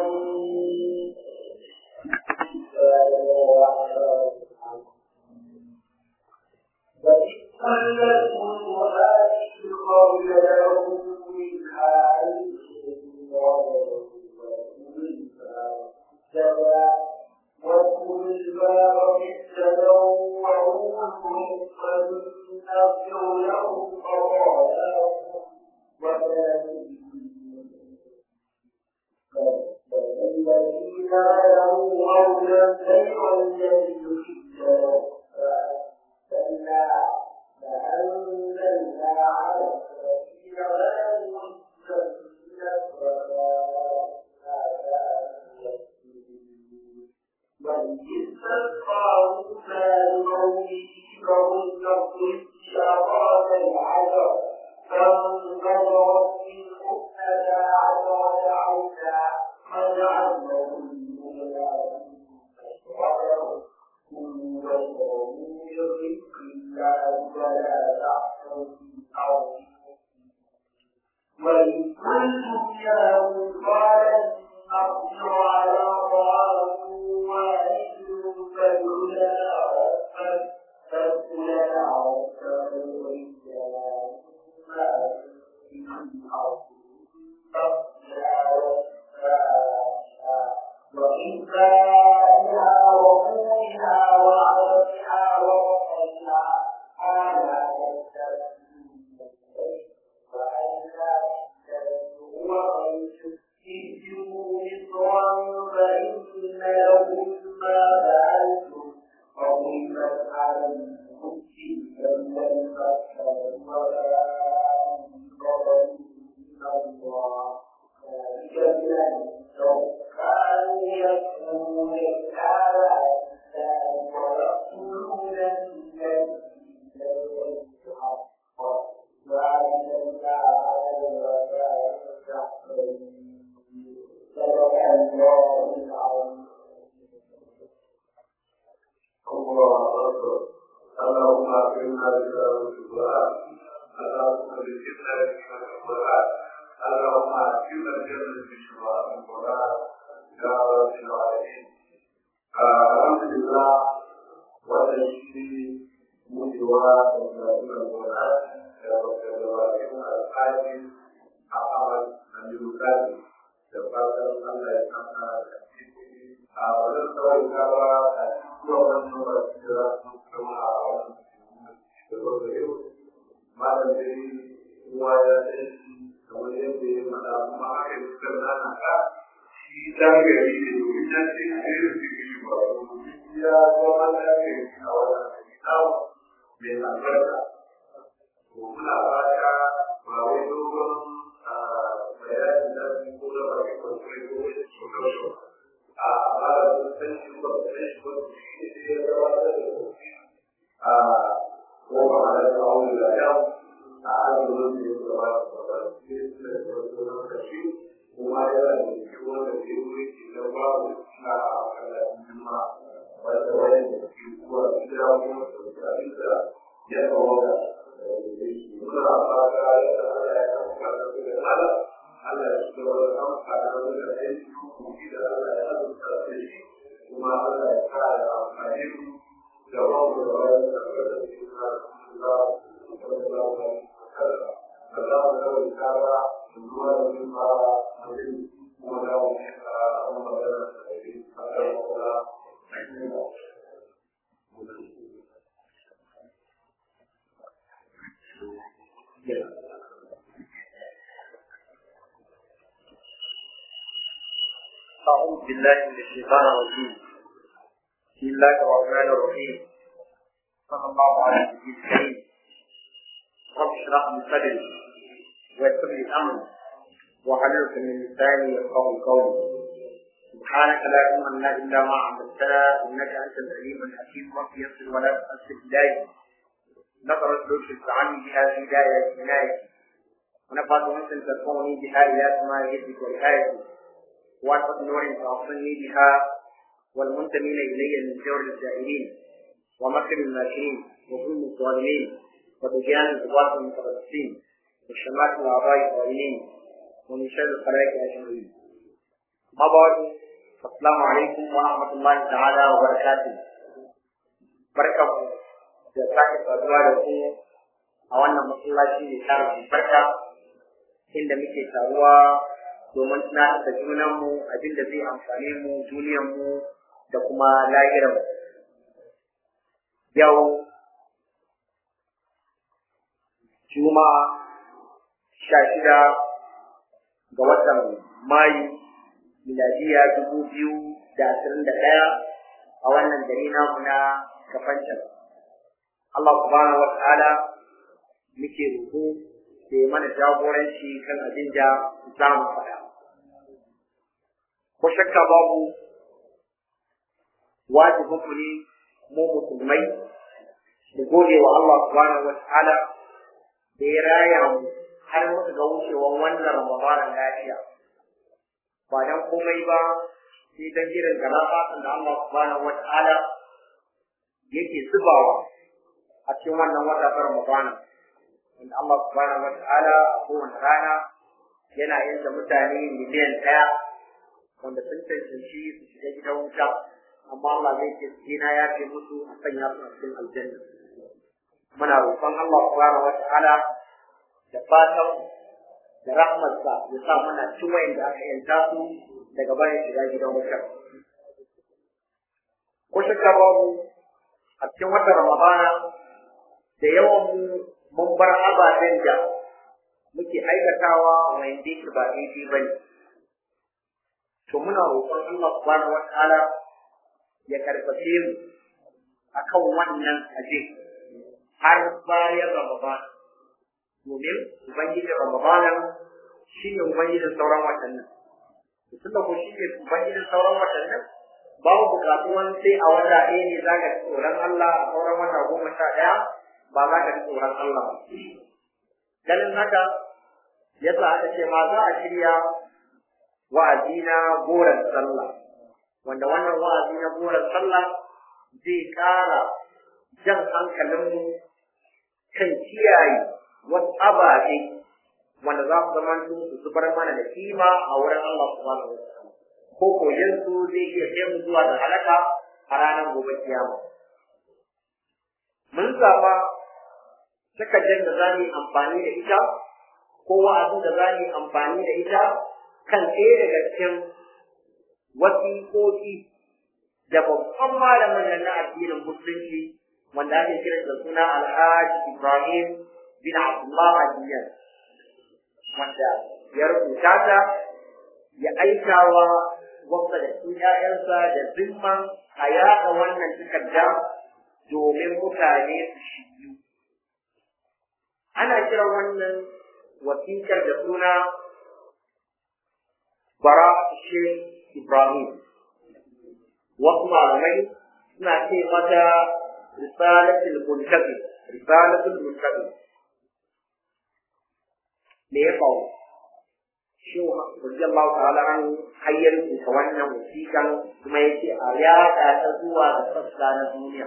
أعوذ بالله من الشيطان الرجيم بسم الله الرحمن الرحيم صلى الله على النبي الكريم رب اشرح لي صدري ويسر لي أمري وحللت من لساني يفقه قولي سبحانك لا علم لنا إلا ما علمتنا إنك أنت العليم الحكيم رب يسر ولا تؤسر بداية نظرت لطف عني بها هداية عنايتي ونفعت مثل تكوني بها إلى سماء يدك وآيتي وأنفق نور تعصني بها والمنتمين إلي من جور الجائرين ومكر الماكرين وظلم الظالمين وطغيان الغلاة المتربصين وشمات الأعضاء الظالمين ومن شر الخلائق أجمعين بعد السلام عليكم ورحمة الله تعالى وبركاته بركة da sake saduwa da ku a wannan masallaci mai tara barka inda muke taruwa domin tunatar da junanmu abin da zai amfane mu duniyarmu da kuma lahiranmu yau juma'a sha shida ga watan mayu miladiya dubu biyu da ashirin da ɗaya a wannan gari namu na kafancan Allah subhanahu wa ta'ala muke roƙo da ya mana jagoranci kan abin da za mu faɗa. Ko shakka babu wajibin ku ne mu musulmai da gode wa Allah subhanahu wa ta'ala da ya raya mu har muka ga wucewan wannan Ramadanan lafiya. Ba dan komai ba sai dan irin garafatin da Allah subhanahu wa ta'ala yake zubawa a cikin wannan wata ta Ramadana. Inda Allah subhanahu wa ta'ala a kowane rana yana yanke mutane miliyan ɗaya wanda sun cancanci su shiga gidan wuta amma Allah zai ce na ya ce musu a sanya su a cikin aljanna. Muna roƙon Allah subhanahu wa ta'ala da fatan da rahmarsa ya sa muna cin da aka yanta su daga bayan shiga gidan wutar. Ko shakka babu a cikin watan Ramadana da yawan mu mun bar ababen da muke aikatawa wanda yake ba daidai ba ne. To muna roƙon Allah subhanahu wa ta'ala ya karfafe mu akan wannan aje har bayan Ramadana. domin Ubangijin Ramadanan shi ne Ubangijin sauran watannin. Tun da ko shi ne Ubangijin sauran watannin, babu bukatuwan sai a wata ɗaya ne za ka ci tsoron Allah a sauran wata goma sha ɗaya ba za ka ci tsoron Allah ba. Ganin haka, yasa aka ce ma za a shirya wa'azi na goron sallah, wanda wannan wa'azi na goron sallah zai ƙara jan hankalinmu kan kiyaye wasu ababe wanda za su zama su zubar mana da kima a wurin Allah subhanahu wa ta'ala ko koyon su zai iya kai mu zuwa da halaka a ranar gobe kiyama mun zaba takardar da za mu yi amfani da ita ko wa'azin da za mu yi amfani da ita kan ɗaya daga cikin wasiƙoƙi da babban malamin nan na addinin musulunci wanda ake kiran da suna alhaji ibrahim bin Abdullah Adiyar wanda ya rubuta ta ya aikawa wasu da su ‘ya'yansa da zimman a yaɗa wannan takarda domin mutane su shiyu. Ana kiran wannan wasiƙar da suna bara Sheikh Ibrahim. Wasu malamai suna ce mata risalatul muntabi risalatul muntabi me ya faru shi radiyallahu ta'ala an hayyar ta wannan wasiƙan kuma yace a yaɗa ta zuwa ga sassa na duniya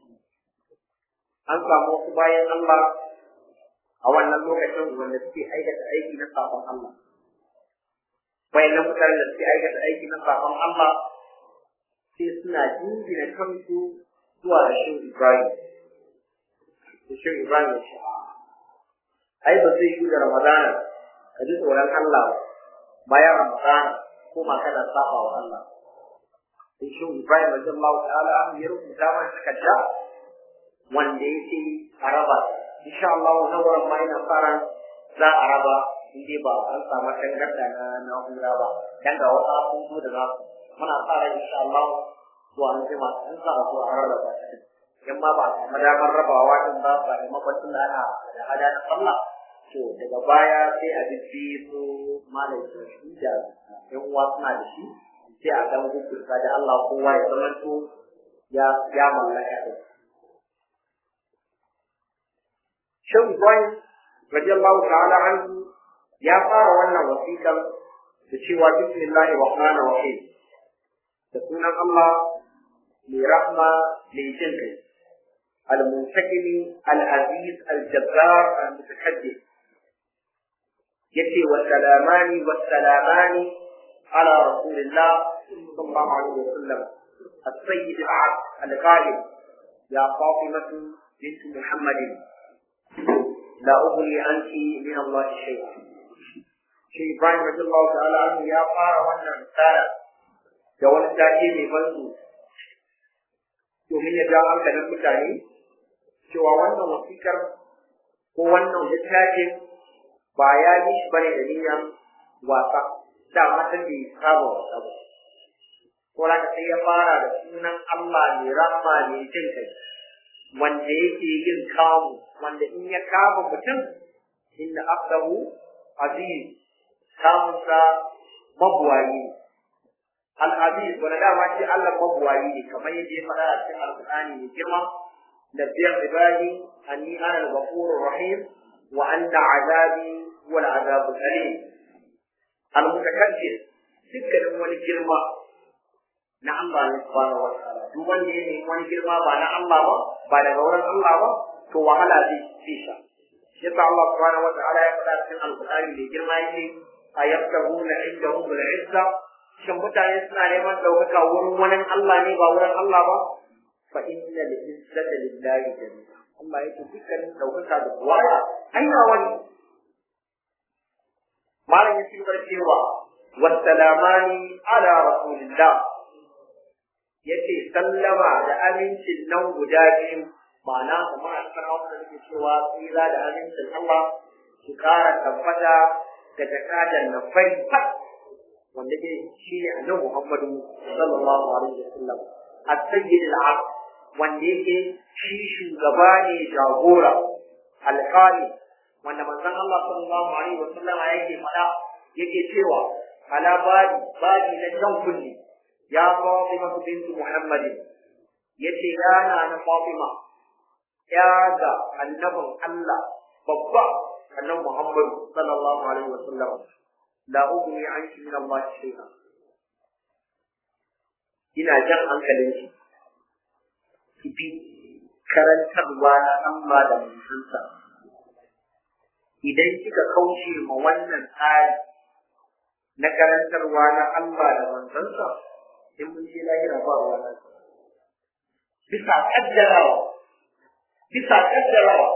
an samu wasu bayan Allah a wannan lokacin wanda suke aikata aiki na sabon Allah bayan mutane da suke aikata aiki na sabon Allah sai suna jingina kansu zuwa da shi Ibrahim shi Ibrahim ya ce ai ba zai yi da Ramadana ka ji tsoron Allah ba bayan Ramadana ko ma kana saba wa Allah sai shi Ibrahim radiyallahu ta'ala ya rubuta mana takarda wanda yake a raba insha Allah na wurin ma ina fara za a raba in dai ba an samu tangarda na na'ura ba dan ga wasu abubuwa da za su muna fara insha Allah zuwa an jima in za a zo a rarraba shi in ma ba a samu damar rabawa din ba ba da makwacin da ana da hada na sallah to daga baya sai a bibbi su malam da shi da yan uwa suna da shi sai a dan gugurta da Allah kowa ya zama to ya ya mallaka da Shan Ibrahim radiyallahu ta'ala anhu ya fara wannan wasiƙar da cewa bismillahi rahmanir rahim da sunan Allah mai rahma mai jin kai المنتقم العزيز الجبار المتكبر يتي والسلامان والسلامان على رسول الله صلى الله عليه وسلم السيد العبد القائل يا فاطمة بنت محمد لا أغني عنك من الله شيئا شيء إبراهيم رضي الله تعالى عنه يا فارا وانا رسالة da wani take mai banzu domin ya ja hankalin mutane cewa wannan wasikar ko wannan littafin ba ya yi shi bane da niyyar wasa da matan da ya saba wasa ba ko da sai ya fara da sunan Allah mai rahma mai jin kai wanda yake yin kamu wanda in ya kama mutum inna abdahu aziz kamunsa mabuwayi al-aziz wanda dama shi Allah mabuwayi ne kamar yadda ya faɗa a cikin alƙur'ani mai girma نبئ عبادي أني أنا الغفور الرحيم وأن عذابي هو العذاب الأليم المتكبر سكر wani girma na Allah ne subhanahu wa ta'ala duk wanda ya nemi wani girma ba na Allah ba ba daga wurin Allah ba to wahala zai ci sha shi yasa Allah subhanahu wa ta'ala ya faɗa cikin alƙur'ani mai girma yake ayabtaguna indahu bil izza shin mutane suna neman ɗaukaka wurin wani Allah ne ba wurin Allah ba fa inna lil izzati lillahi jami'a Allah yake dukkanin ɗaukaka da waya aina wani malam ya ci gaba cewa wassalamani ala rasulillah yace sallama da amincin nan guda biyu ma'ana kamar a cikin hausa da nake cewa tsira da amincin Allah su kara tabbata da jakadan na fari fat wanda ke shi ne annabi Muhammadu sallallahu alaihi wasallam as-sayyid al-abd wanda yake shi shugaba ne jagora alƙali wanda manzon Allah sallallahu alaihi wasallam yake faɗa yake cewa ala badi badi na jan kulli ya Fatima bintu Muhammadin yace yana na Fatima ya ga annabin Allah babba annabi Muhammad sallallahu alaihi wasallam la ugni anki min Allah shay'a ina jan hankalin shi ki bi karantarwa na Allah da manzansa idan kika kauce ma wannan tsari na karantarwa na Allah da manzansa in mun je lahira ba ruwa nan bisa kaddarawa bisa kaddarawa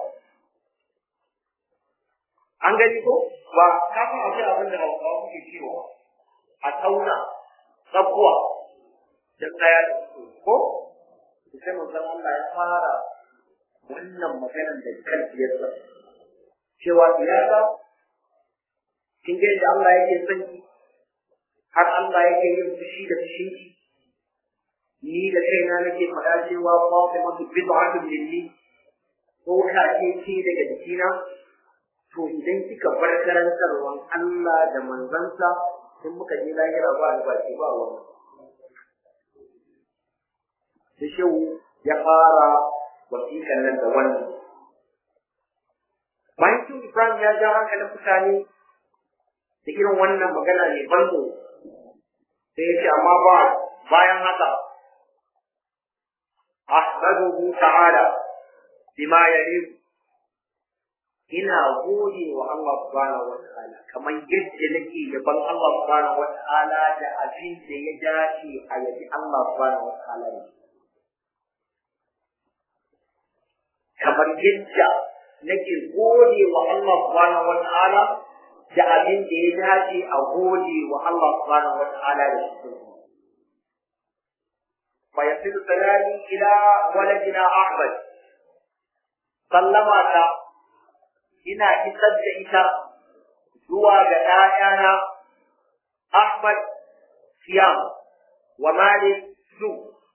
an gani ko ba ka san akwai abin da hausawa kuke cewa a tauna tsakuwa da tsaya da su ko sai mun san Allah ya fara wannan maganar da kan biyarsa cewa iyaka kin ga yadda Allah yake son ki har Allah yake yin fushi da fushin ki ni da kaina nake faɗa cewa Fatima bid'atun minni ko ka ce ce daga jikina to idan kika bar karantarwan Allah da manzansa in muka je lahira ba albashi ba wannan da shehu ya fara wasiƙan nan da wannan bayan shi Ibrahim ya ja hankalin mutane da irin wannan magana ne banzo sai ya ce amma ba bayan haka ahmaduhu ta'ala bima yaliqu ina gode wa Allah subhanahu wa ta'ala kamar yadda nake yaban Allah subhanahu wa ta'ala da abin da ya dace a yabi Allah subhanahu wa ta'ala ne kamar yadda nake gode wa Allah subhanahu wa ta'ala da abin da ya dace a gode wa Allah subhanahu wa ta'ala da shi fa yasilu salami ila waladina Ahmad sallama ta ina isar da ita zuwa ga ‘ya'yana Ahmad Siyam wa Malik Su.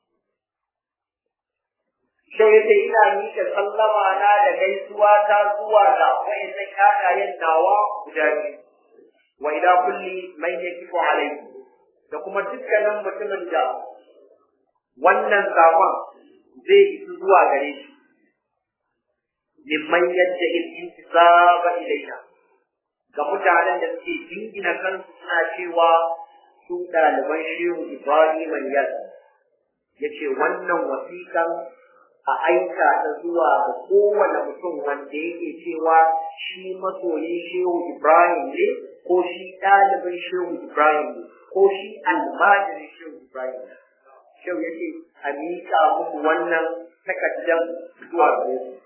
Shau ya ce ina miƙa sallama na da gaisuwa ta zuwa ga wa'innan ‘ya'yayen nawa guda biyu. Wa ila kulli mai ya kifo alai da kuma dukkanin mutumin da wannan saman zai isu zuwa gare shi. mimman yadda intisaba ilaina ga mutanen da suke jingina kansu suna cewa su ɗaliban shehu Ibrahim Yas ya ce wannan wasiƙan a aika ta zuwa ga kowane mutum wanda yake cewa shi masoyin shehu Ibrahim ne ko shi ɗalibin shehu Ibrahim ne ko shi almajirin shehu Ibrahim shehu ya ce a miƙa muku wannan takardar zuwa gare su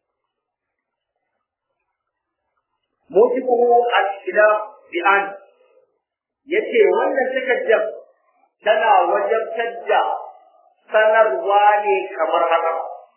mujibuhu al-ikhtilaf bi an yace wannan takardar tana wajabtar da sanarwa ne kamar haka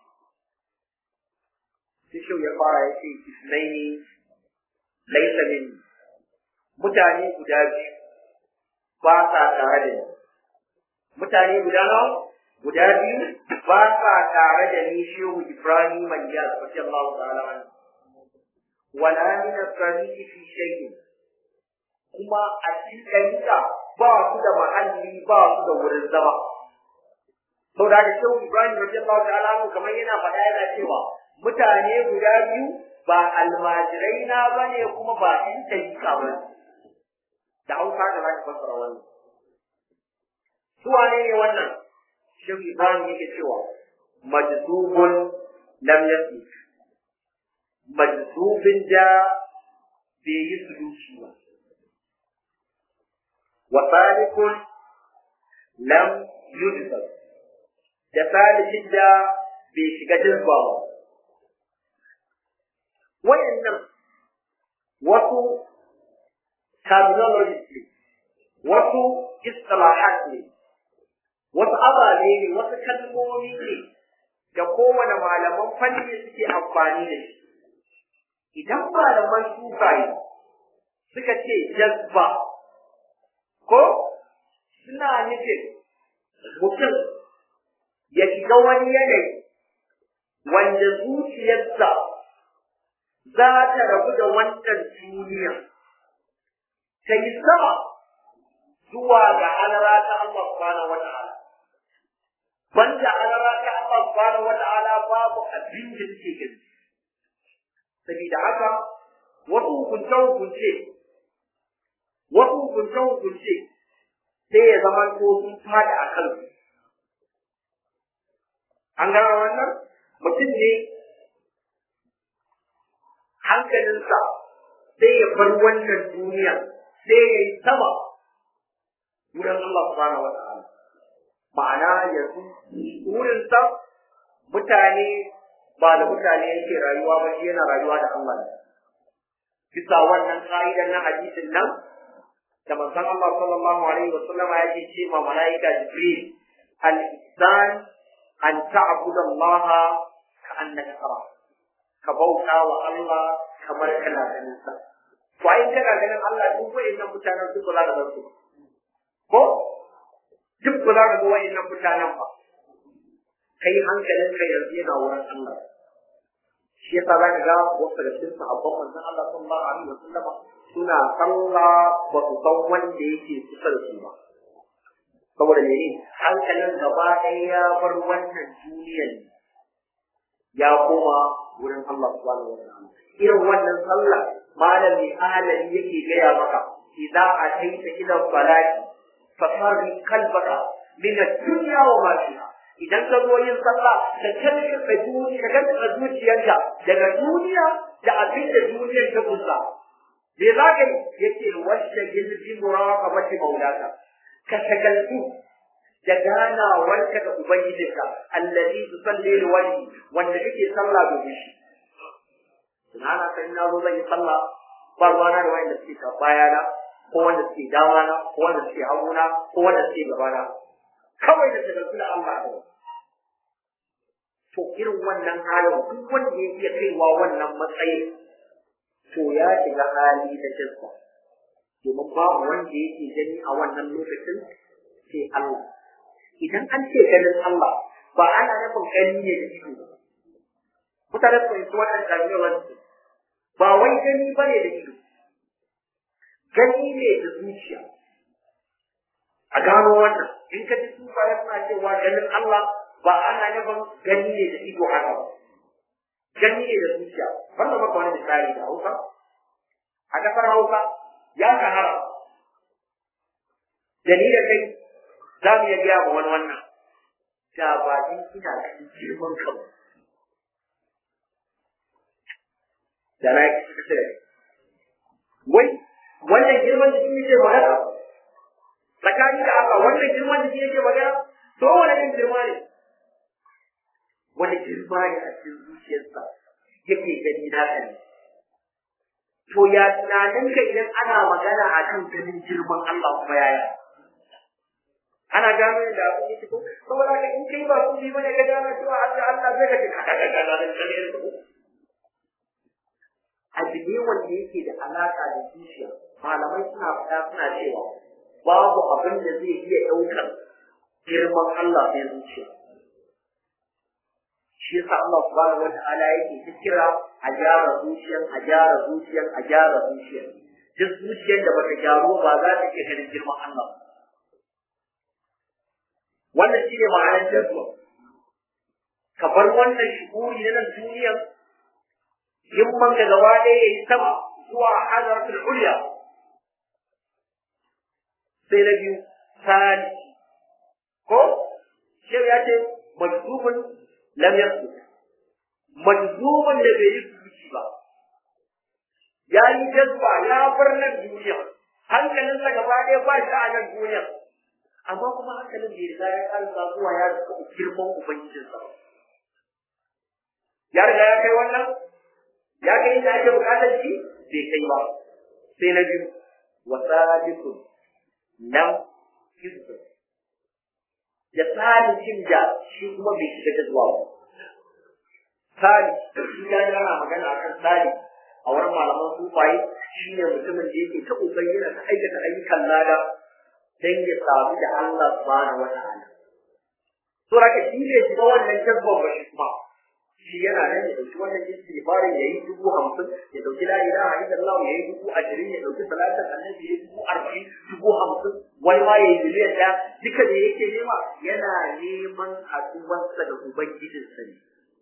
sai ya fara yace isnaini laysa min mutane guda biyu ba sa tare da ni mutane guda nawa guda biyu ba sa tare da ni shehu Ibrahim Maniyar radiyallahu ta'ala anhu wala min as-sarihi fi shay'in kuma a cikin ɗariƙa ba su da mahalli ba su da wurin zama sau da shehu Ibrahim radiyallahu ta'ala anhu kamar yana faɗa yana cewa mutane guda biyu ba almajirai na bane kuma ba in ɗariƙa ba da hausa da za ka fassara wannan su wane ne wannan shehu Ibrahim yake cewa majzubun lam yasik majzubin da bai yi suluki ba wa salikun lam yudbar da salikin da bai shiga jazba ba wayannan wasu terminologies ne wasu istilahat ne wasu ababe ne wasu kalmomi ne da kowane malaman fanni suke amfani da shi idan malaman sufaye suka ce jazba ko suna nufin mutum ya shiga wani yanayi wanda zuciyarsa za ta rabu da wannan duniya ta yi sama zuwa ga alara ta Allah subhanahu wa ta'ala banda alara ta Allah subhanahu wa ta'ala babu abin da take gani saboda haka wasu hukunce hukunce wasu hukunce hukunce sai ya zama ko sun fada a kansu an gano wannan mutum ne hankalinsa sai ya bar wannan duniya sai ya yi sama wurin Allah subhanahu wa ta'ala ma'ana yanzu wurinsa mutane ba da mutane yake rayuwa ba shi yana rayuwa da Allah ne bisa wannan ka'idan na hadisin nan da manzon Allah sallallahu alaihi wa sallam ya ce ce ma malaika Jibril al-ihsan an ta'budu Allah ka annaka tara ka bauta wa Allah kamar kana ganin sa to ai kana ganin Allah duk wayannan mutanen duk ba za ka su ko duk ba za ka ga wayannan mutanen ba kai hankalin ka yanzu yana wurin Allah shi yasa za ka ga wasu da cikin sahabban manzon Allah sallallahu alaihi wa sallama suna sallah ba su san wanda yake kusa da su ba saboda mene hankalin gaba ɗaya ya bar wannan duniyar ya koma wurin Allah subhanahu wa ta'ala irin wannan sallah malami ahalari yake gaya maka idza ataita ila salati fasarri kalbaka min ad-dunya wa ma fiha idan ka zo yin sallah ka kalli ka duniya ka kalli zuciyarka daga duniya da abin da duniyar ta kusa me za ka yi yake wacce gilbi muraqabati maulaka ka shagaltu da ganawarka da ubangijinka allazi tusalli liwajhi wanda kake sallah domin shi tunana sai na zo zan yi sallah ba ruwana da wanda suke ka bayana ko wanda suke damana ko wanda suke haguna ko wanda suke gabana kawai da shagaltu da Allah kawai to irin wannan halin duk wanda ya iya kaiwa wannan matsayin to ya shiga hali na jinsa domin babu wanda yake gani a wannan lokacin sai Allah idan an ce ganin Allah ba ana nufin gani ne da ido ba mutane su fahimci wannan kalmewar ba wai gani ba ne da ido gani ne da zuciya a gano wannan in ka ji sufaye suna cewa ganin Allah ba ana nufin gani ne da ido haka ba gani ne da zuciya wannan maka wani misali da Hausa a kasar Hausa ya shahara da ni da kai za mu iya biya wani wannan da ba in ina cikin girman kan da na yi kusa da wai wannan girman da shi ne magana tsakani da Allah wannan girman da yake magana to wani irin girma ne wani girma ne a cikin zuciyarsa yake gani na kan to ya tunanin ka idan ana magana a kan ganin girman Allah kuma yaya ana gano yadda abin yake ko saboda ka in kai ba su bi bane ka gano cewa Allah Allah zai ka kika kaka kaka da kare ko abu ne wanda yake da alaka da zuciya malamai suna faɗa suna cewa babu abin da zai iya ɗaukar girman Allah sai zuciya shi yasa Allah subhanahu wata'ala yake ta kira a gyara zuciyar a gyara zuciyar a gyara zuciyar duk zuciyar da bata gyaru ba za ta iya ganin girman Allah wannan shi ne ma'anar jazwa ka bar wannan shuhuri na nan duniyar himman ka gaba ɗaya ya yi sama zuwa hadaratul ulya sai na biyu sani ko shi ya ce majzubun lam yasbut majzumun da bai yi zuci ba ya yi jazba ya bar nan duniya hankalinsa gaba ɗaya ba shi a nan duniya amma kuma hankalin bai riga ya ƙarfa zuwa ya rika girman ubangijinsa ya riga ya kai wannan ya kai inda ake buƙatar shi bai kai ba sai na biyu wasabiqun lam yusbut da salihin da shi kuma bai shiga ta zuwa ba. Sali, shi ya yana magana akan sali a wurin malaman sufaye shi ne mutumin da yake ta ƙoƙari yana ta aikata ayyukan lada don ya samu da Allah subhanahu wa ta'ala. To raka shi ne shiga wannan jazban ba shi kuma. Shi yana nan ya ɗauki wannan istighfarin ya yi dubu hamsin, ya ɗauki la ilaha illallah ya yi dubu ashirin, ya ɗauki salatin annabi ya yi dubu arba'in, dubu hamsin, wani ma ya yi miliyan ɗaya, duka da yake nema yana neman haɗuwarsa da Ubangijinsa ne.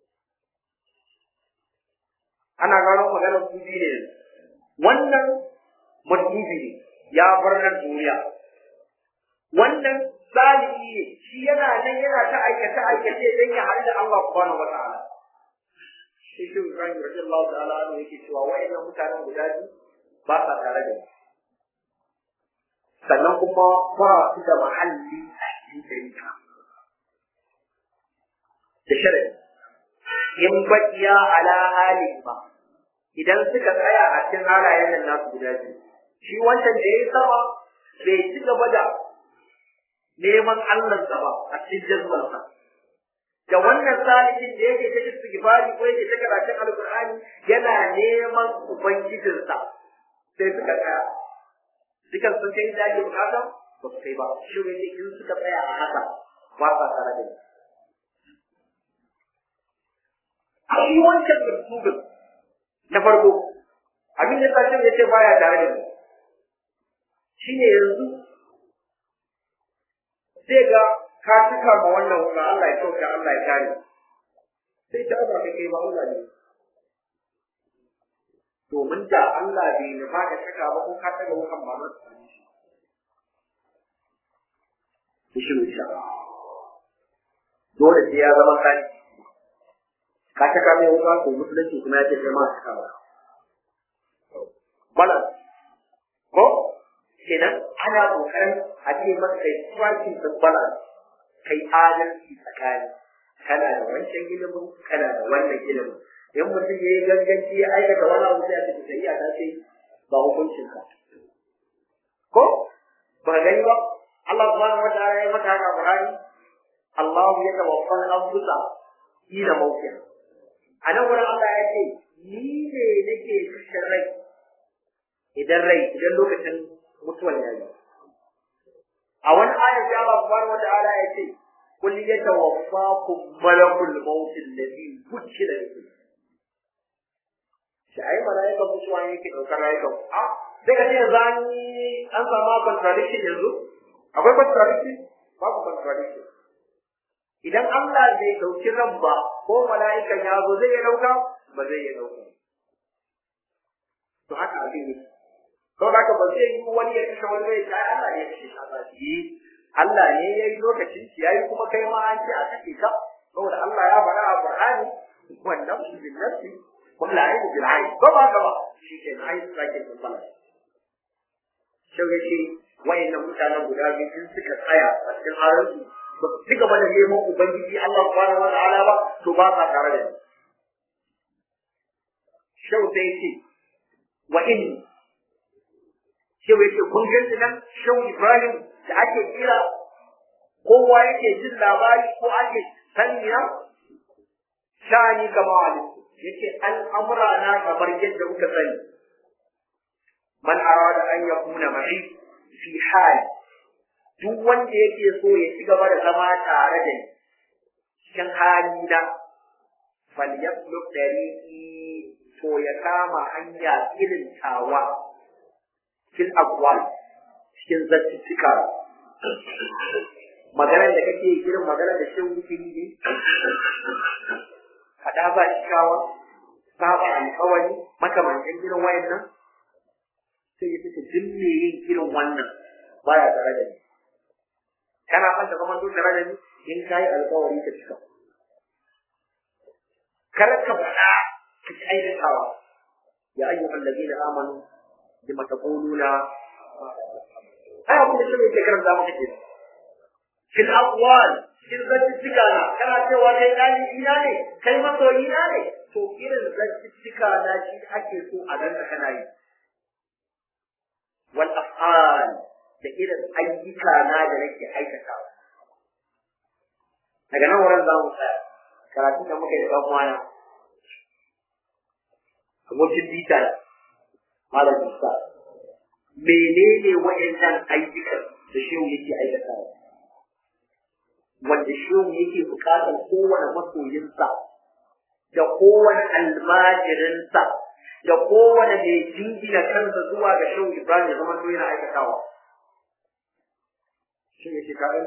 Ana gano maganar su biyu ne wannan mutubi ne ya bar nan duniya. Wannan salihi ne shi yana nan yana ta aikace aikace don ya haɗu da Allah subhanahu wa ta'ala. Shi shi Ibrahim radiyallahu ta'ala anhu yake cewa wa'annan mutanen guda biyu ba sa tare da ni. sannan kuma ba su da mahalli a cikin shari'a. Da shirin, in baƙiya ala hali ba, idan suka tsaya a cikin halayen nan nasu guda biyu, shi wancan da ya yi sama bai ci gaba da neman Allahnsa ba a cikin jazmarsa. Da wannan salihin da yake ta istighfari ko yake ta karatun alƙur'ani yana neman ubangijinsa sai suka tsaya dukan sun kai da ake bukata ba su kai ba shi ne in suka tsaya a haka ba sa tare da ni a shi wancan mutumin na farko abin da sashen ya ce baya tare da ni shi ne yanzu sai ga ka cika ma wannan wuka Allah ya kyauta Allah ya kare sai ta ba kai ba Allah ne domin da Allah bai nufa ka saka ba ko ka taga wukan ba za su same shi. shi insha Dole sai ya zama kani. Ka saka mai wuka ko musulunci kuma ya ce kai ma saka ba. Bala. Ko? Kenan ana kokarin a ce maka kai striking the balance kai adalci tsakani. Kana da wancan ilimin, kana da wannan ilimin. in mutum ya yi ganganci ya aikata wani abu sai a cikin shari'a ta ce ba hukuncin ka ko ba gani ba Allah subhanahu wa ta'ala ya mata haka Qur'ani Allah ya tawaffa al-anfusa ila mawtiha anan wurin Allah ya ce ni ne nake kashe rai idan rai idan lokacin mutuwan ya yi a wani ayat sai Allah subhanahu wa ta'ala ya ce kul yatawaffakum malakul maut alladhi wukila bihi shi ai mala'ikan mutuwa ne yake ɗaukar rayukan a sai ka ce yanzu an yi an samu contradiction yanzu akwai contradiction babu contradiction idan Allah bai ɗauki ran ba ko mala'ikan ya zo zai iya ɗauka ba zai iya ɗauka to haka abin ne to haka ba zai yi wani ya kashe wani bai kai Allah ne ya kashe Allah shi Allah ne ya yi lokacin shi yayi kuma kai ma an ce a kashe ka saboda Allah ya faɗa a Qur'ani wannan shi bin nafsi kullu ayin bil ayin ko ba ka ba shi ke ayin sake da bala shi ya ce wayannan mutanen guda biyu sun suka tsaya a cikin haransu ba su ci gaba da neman ubangiji Allah subhanahu wa ta'ala ba to ba sa tare da ni shau sai ce wa inni shau yake kun gani nan shau Ibrahim da ake kira kowa yake jin labari ko ake sanya shani kama wani yake al'amura na kamar yadda kuka sani man arada an yakuna ma'i fi hali duk wanda yake so ya ci gaba da zama tare da ni cikin hali na falyasluk dariqi to ya kama hanya irin tawa fil aqwal cikin zattituka maganar da kake irin maganar da shin wuce ne kada ba shikawa saba alƙawari makamancin irin wayannan sai ya fita duk me yin irin wannan baya tare da ni kana son ka zama tare da ni in kai alƙawari ka cika kar ka faɗa ka ci aikatawa ya ayyuhal ladina amanu bima taquluna ai abin da shi ne ke karanta maka kenan fil aqwal in zantuttuka na kana cewa kai ɗalibi na ne kai masoyi na ne to irin zantuttuka na shi ake so a ganka kana yi wal af'al da irin ayyuka na da nake aikatawa daga nan wurin za mu tsaya karatun da muka yi da ɗan abokin bita malam Musa menene wa'annan ayyukan da shehu yake aikatawa wanda shehu yake bukatar kowane masoyinsa da kowane almajirinsa da kowane mai jingina kansa zuwa ga shehu Ibrahim ya zama yana aikatawa. Shi ne shi ka'in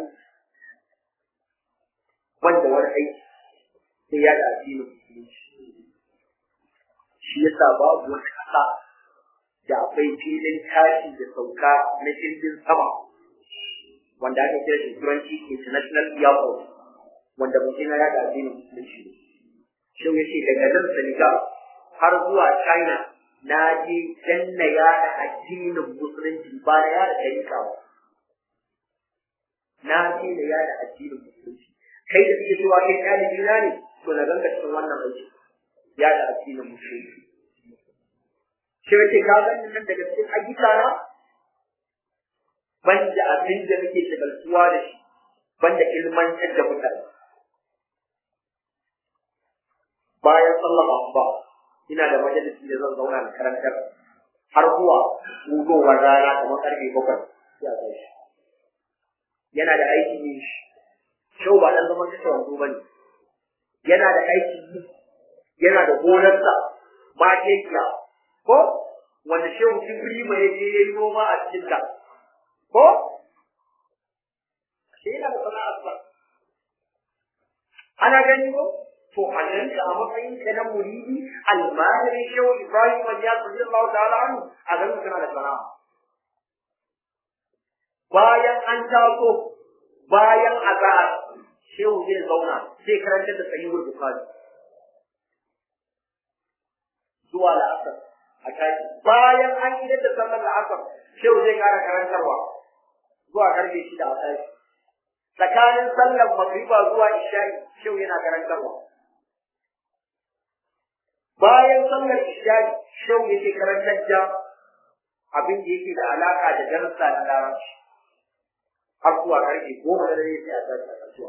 wanda wani aiki sai ya da addinin musulunci. Shi yasa babu wata ƙasa da akwai filin tashi da sauka na jirgin sama wanda aka kira shi turanci international airport wanda mutum ya da addinin musulunci shi ya ce daga nan senegal har zuwa china na je danna yada addinin musulunci ba na yada tarika ba na je da yada addinin musulunci kai da suke cewa kai ɗalibi na ne to na ganka cikin wannan aiki yada addinin musulunci shi ya ce ka gani nan daga cikin ayyuka na banda abin da muke shagaltuwa da shi banda ilmantar da mutane bayan sallar asuba ina da majalisi da zan zauna da karantar har zuwa gudowar rana kamar karfe bakwai sai a kai shi yana da aiki yin shi shau ba dan zaman kashe wanzu ba ne yana da aiki yi yana da gonarsa ma kekiya ko wanda shehu kibri mai je ya yi noma a cikin ta ko shi yana da sana'ar sa ana gani ko to annan a matsayin ka na muridi almajiri shehu ibrahim ya tsaye Allah ta'ala anhu a ganin kana da sana'a bayan an taso bayan azhar shehu zai zauna zai karanta da sahihul bukhari zuwa la'asar a tashi bayan an yi da sallar la'asar shehu zai kara karantarwa zuwa karfe shida a tashi tsakanin sallar magriba zuwa isha'i shehu yana karantarwa bayan sallar isha'i shehu yake karantar da abin da yake da alaka da darasa na larabci har zuwa karfe goma da dare sai a tashi a kasuwa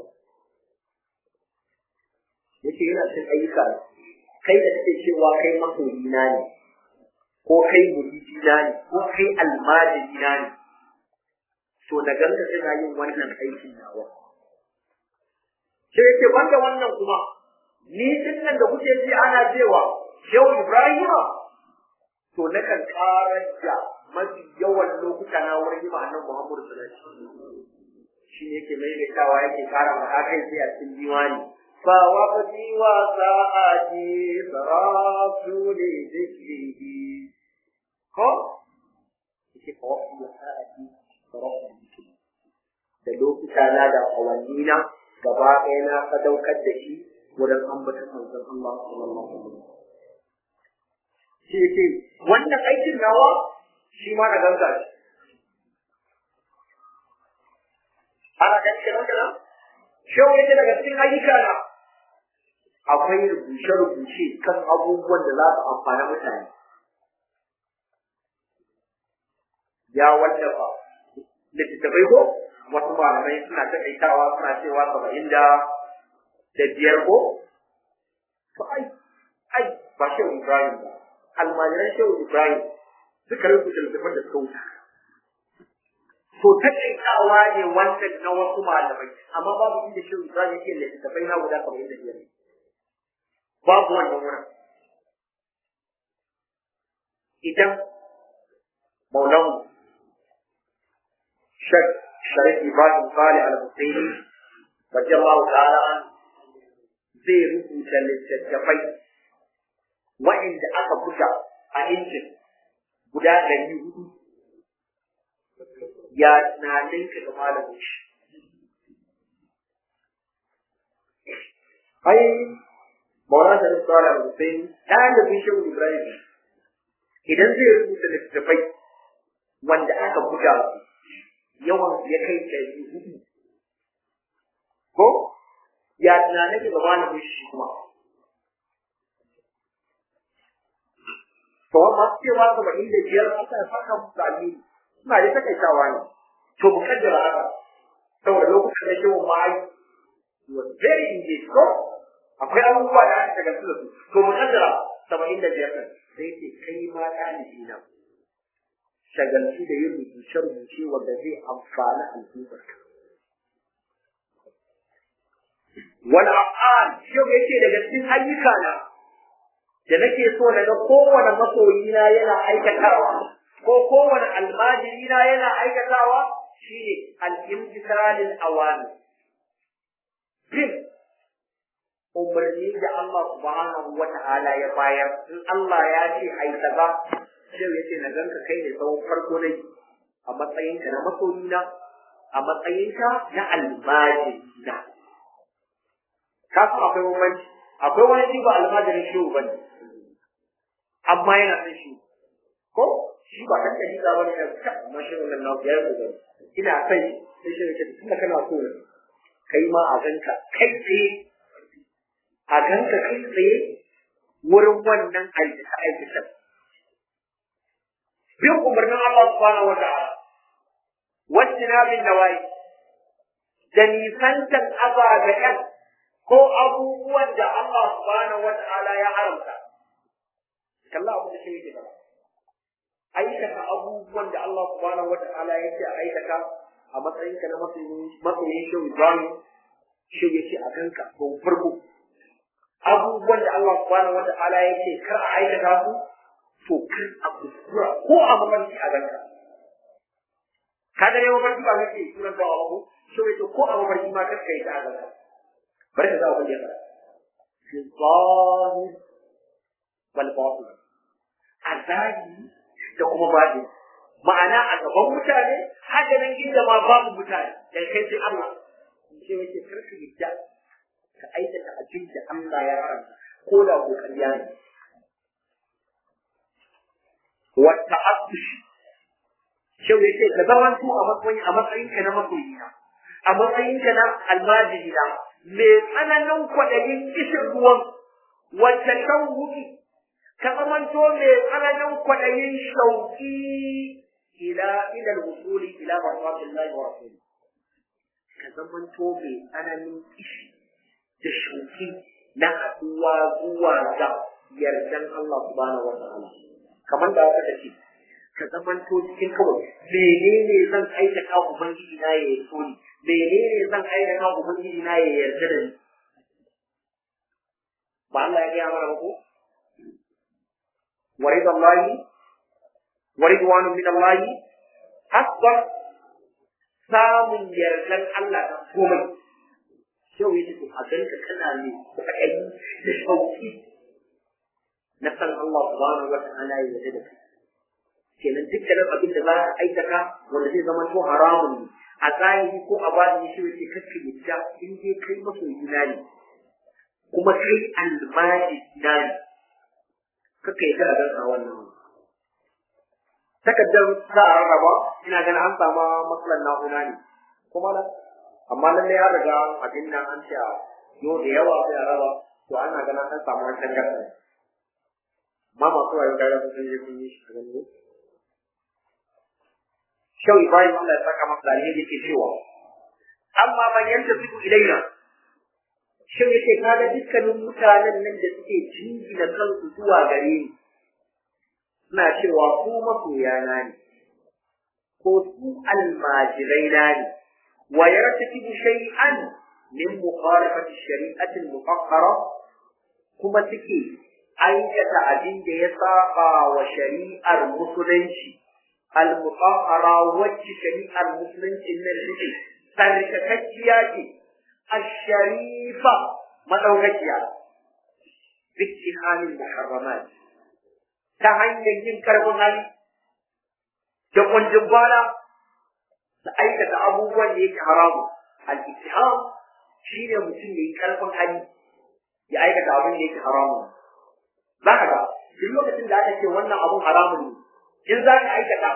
yake yana cin ayyuka kai da kake cewa kai masoyina ne ko kai muridina ne ko kai almajirina ne to na ganka kana yin wannan aikin nawa sai yake banda wannan kuma ni din nan da kuke ji ana cewa Shehu Ibrahima to na kan karar da mafi yawan lokuta na wurin yi ma'anar Muhammadu sallallahu alaihi wasallam shi ne yake maimaitawa yake kara maka kai sai a cikin diwani fa waqti wa sa'ati saratu li dhikrihi ko yake fa waqti wa sa'ati saratu li dhikrihi da lokuta na da awanni na gaba ɗaya na sadaukar da shi wurin ambatan manzon Allah sallallahu alaihi wasallam shi yake wannan aikin nawa shi ma na ganga shi ana ganin kenan kenan shehu yake daga cikin ayyuka na akwai rubuce-rubuce kan abubuwan da za su amfani mutane ya wallafa littattafai ko wasu malamai suna taƙaitawa suna cewa saba'in da da biyar ko to ai ai ba shehu ibrahim ba almajiran shehu ibrahim suka rubuta littattafan da suka wuce to taƙaitawa ne wannan na wasu malamai amma babu inda shehu ibrahim yake littattafai na guda saba'in da biyar babu wannan wurin idan maulan shek sharif ibrahim sale al-husaini radiyallahu ta'ala zai rubuta littattafai wa'inda aka buga a injin guda ɗari hudu ya tunanin ka ga malamin shi ai Maulana Sharif Sala Hussein ɗalibin Shehu Ibrahim idan zai rubuta littattafai wanda aka buga su yawan ya kai ɗari hudu ko ya tunanin ga malamin shi kuma to masu cewa saba'in da biyar aka saka musu alheri suna da takaitawa ne to mu kaddara haka saboda lokacin da shehu ma'ai was very engaged ko akwai abubuwa da aka shagaltu da su to mu kaddara saba'in da biyar ɗin sai ce kai ma ɗalibi na shagaltu da yin rubuce-rubuce wanda zai amfani al'ummar ka wani af'al shi yake daga cikin ayyuka na da nake so na ga kowane masoyina yana aikatawa ko kowane almajirina yana aikatawa shine al-imtisalil awamir bin umarni da Allah subhanahu wa ta'ala ya bayar in Allah ya ce ai kaza sai ya ce na ganka kai ne tsawon farko ne a matsayinka na masoyina a matsayinka na almajirina ka san akwai bambanci akwai wani shi ba almajirin shi ba ne amma yana son shi ko shi ba kan kaji ba ne da amma shi wannan na ya yi ina son shi sai shi ya ce tunda kana so ne kai ma a ganka kai tsaye a ganka kai tsaye wurin wannan aikata aikata bin umarnin Allah subhanahu wa ta'ala wacce na bin nawayi da nisantan ababen ko abubuwan da Allah subhanahu wa ta'ala ya haramta kalla abu da shi yake ba aikata abubuwan da Allah subhanahu wa ta'ala yake aikata a matsayinka na matsayin shi Ibrahim shi yake a kanka ko farko abubuwan da Allah subhanahu wa ta'ala yake kar a aikata su to kar a kuskura ko a mafarki a ganka ka ga ne mafarki ba kake sunan da abu shi yake ko a mafarki ma kar kai ta a ganka bari ka za ku yi fi zahir wal batin a zahiri da kuma batin ma'ana a gaban mutane haka nan inda ma babu mutane da kai sai Allah ce yake karka yadda ka aikata abin da Allah ya haramta ko da ko ƙarya ne wa ta'attush shau yake ka zama tu a matsayin a matsayin ka na masoyina a matsayin ka na almajirina mai tsananin kwaɗayin kishin ruwan wacce kan wuki ka zamanto mai tsananin kwaɗayin shauƙi ila ila al-wusuli ila marfatillahi wa rasulihi ka zamanto mai tsananin kishi da shauki na haɗuwa zuwa ga yardan Allah subhanahu wa ta'ala kamar da aka ce ka zamanto cikin kawai menene zan aikata ubangiji na ya so ni menene zan aikata ubangiji na ya yarda da ni ba Allah ya gaya mana ba ko wa ridallahi wa ridwanun min Allah hasba samun yardan Allah da komai yau yake to a ganka kana ne kwaɗayi da shauki na san Allah subhanahu wa ta'ala ya yarda da kai kenan dukkanin abin da za ka aikata wanda zai zama to haramun ne a zahiri ko a bani shi yake kakka yadda in dai kai masoyina ne kuma kai almajiri na ne kakka yadda a ganka wannan takaddar za a rarraba ina ganin an samu matsalar na'ura ne kuma na amma lallai an riga abin nan an ce yau da yawa sai a raba to ana ganin an samu wani tangarɗa amma masu wayo kaga sun je sun yi shi a ganin Shau Ibrahim Allah ya saka masa alheri yake cewa amma man yanta su ilaina shin yake kaga dukkanin mutanen nan da suke jingina kansu zuwa gare ni suna cewa ku masoyana ne ko su almajirai na ne wa yartakibu shay'an min mukhalafati shari'ati al-muqaddara kuma suke aikata abin da ya saba wa shari'ar musulunci al-muqaddara wacce shari'ar musulunci nan take tsarkakakkiya ce الشريفة مدوكيا باتهام المحرمات تهني yin karfin hali da kunjin da aikata abubuwan da yake haramu al-ittiham shine mutum yayi karfin hali ya aikata abin da yake haramu za ka ga duk lokacin da aka ce wannan abun haramun ne in za ka aikata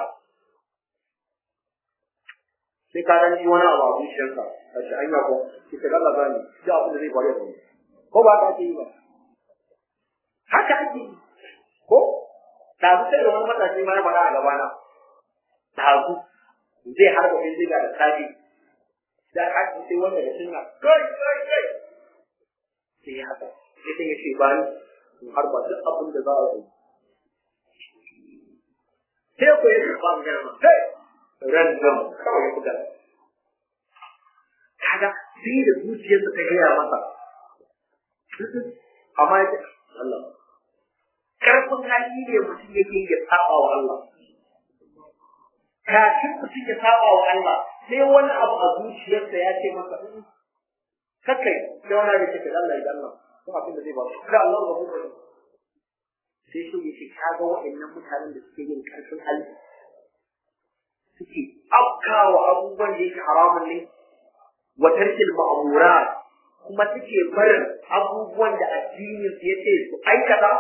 sai ka dan ji wani abu a zuciyarka a ce anya ko ki ta Allah ba ni da abin da zai faru da ni ko ba ka ake yi ba haka ake yi ko da su sai da wani matashi ma ya faɗa a gabana da su zai harba bindiga da safi da haka sai wanda da sunna kai kai kai sai ya haka sai sai ya ce ba ni in harba duk abin da za a yi sai ko ya karɓa magana ma kai random kawai ya buga kaga sai da zuciyarsa ta gaya masa amma ya Allah karfin hali ne mutum yake ya saba wa Allah kafin mutum ya saba wa Allah sai wani abu a zuciyarsa ya ce masa kakai sai wani abu ya ce Allah ya Allah ko abin da zai ba da Allah ba kuma sai shi ya ce kaga waɗannan mutanen da suke yin karfin hali suke afkawa abubuwan da yake haramun ne wa tarkil ma'murat kuma suke barin abubuwan da addinin su yace su aikata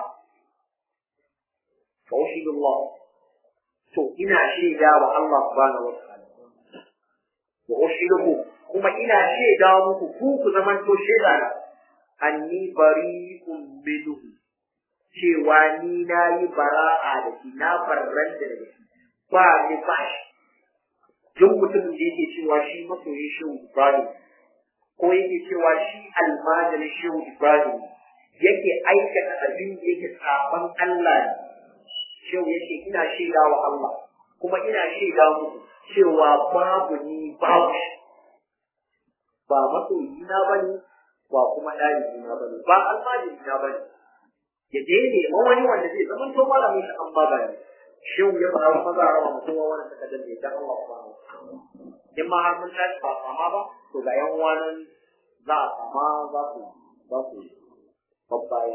fa ushidullah to ina shaida wa Allah subhanahu wa ta'ala wa ushiduhu kuma ina shaida muku ku ku zaman to shaida na anni bari'un minhu cewa ni na yi bara'a da shi na barranta da shi ba ni ba shi duk mutumin da yake cewa shi masoyin shehu Ibrahim ko yake cewa shi almajirin shehu Ibrahim yake aikata abin da yake saban Allah ne shehu yake ina shaida wa Allah kuma ina shaida muku cewa babu ni babu shi ba masoyi na bane ba kuma ɗalibi na bane ba almajiri na bane ya je ne wani wanda zai zama to malamin shi an ba ne shehu ya fara maza a rawa mutum wani suka danne dan Allah subhanahu in ma har mun tashi ba sama ba to ga yan uwanan za a sama za su za su babbaya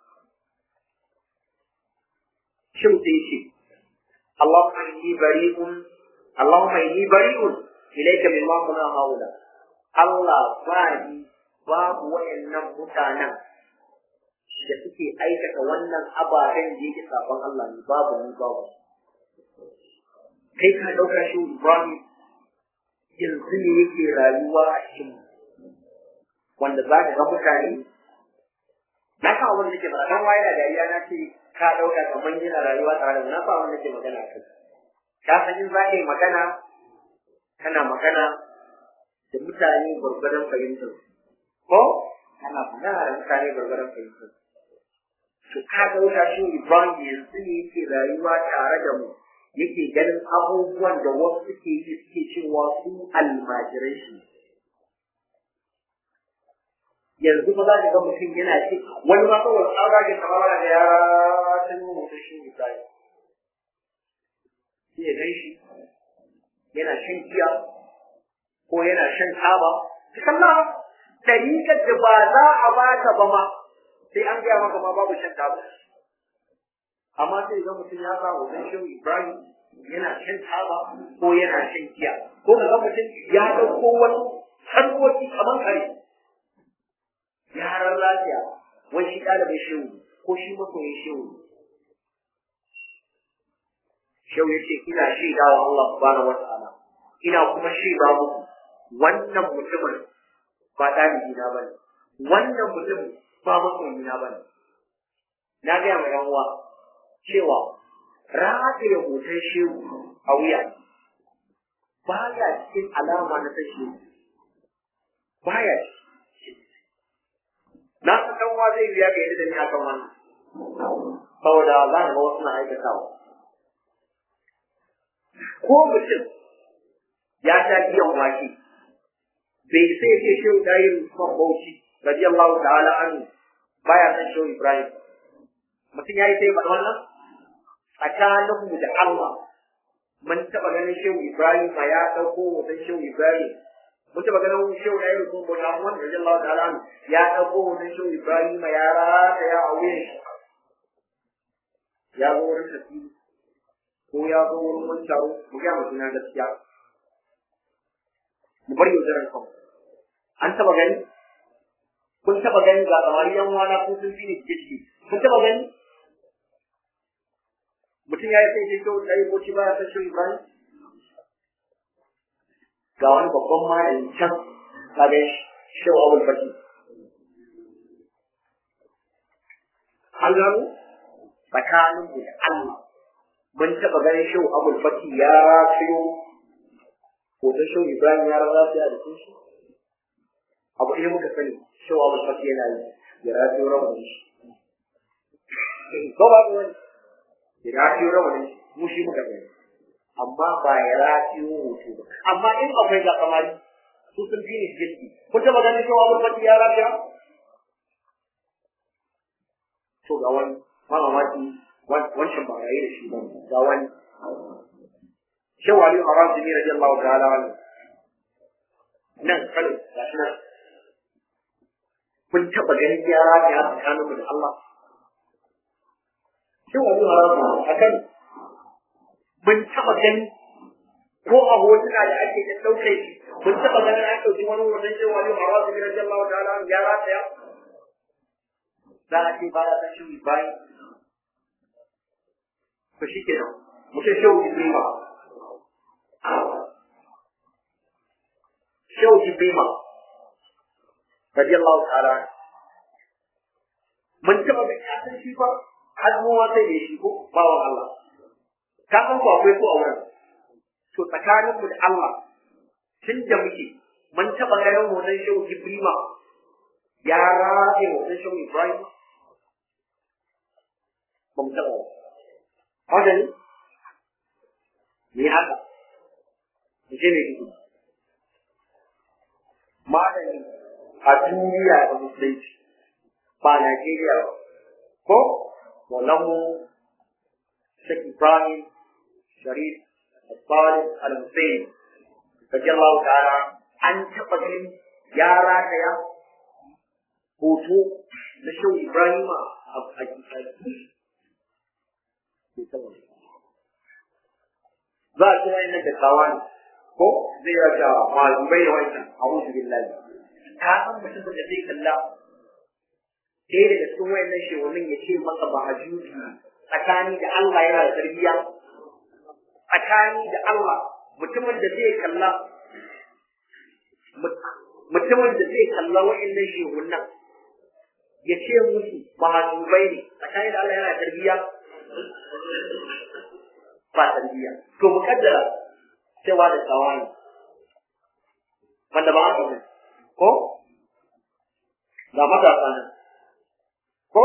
shehu sai ce Allahumma inni bari'un Allahumma inni bari'un ilayka mimma kuna haula Allah ba ni babu wayannan mutanen da suke aikata wannan ababen da yake sabon Allah ne babu ni babu kai ka dauka shi Ibrahim yanzu ne yake rayuwa a cikin wanda za ka ga mutane na sa wanda nake magana dan waye da dariya na ce ka dauka kaman yana rayuwa tare da na sa wanda nake magana kai ka san in za ka yi magana kana magana da mutane gwargwadon fahimtar ko kana magana da mutane gwargwadon fahimtar to ka ga wuta shi Ibrahim yanzu ne yake rayuwa tare da mu yake ganin abubuwan da wasu suke yi suke cewa su almajirai shi yanzu ba za ka ga mutum yana ce wani ma kawai tsara ga kamar da yara ta nuna mutum shi Ibrahim sai ya gan shi yana shan giya ko yana shan taba kalla dariƙar da ba za a baka ba ma sai an gaya maka ma babu shan taba amma sai ga mutum ya sa hoton shehu Ibrahim yana shan taba ko yana shan giya ko ka ga mutum ya ɗauko wani harkoki kamar kare yaran lafiya wai shi ɗalibin shehu ko shi masoyin shehu shehu ya ce ina shaida wa Allah subhanahu wa ta'ala ina kuma shaida muku wannan mutumin ba ɗalibi na bane wannan mutum ba masoyi na bane na gaya ma yan uwa cewa rataye hoton shehu a wuya baya cikin alama na san shehu baya na san dan uwa zai biya ga yadda da ni akan wannan saboda za ka ga wasu na aikatawa ko mutum ya sha biyan wake bai sai ce shehu dayir Usman Bauchi radiyallahu ta'ala anhu baya san shehu Ibrahim mutum yayi sai faɗa wannan tsakanin mu da Allah mun taɓa ganin shehu Ibrahim ma ya ɗauko hoton shehu Ibrahim mun taɓa ganin shehu dayir Usman Bauchi amma radiyallahu ta'ala anhu ya ɗauko hoton shehu Ibrahim ma ya rata ya a wuyan shi ya zo wurin tafsiri ko ya zo wurin wani taro mu ga mutum na gaskiya mu bar yaudarar kanmu an taba gani kun taba gani ga kamar yan wana ko sun fi ni jiki kun taba gani mutum ya yi sai ce kyau ɗaya ko ci baya san shi Ibrahim ga wani babban malami can kaga shehu abul fati an gano tsakanin da Allah mun taba ganin shehu abul fati ya ciyo hoton shehu Ibrahim ya rasa sai a jikin shi abu ɗaya muka sani shehu abul fati yana yi ya rafiyo rawanin shi ko ba wani ya rafiyo rawanin shi mu shi muka gani amma ba ya rafiyo hoto ba amma in akwai ga kamari su sun fi ni jirgi kun taba ganin shehu abul fati ya rafiya to ga wani mamaki wancan ba rayu da shi ba ga wani shehu ali haram jini radiyallahu ta'ala anhu nan kano ga shi nan kun taɓa ganin yara da ya tsakanin da Allah shehu ali haram a kan mun taɓa gani ko a hotuna da ake da ɗauke shi mun taɓa ganin an ɗauki wani hoton shehu ali haram jini radiyallahu ta'ala anhu ya rataya za a ce ba ya san shehu ibrahim to shi kenan mutum shehu ibrahim shehu jibrima radiyallahu ta'ala mun taba da ya san shi fa har mu sai da shi ko bawan Allah ka san ko akwai ko a wurin to tsakanin mu da Allah tun da muke mun taba ganin hoton shehu jibrima ya rage hoton shehu ibrahim ba mu taba haka ne me haka mu je ne malami a duniya da musulunci ba Najeriya ba ko Maulamu Sheikh Ibrahim Sharif Al-Talib Al-Hussein radiyallahu ta'ala an taɓa ganin ya rataya hoto na Shehu Ibrahim a za a kira ina da kawani ko zai ya sha mazubai da wancan a'udhu billahi ka san mutum da zai kalla ɗaya daga cikin wayannan shehunin ya ce maka ba hajuji tsakani da Allah yana da tarbiyya tsakani da Allah mutumin da zai kalla mutumin da zai kalla wayannan shehunan ya ce musu ba hajubai ne tsakani da Allah yana da tarbiyya ba tarbiyya to mukaddara cewa da tsawani wanda ba haka ne ko ga matasa nan ko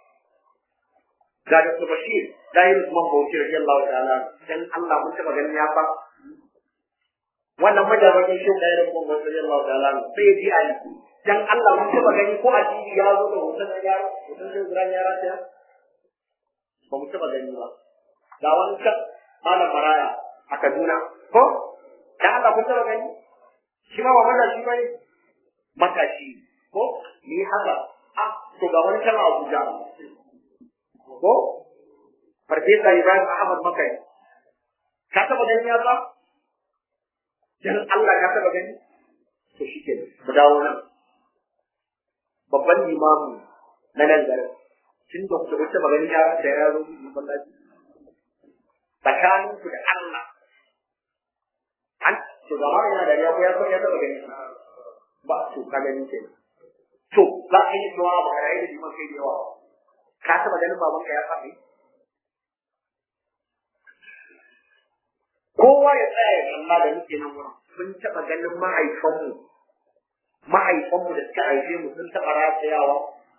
ga da su bashir da yi Usman Bauchi radiyallahu ta'ala dan Allah mun taba ganin ya fa wannan majabakin shi da yi Usman Bauchi radiyallahu ta'ala sai ya ji a yi dan Allah mun taba gani ko a TV ya zo da hoton yara hoton da Ibrahim yara ta ba mu taba gani ba ga wani kan malam maraya a Kaduna ko dan Allah kun taba gani shi ma ba mata shi bane matashi ko ni haka a to ga wani kan Abuja ko Farfesa Ibrahim Ahmad Makai ka taba gani ya ba dan Allah ka taba gani to shi ke mu dawo nan babban limamu na nan garin tun da ku taba gani ya da ya zo masallaci tsakaninku da Allah an to da ma yana da ya ko ya ko ya taba gani ba to ka gani ke to za a yi cewa ba ka da liman kai da yawa ka taba ganin baban ka ya faɗi kowa ya tsaya ya kalla da muke nan wurin mun taba ganin mahaifanmu mahaifanmu da suka haife mu sun taba ratayawa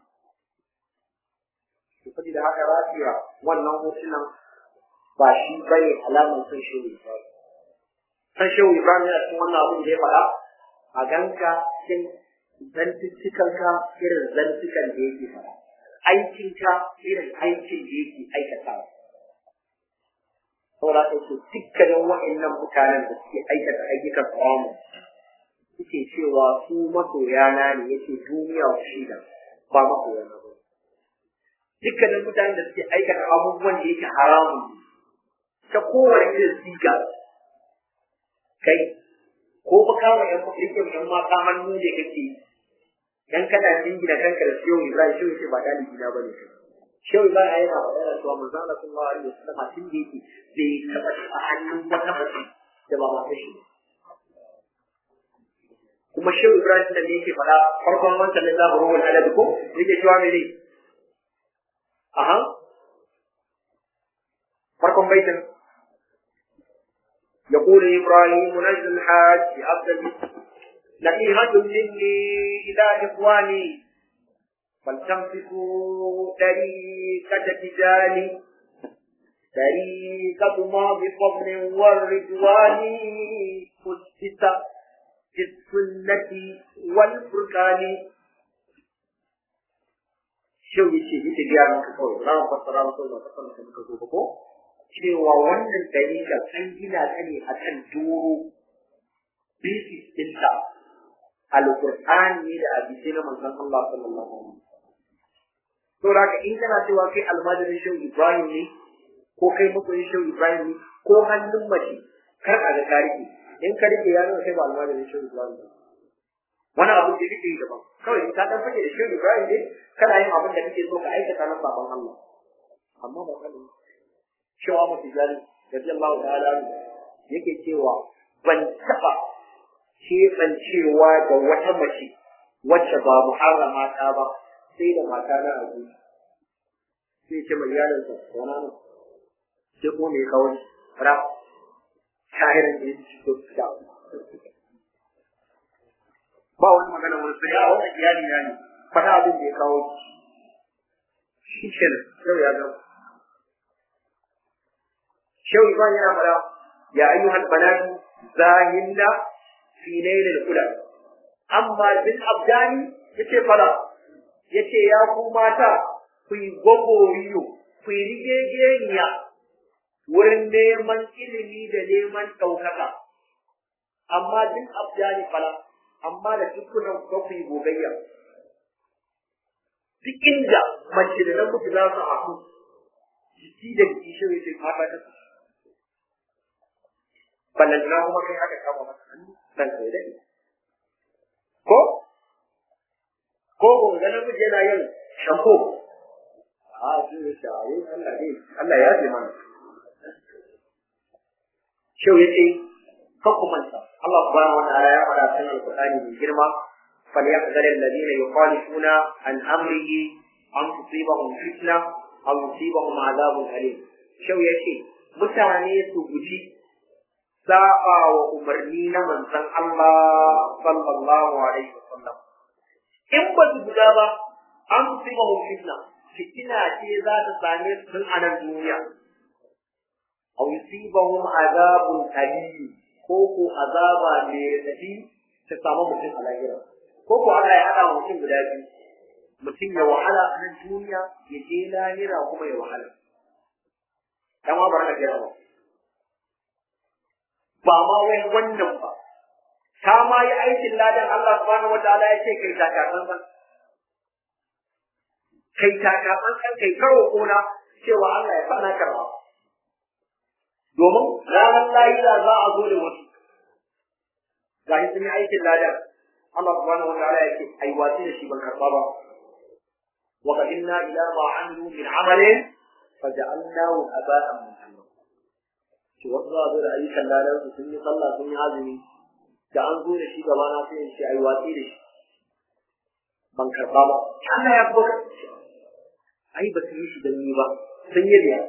to saboda haka rafiya wannan hotunan ba shi bane alamar son shehu Ibrahim san shehu Ibrahim yana cikin wannan abin da ya faɗa a ganka cikin zantuttukanka irin zantukan da yake faɗa aikinka irin aikin da yake aikatawa saboda haka ce dukkanin wa'annan mutanen da suke aikata ayyukan haramu suke cewa su masoyana ne yake duniya shida ba masoyana ba dukkanin mutanen da suke aikata abubuwan da yake haramun ne ta kowane irin siga kai ko ba kama yan rike yan mata hannu da kake dan kana jingina kanka da shehu Ibrahim shehu ce ba dalibi na bane kai shehu Ibrahim yana magana cewa manzo Allah sallallahu alaihi wasallam tun da yake bai taba a hannun wata mace da ba mata shi kuma shehu Ibrahim da yake faɗa farkon wancan da zabu ruwan adab ko yake cewa mene aha farkon baitin يقول إبراهيم نجد الحاج عبد نصيحة مني إلى إخواني فلتمسكوا طريقة تجاني طريقة ما بفضل والرضوان أسست في السنة والفرقان شو يشي يشي جاء من كفور لا فسر رسول الله صلى الله عليه وسلم cewa wannan dalilin an gina ta ne a kan doro basis ɗinta alƙur'ani ne da abinci na manzon Allah sallallahu alaihi wasallam to da in kana cewa kai almajirin shehu Ibrahim ne ko kai masoyin shehu Ibrahim ne ko hannun mace kar a ga tarihi in ka rike ya nuna kai ba almajirin shehu Ibrahim ba wani abu da kake yi daban kawai ka dan fage da shehu Ibrahim ne kana yin abin da kake so ka aikata na sabon Allah amma ba kana cewa mafi gani radiyallahu ta'ala yake cewa ban taba keɓancewa da wata mace wacce ba muharrama ta ba sai da mata na a zuci sai ce mai yaron sa wana nan sai kuma mai kawai ra shahirin da yake so da ba wani magana wani sai ya wani iyali na ne fata abin da ya kawo shi kenan yau ya gama شو يبان يا ملا يا أيها البنات زاهن في ليل الهدى أما بالأبدان yace fara yace ya ku mata ku yi gwagworiyo ku yi rigegeniya wurin neman ilimi da neman ɗaukaka amma duk abdani fara amma da dukkanin ku ku yi gogayya duk inda mace da namiji za su haɗu jiki da jiki shi yace fata ta ballantana kuma kai aka kama masa hannu dan kai dade ko ko gonga namiji yana yin shampo a shi ne shawo Allah ne Allah ya ji mana shau yace kan ku manta Allah subhanahu wa ta'ala ya faɗa cikin alqur'ani mai girma فليحذر الذين يخالفون عن امره ان تصيبهم فتنه او يصيبهم عذاب اليم شو يشي mutane su guji saba wa umarni na manzon Allah sallallahu alaihi wasallam in ba su guda ba an tuba mu fitna fitina ce za ta same su tun a nan duniya aw yusibahum azabun alim ko ko azaba ne tafi ta samu mutum a lahira ko ko Allah ya hada mutum guda biyu mutum ya wahala a nan duniya ya je lahira kuma ya wahala dan ma barka da ba ba ma wai wannan ba ta ma yi aikin ladan Allah subhanahu wataala ya ce kai takasan san kai takasan san kai karo kona cewa Allah ya fana karba domin ranar lahira za a zo da wasu ga shi sun yi aikin ladan Allah subhanahu wataala ya ce ai wasi da shi ban karba ba wa qadimna ila ma amilu min amalin faja'alnahu haba'an mansura shi wasu za a zo da ayyukan ladan su sun yi sallah sun yi azumi da an zo da shi gaba na sai in ce ai watsi da shi ban karba ba Allah ya kuma ai ba su yi shi don ni ba sun yi da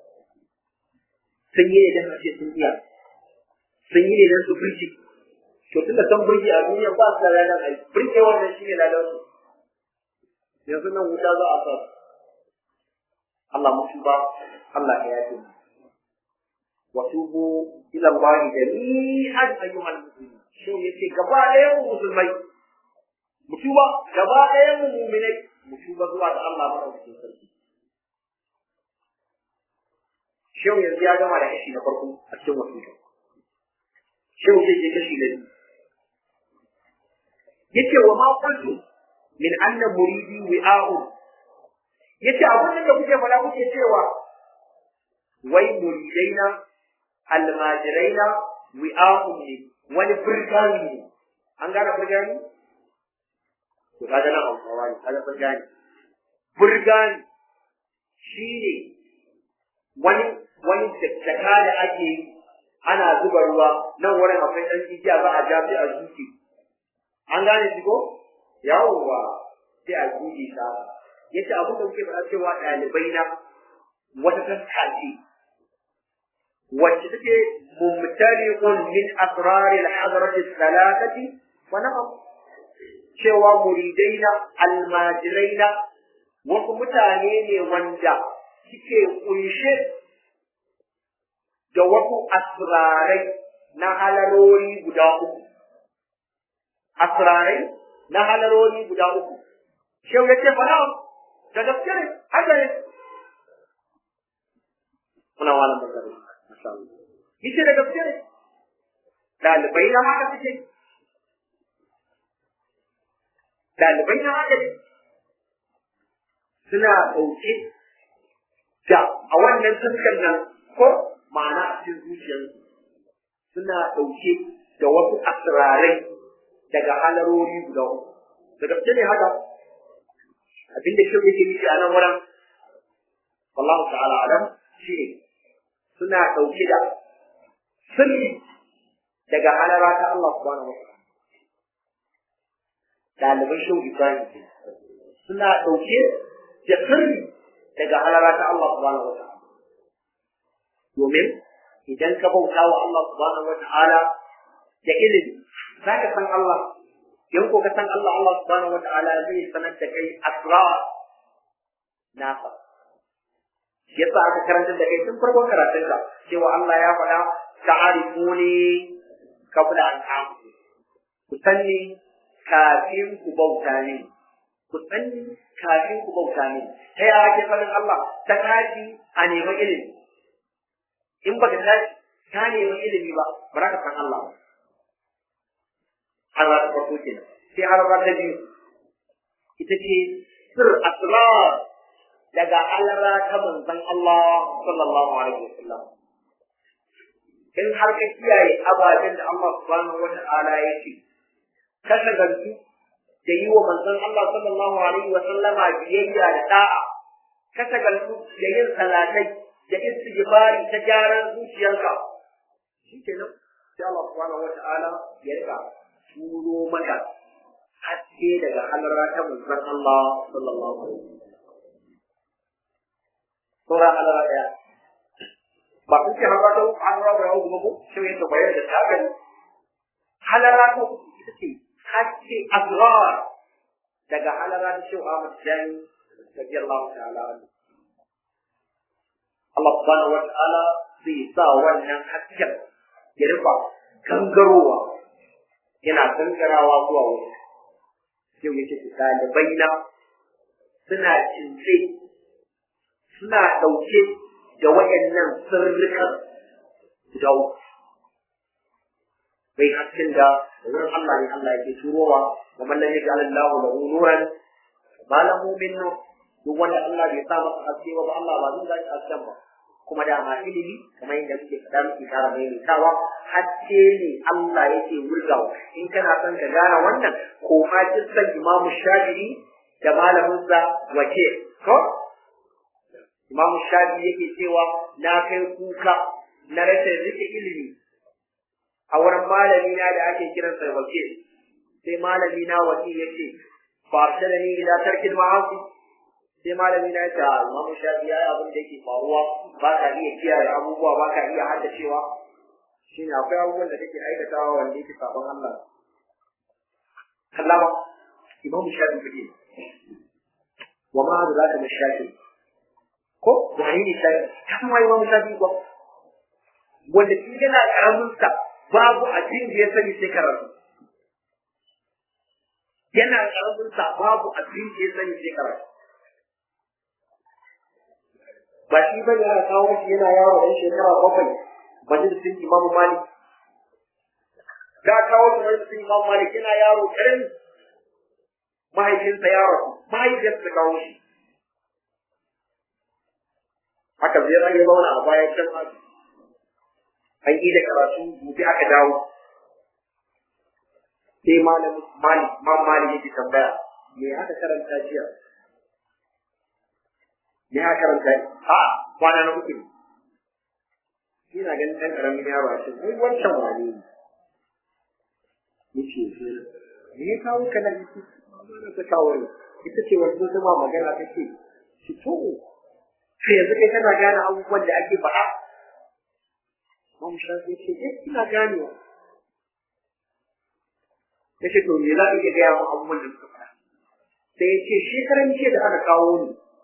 sun yi ne don ce sun iya sun yi ne don su birki to tunda san birki a duniya ba su da ranar ai birke wannan shi ne lalar su yanzu nan wuta za a sa Allah mutu ba Allah ya yafe mu wa tubu ila Allah jami'an ayyuhal muslimin shi yace gaba ɗayan mu musulmai mu tuba gaba ɗayan mu mu'minai mu tuba zuwa ga Allah madaukakin sarki Shehu yanzu ya gama da kashi na farko a cikin wasiƙa. Shehu zai je kashi na biyu. Yace wa ma qultu min anna muridi wi'a'u. Yace abin da kuke faɗa kuke cewa wai muridaina almajiraina wi'a'u ne wani burgani ne. An gane burgani? To kaga nan Hausawa ne, kaga burgani. Burgani shi ne wani wani jaka da ake yi ana zuba ruwa nan wurin akwai ɗan igiya za a ja sai a zuke an gane shi ko yawwa sai a zuke ta yace abin da muke faɗa cewa ɗalibai na wata taska ce wacce take mumtaliqun min asrar al-hadrat al-thalathati wa na'am cewa muridaina almajiraina wasu mutane ne wanda suke kunshe da wasu asrarai na halarori guda uku. Asrarai na halarori guda uku. Shehu ya ce fara da gaske ne, haka ne. Muna wani magana, masha Allah. Yace da gaske ne. Ɗalibai na haka suke. Ɗalibai na haka ne. Suna ɗauke da a wannan fuskar nan ko ma'ana a cikin zuciyarsu suna ɗauke da wasu asirarai daga halarori guda uku. Da gaske ne haka, abin da kyau yake nufi a nan wurin, wallahu ta'ala alam shi ne suna ɗauke da sirri daga halara ta Allah subhanahu wa ta'ala. Ɗaliban shehu Ibrahim suna ɗauke da sirri daga halara ta Allah subhanahu wa ta'ala. domin idan ka bauta wa Allah subhanahu wa ta'ala da ilimi za ka san Allah in ko ka san Allah Allah subhanahu wa ta'ala zai sanar da kai asrar nasa yasa aka karanta da kai tun farkon karatun ka cewa Allah ya faɗa ta'arifuni qabla an ta'budu ku sanni kafin ku bauta ne ku sanni kafin ku bauta ne ta yaya ake sanin Allah ta kaji a neman ilimi in baka tashi ka nemi ilimi ba ba za ka san Allah ba harra ta farko kenan sai harra ta biyu ita ce sir asrar daga alara ta manzon Allah sallallahu alaihi wasallam in har ka kiyaye ababen da Allah subhanahu wata'ala ya ce ka shagaltu da yi wa manzon Allah sallallahu alaihi wasallama biyayya da da'a ka shagaltu da yin salatai da istighfari ta gyaran zuciyarka shi ke nan sai Allah subhanahu wata'ala ya rika turo maka haske daga halara ta manzon Allah sallallahu alaihi wasallam Sura halara daya ba kun ce halara ta uku halara ta uku ba ko shi yadda bayar da takan halara ta uku ita ce haske azrar daga halara ta shi Ahmad Jani radiyallahu ta'ala anhu Allah subhanahu wata'ala zai sa wannan hasken ya rufa gangarowa yana gangarawa zuwa wuri yau yake su ɗalibai na suna cince suna ɗauke da waɗannan sirrikan guda uku bai hasken da wurin Allah ne Allah yake turowa wa man lam yaj'al Allahu lahu nuran ma lahu min nur duk wanda Allah bai sa masa haske ba Allah ba zai zaki hasken ba kuma da ma ilimi kamar yadda muke faɗa muke kara maimaitawa haske ne Allah yake wurgawa in kana son ka gane wannan ko ma kissan Imam Shafi'i da malaminsa wace ko Imam Shafi'i yake cewa na kai kuka na rashin rike ilimi a wurin malami na da ake kiransa wakil sai malami na wakil ya ce ba da ni ila tarkin ma'asi sai malami na ta Imam Shafi ya abin da yake faruwa ba ka iya kiyaye abubuwa ba ka iya haddacewa shine akwai abubuwan da kake aikatawa wanda yake sabon Allah kallama Imam Shafi kake wa ma da zaka shafi ko wani ne shafi kan wai Imam Shafi ko wanda shi yana karamin sa babu abin da ya sani sai karatu yana karamin sa babu abin da ya sani sai karatu ba shi ba yana kawo shi yana yawo ɗan shekara bakwai majalisin imamu malik ga kawo shi majalisin imamu malik yana yaro ƙarami mahaifinsa ya rasu mahaifinsa ta kawo shi haka zai rage zauna a bayan can haka an yi da karatu gobe aka dawo sai malam malik mam malik yake tambaya me aka karanta jiya me aka karanta a kwana na uku ne ina ganin ɗan ƙaramin yaro a ce ai wancan wane ne yace me ya kawo ka nan yace na ta kawo ne ita ce wanda ta ma magana ta ce ki to sai yanzu kai kana gane abubuwan da ake faɗa Imam Shafi ce eh ina ganewa ya ce to me za ka iya gaya min abubuwan da suka faɗa sai ya ce shekaran jiya da aka kawo ni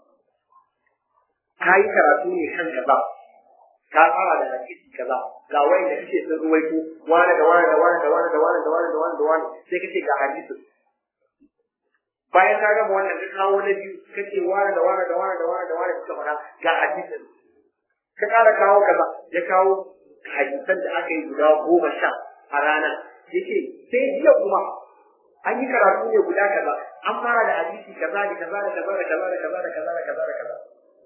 ka yi karatu ne kan kaza ka fara da hadisi kaza ga wanda kake sun ruwaito wani da wani da wani da wani da wani da wani da wani da wani sai kace ga hadisi bayan ka gama wannan ka kawo na biyu kace wani da wani da wani da wani da wani suka faɗa ga hadisin ka ƙara kawo kaza ya kawo hadisan da aka yi guda goma sha a rana yace sai jiya kuma an yi karatu ne guda kaza an fara da hadisi kaza da kaza da kaza da kaza da kaza da kaza da kaza da kaza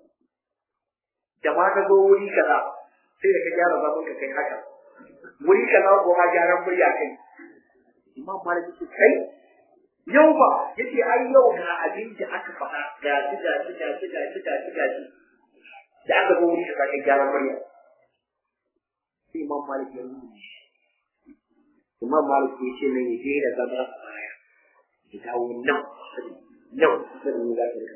da ma ka zo wuri kaza sai da ka gyara zaman ka kai haka wuri kaza ko ma gyaran murya kai imam malik yace kai yau ba yace ai yau ga abin da aka faɗa ga shi ga shi ga shi ga shi ga shi ga shi da aka zo wuri kaza kai gyaran murya sai imam malik ya rubuta imam malik ya ce nan ya je da zama a baya ya dawo nan nan sai mu za ta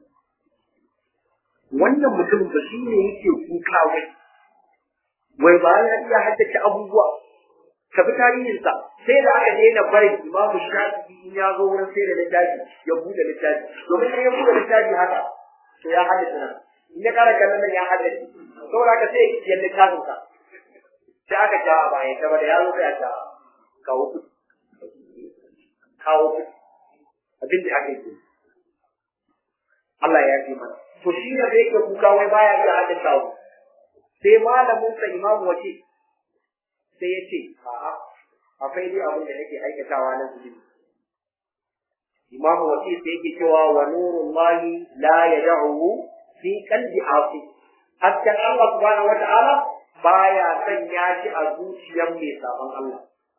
wannan mutumin ba shi ne yake kuka wai wai ba ya iya haddace abubuwa ka bi tarihinsa sai da aka daina barin imamu shafi'i in ya zo wurin sai da littafi ya buɗe littafi domin in ya buɗe littafi haka to ya haddace nan in ya kara kallon nan ya haddace saboda haka sai ya littafin sa sai aka ja a baya ta da ya zo sai a ja kawo kuɗi kawo kuɗi abin da aka yi Allah ya ji mana to shi ne da yake kuka wai baya iya hadin kawo sai malamin sa imamu wace sai ya ce a'a akwai dai abin da nake aikatawa na zunubi imamu wace sai yake cewa wa nurullahi la yad'u fi qalbi asi hatta Allah subhanahu wata'ala baya sanya shi a zuciyar mai sabon Allah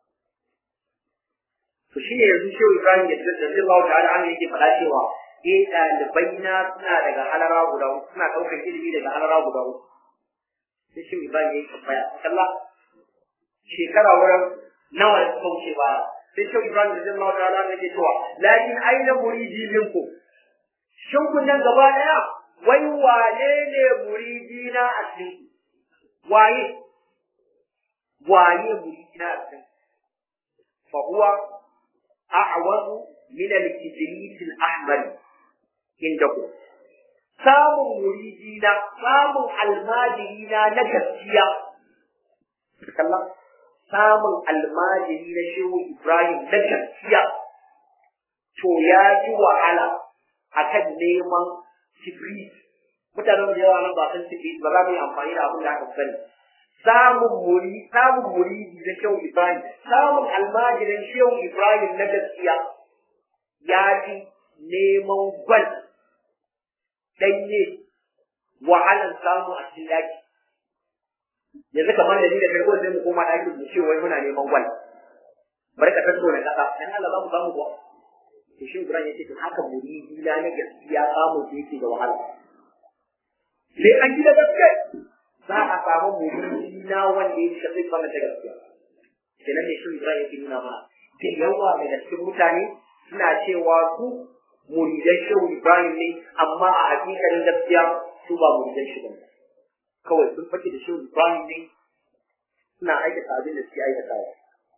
to shi ne yanzu shehu Ibrahim ya tsaya da Allah ta'ala an yake faɗa cewa eh ɗalibai na suna daga halara guda uku suna ɗaukar ilimi daga halara guda uku sai shi Ibrahim ya yi tambaya kalla shekara wurin nawa da suka wuce ba sai shi Ibrahim da Allah ta'ala ya ce cewa lakin aina muridi minku shin kun nan gaba daya wai wane ne muridi na a cikin waye waye muridi na a cikin fa huwa a'wazu min al-kibrit al-ahmar indakum samun muridina samun almajirina na gaskiya kalla samun almajiri na shehu ibrahim na gaskiya to ya yi wahala akan neman kibrit mutanen da yawa nan ba san kibrit ba za mu yi amfani da abin da aka sani samun muri samun muridi na shehu ibrahim samun almajirin shehu ibrahim na gaskiya ya ji neman gwal ɗanye wahalan samu a cikin daki yanzu kamar da ni da karko sai mu koma daki mu ce wai muna neman gwal bari ka tattau na kasa dan Allah za mu samu kuwa to shi Ibrahim yace to haka muridi na na gaskiya samu da yake da wahala sai an gida gaskiya za a samu muridi na wanda yake da zai fara da gaskiya kenan ne shi Ibrahim yake nuna mana da yawa daga cikin mutane suna cewa su muridan shehu Ibrahim ne amma a hakikalin gaskiya su ba muridan shi ba kawai sun fake da shehu Ibrahim ne suna aikata abin da suke aikatawa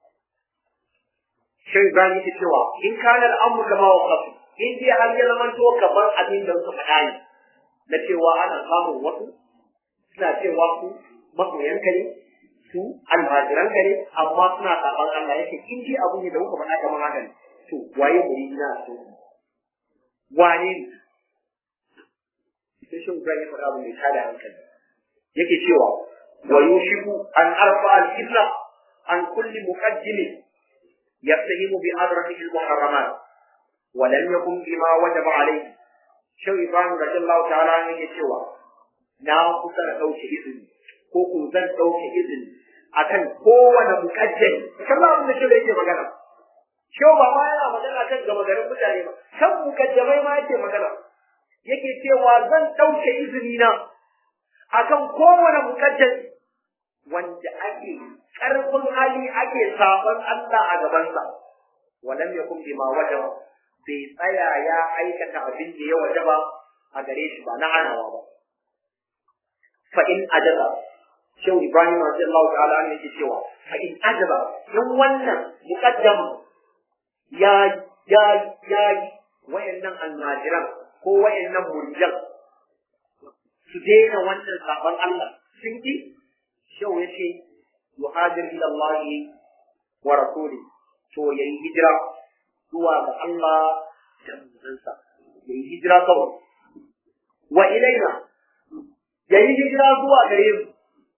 shehu Ibrahim yake cewa in kana al'amru kama wa qafi in dai har ya zama to kamar abin da suka faɗa ne na cewa ana samun wasu suna cewa su masoyanka ne su almajiranka ne amma suna saban Allah yake in dai abu ne da kuka faɗa kamar haka ne to waye muri na so wane ne sai shi Ibrahim ya faɗa abu mai tada hankali yake cewa wa yushiku an arfa al-illa an kulli muqaddim yastahimu bi adratihi al-muharramat wa lam yakun bima wajaba alayhi shi Ibrahim radiyallahu ta'ala yake cewa na kusa da dauke izini ko ko zan dauke izini akan kowane muqaddami kamar abin da shi yake magana Shau ba ma yana magana kan gama garin mutane ba, kan mukaddamai ma yake magana. Yake cewa zan ɗauke izini na akan kowane mukaddami wanda ake ƙarfin hali ake sabon Allah a gabansa. Walam ya kun bima wajaba bai tsaya ya aikata abin da ya wajaba a gare shi ba na hanawa ba. Fa in ajaba Shehu Ibrahim radiyallahu ta'ala ne yake cewa fa in ajaba in wannan muqaddama ya ya ya wayannan almajiran ko wayannan muridan su daina wannan sabon Allah sun ki shau yace yuhajir ila Allah wa rasuli to yayi hijira zuwa ga Allah da manzansa yayi hijira kawai wa ilaina yayi hijira zuwa gare mu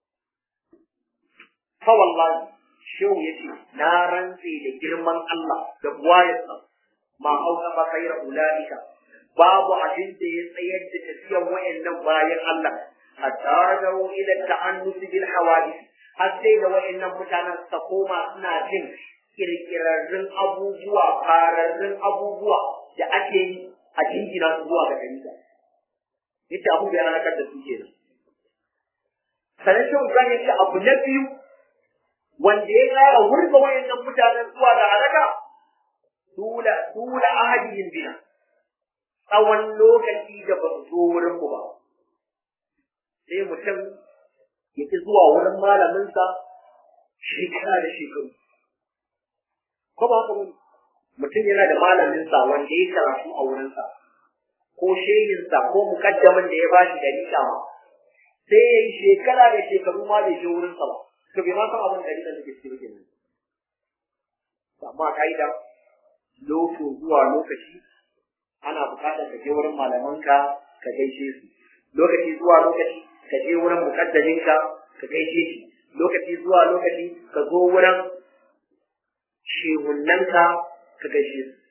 fa wallahi shehu ya ce na rantse da girman Allah da buwayarsa ma auka ba kaira ula'ika babu abin da ya tsayar da tafiyan wayannan bayan Allah hatta rajau ila ta'annusi bil hawadith har sai da wayannan mutanen su koma suna jin kirkirarrun abubuwa fararrun abubuwa da ake yi a jingina su zuwa ga dalila yace abu da ya halakar da su kenan sanar shi Ibrahim ya ce abu na biyu wanda ya ƙara wurga wayannan mutanen zuwa ga halaka tula tula ahadihim bina tsawon lokaci da ba su zo wurin mu ba sai mutum ya ki zuwa wurin malaminsa shekara da shekaru ko ba haka bane mutum yana da malaminsa wanda ya karatu a wurinsa ko shehinsa ko mukaddamin da ya bashi da nika ma sai ya yi shekara da shekaru ma bai je wurinsa ba to bai ma san abin da rikan da ke cikin kenan amma kaida loko zuwa lokaci ana bukatar ka je wurin malamanka ka gaishe su lokaci zuwa lokaci ka je wurin mukaddaminka ka gaishe shi lokaci zuwa lokaci ka zo wurin shehunnanka ka gaishe su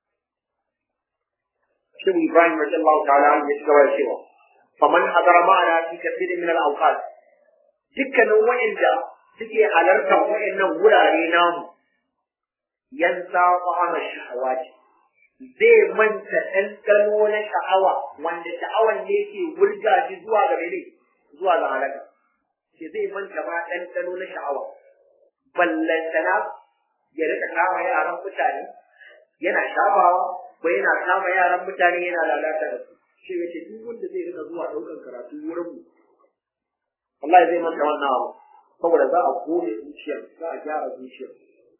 Shin Ibrahim radiyallahu ta'ala ya ci gaba da cewa faman hadara ma'ana fi kathirin min al-awqat dukkanin wa'inda suke halartar wa'annan wurare namu yansa fa'ama shahawati zai manta ɗanɗano na sha'awa wanda sha'awan ne ke wurga shi zuwa ga mene zuwa ga halaka ke zai manta ma ɗanɗano na sha'awa ballantana ya rika kama yaran mutane yana shafawa ko yana kama yaran mutane yana lalata da su shi yace duk wanda zai rika zuwa ɗaukan karatu wurin mu wallahi zai manta wannan abu saboda za a kone zuciyar za a gyara zuciyar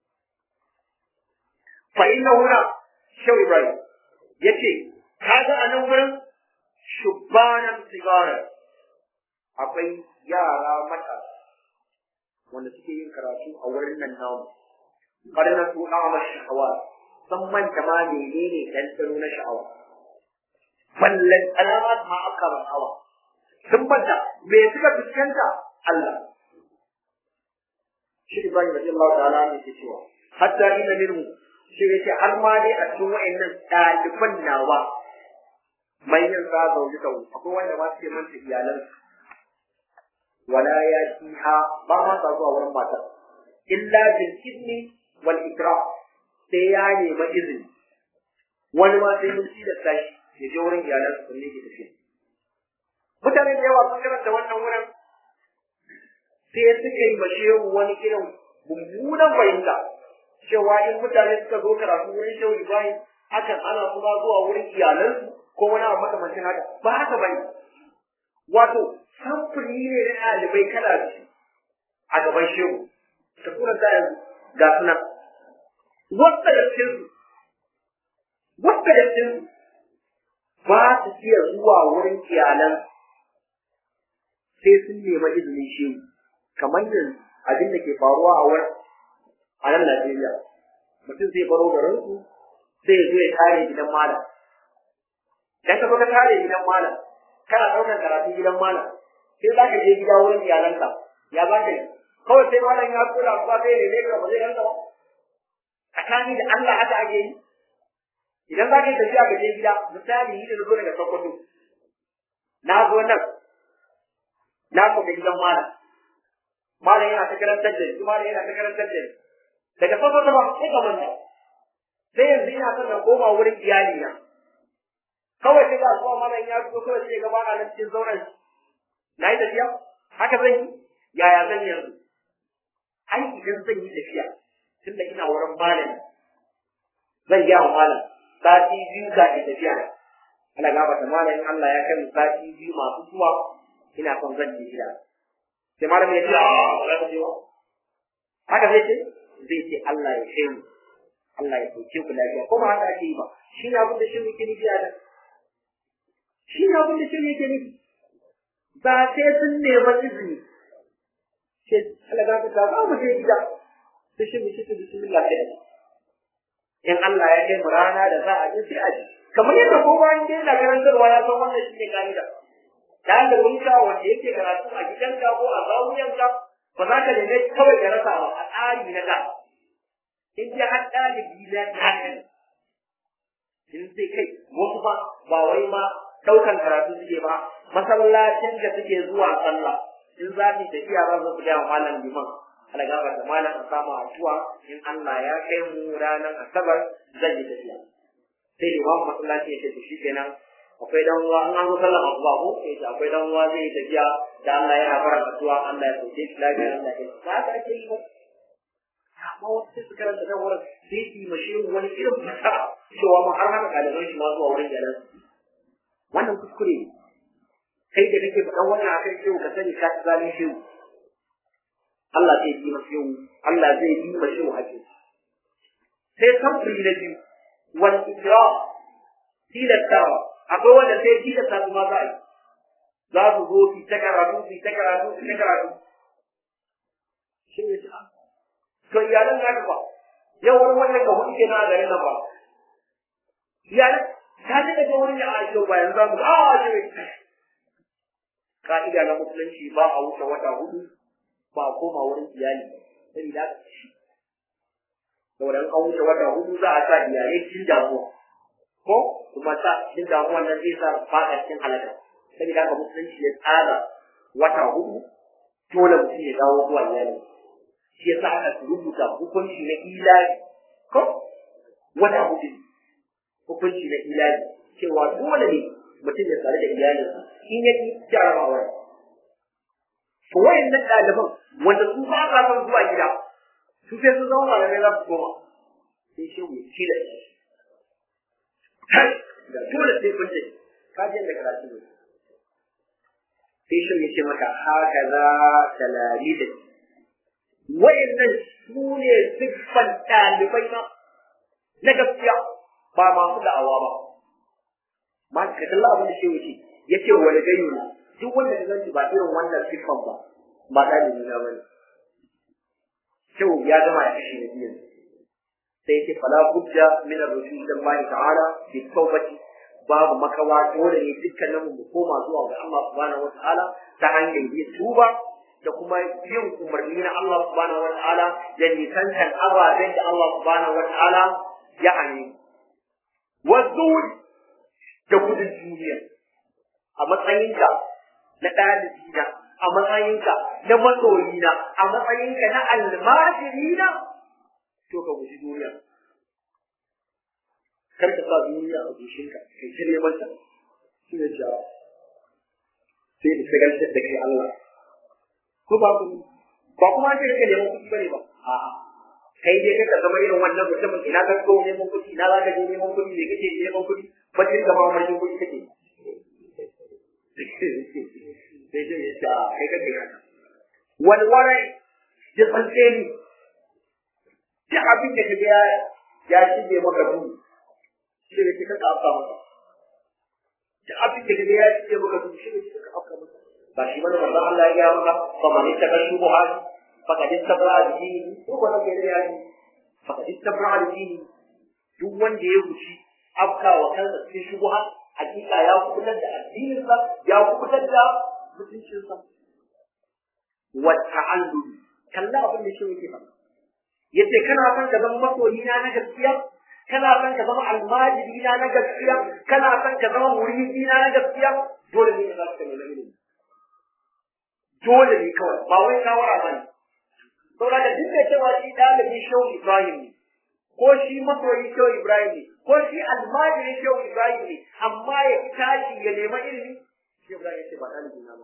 fa inna huna shaw ibrahim yace kaga a nan wurin shubbanan sigara akwai yara mata wanda suke yin karatu a wurin nan namu kada na su ama sha'awa san manta ma menene ɗanɗano na sha'awa ballan alamat ma aka sha'awa sun manta me suka fuskanta Allah shi Ibrahim radiyallahu ta'ala ne ke cewa hatta inna minhu shi yace har ma dai a cikin wayannan ɗaliban nawa manyan sa zauje ta akwai wanda ma suke manta iyalan wala ya fiha ba ma sa zuwa wurin matar illa bil idni wal ikra sai ya nemi izini wani ma sai mun ci da tashi ya je wurin iyalan su ne ke tafiya mutane da yawa sun karanta wannan wurin sai suka yi mashehu wani irin mummunan fahimta cewa in mutane suka zo karatu wurin shehu ibrahim hakan ana kuma zuwa wurin iyalansu ko wani abu makamancin haka ba haka bane wato samfuri ne na ɗalibai kala biyu a gaban shehu ta tura da yanzu ga suna wata da cikin wata da cikin ba su iya zuwa wurin iyalan sai sun nema izinin shehu kamar yanzu abin da ke faruwa a wurin a nan Najeriya mutum zai baro garinsu sai ya zo ya kare gidan malam dan ka zo ka kare gidan malam kana ɗaukar karatu gidan malam sai za ka je gida wurin iyalanka ya za ka yi kawai sai malam ya kula ba sai ne ne ka ba zai ranka ba tsakani da Allah aka ake yi idan za ka yi tafiya ka je gida misali yi da zo daga Sokoto na zo nan na kuma gidan malam malam yana ta karantar da ni malam yana ta karantar da ni daga Sokoto ba sai ka manta sai yanzu ina son na koma wurin iyali na kawai sai ga zuwa malam ya fito kawai sai gaba a nan cikin zauren na yi tafiya haka zan yi yaya zan yi yanzu ai idan zan yi tafiya tunda ina wurin malam zan gaya wa malam sati biyu ga ke tafiya na ana gaba ta malam in Allah ya kai mu sati biyu masu zuwa ina son zan je gida sai malam ya ce a ba za ka je ba haka zai ce zai ce Allah ya kai mu Allah ya sauke ku lafiya ko ba haka ake yi ba shi ne abin da shi yake nufi a nan shi ne abin da shi yake nufi ba sai sun nema izini ce Allah ga ta ba mu je gida sai shi mu shi bismillah sai in Allah ya kai mu rana da za a je sai a ji kamar yadda kowa in dai yana karantarwa ya san wannan shi ne ka'ida da da ka wanda yake karatu a gidanka ko a zawuyanka ba za ka nemi kawai ka rasa ba a tsari na da in ji har ɗalibi na haka ne in sai kai wasu ba ba wai ma ɗaukan karatu suke ba masallacin da suke zuwa sallah in za su tafiya za su gaya malam liman ala gaba da malam a samu atuwa in Allah ya kai mu ranar asabar zan yi tafiya sai limamin masallaci ya ce to shikenan akwai dan uwa an zo sallar asuba ko sai ce akwai dan uwa zai yi tafiya da Allah yana fara atuwa Allah ya sauke shi lafiya Allah ya ba ta ake yi ba amma wasu sai su karanta nan wurin sai su yi mashi wani irin fata cewa ma har hana ɗaliban shi ma zuwa wurin jalan wannan kuskure ne kai da kake faɗan wannan akan shehu ka sani ka ci zalin shehu Allah zai yi masa shehu Allah zai yi masa shehu haƙi sai samfuri na biyu wal ikra tilastawa akwai wanda sai tilasta su ma za a yi za su zo su ta karatu su ta karatu su ta karatu shi ne to iyalan naka ba yau wani wannan ka hudu kenan a garin nan ba iyalan ta ji daga wurin ya aisho ba yanzu mu a ce ka'ida na musulunci ba a wuce wata hudu ba a koma wurin iyali sai da ka ci saboda an wuce wata hudu za a sa iyalai cikin damuwa ko kuma sa cikin damuwa nan zai sa fada cikin halaka sai da ka musulunci ya tsara wata hudu dole mutum ya dawo zuwa iyali shi yasa aka rubuta hukunci na ilahi ko wata hudu hukunci na ilahi cewa dole ne mutum ya tsare da iyalinsa in ya ki jarabawa to wayannan ɗaliban wanda su ba sa son zuwa gida su sai su zama malamai za su koma sai shi mu ci da shi da dole sai kun ce ka je da karatu ne sai shi ya ce maka haka za talari da wayannan su ne siffan ɗalibai na na gaskiya ba masu da'awa ba ma ka kalla abin da shehu ce ya ce wani gani ne duk wanda ka zanci ba irin wannan siffan ba ba ɗalibi na bane shehu ya gama ya kashe na biyan sai ya ce fala budda min ar-rusul lillahi ta'ala bi tawbati babu makawa dole ne dukkanin mu koma zuwa ga Allah subhanahu wa ta'ala ta hanyar yin tuba da kuma yin umarni na Allah subhanahu wataala da nisantar ababen da Allah subhanahu wataala ya hani wasul da gudun duniya a matsayinka na ɗalibina a matsayinka na masoyina a matsayinka na almajirina to ka guji duniya kar ka sa duniya a gushinka kai ta neman ta shi ne jawo sai da shagaltar da kai Allah ko ba ku ba kuma ce kake neman kuɗi bane ba a kai dai kaka zama irin wannan mutumin ina ka ko neman kuɗi ina za ka je neman kuɗi me kake neman kuɗi ba kin gama mamarkin kuɗi kake sai dai ya ce a kai kake haka walwarai da tsantseni duk abin da kaga ya ya shige maka duhu shi ne kika afka maka duk abin da kaga ya shige maka duhu shi ne kika afka maka ba shi bane manzon Allah ya gaya maka fa man ittaka shubuhat faqad istabra bi dinihi ko wala ke da yaji faqad istabra bi dinihi duk wanda ya guci afka wa kansa cikin shubuhat hakika ya kubutar da addininsa ya kubutar da mutuncinsa wa ta'allum kalla abin da shi yake faɗa yace kana son ka zama masoyi na na gaskiya kana son ka zama almajiri na na gaskiya kana son ka zama muridi na na gaskiya dole ne za ka nemi ilimi dole ne kawai ba wai shawara ba ne saboda da duk da cewa shi ɗalibi shehu ibrahim ne ko shi masoyi shehu ibrahim ne ko shi almajiri shehu ibrahim ne amma ya fi tashi ya nema ilimi shehu ibrahim ya ce ba ɗalibi na ba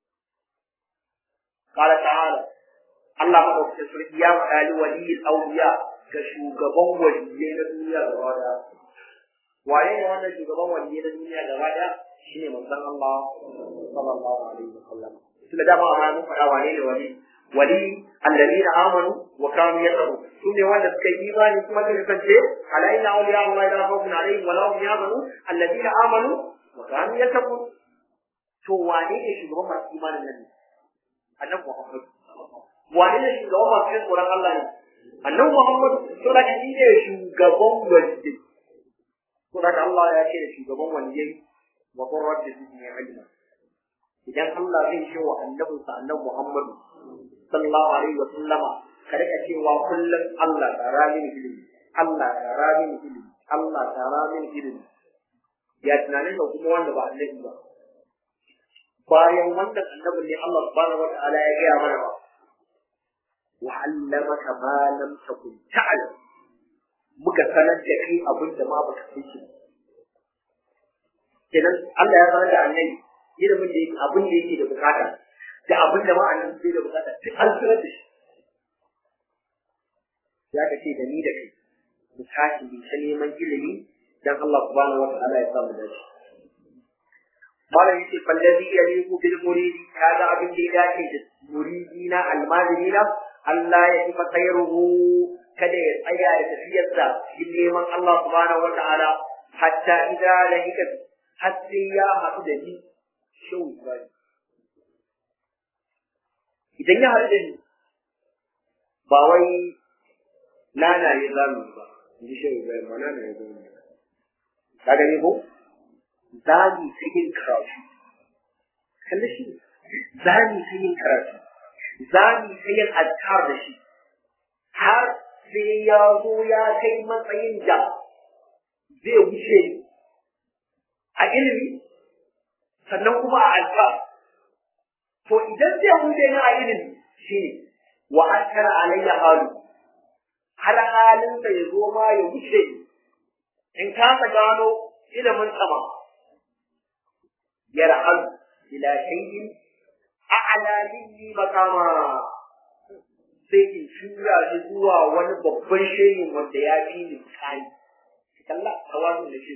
قال تعالى Allah maɗaukacin sarki ya faɗa li waliyin auliya ga shugaban waliyai na duniya gaba ɗaya. Wane ne wannan shugaban waliyai na duniya gaba ɗaya? Shi ne manzon Allah sallallahu alaihi wa sallam. Tunda dama a mun faɗa wane ne wali? Wali alladhina amanu wa kanu yattaqun. Su ne wanda suka yi imani kuma suka kasance ala inna awliya Allah la khawfun alaihim wa la hum yahzanun alladhina amanu wa kanu yattaqun. To wane ne shugaban masu imanin nan? Annabi Muhammad wane ne shugaban masu yin tsoron Allah ne annabi Muhammad to da shi ne shugaban waliyyi to da Allah ya ce da shugaban waliyyi wa qur rabbi zidni ilma idan Allah zai ce wa annabin sa annabi Muhammad sallallahu alaihi wa sallama ka rika cewa kullum Allah tsara mini ilimi Allah tsara mini ilimi Allah tsara mini ilimi ya tunanin da kuma wanda ba annabi ba bayan wannan annabin ne Allah subhanahu wa ta'ala ya gaya mana ba وعلمك ما لم تكن تعلم muka sanar da kai abin da ma baka san shi kenan Allah ya sanar da annabi ilimin da yake abin da yake da bukata da abin da ma annabi bai da bukata duk an sanar da shi ya ka ce da ni da kai mu tashi mu ta neman ilimi dan Allah subhanahu wa ta'ala ya samu da shi malam yace fallazi yaliqu bil muridi kaga abin da ya dace da muridina almajirina Allah ya kifa khairuhu kada ya tsaya da tafiyarsa shi neman Allah subhanahu wata'ala hatta idza lahika har sai ya haɗu da ni shau Ibrahim idan ya haɗu da ni ba wai nana ya zamu ba ji shau Ibrahim ba nana ya zamu ka gani ko zani ta yin karatu kalli shi zani ta yin karatu za mu yi yin azkar da shi har sai ya zo ya kai matsayin da zai wuce a ilimi sannan kuma a azkar to idan zai wuce ni a ilimi shi ne wa ankar alayya halu har halinsa ya zo ma ya wuce in kasa gano ilimin sama yarhal ila shay'in a'la minni makama sai in shura shi zuwa wani babban shehin wanda ya fi ni kai kalla tawazun da shi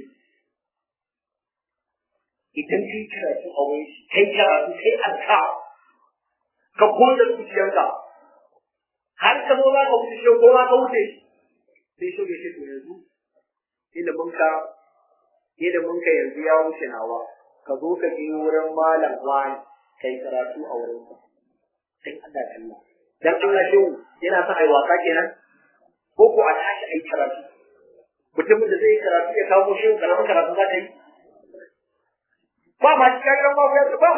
idan kai karatu a wani shi kai karatu kai alka ka goda zuciyanka har ka zo za ka wuce shi ko za ka wuce shi sai shi ya ce to yanzu ilimin ka ilimin ka yanzu ya wuce nawa ka zo ka je wurin malam wani kai karatu a wurin sa sai Allah kalla dan Allah shi yana sa ai wasa kenan ko ko a tashi ai karatu mutumin da zai karatu ya kawo shi karamin karatu za ta yi ba ma shi kaga ma ba ba ma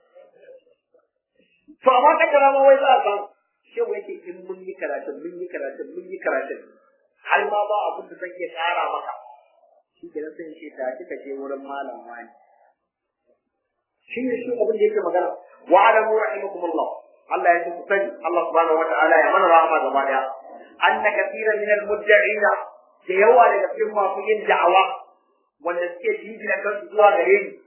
to amma ka kara ma wai za a samu shi wai ke in mun yi karatu mun yi karatu mun yi karatu har ma ba abin da zan iya kara maka shi kenan sai ce ta kika je wurin malam wani shi ne shi abin da yake magana wa alamu rahimakumullah Allah ya ku sani Allah subhanahu wataala ya mana rahama gaba daya anna kathira min al-mudda'ina da yawa daga cikin masu yin da'awa wanda suke jingina kansu zuwa gare ni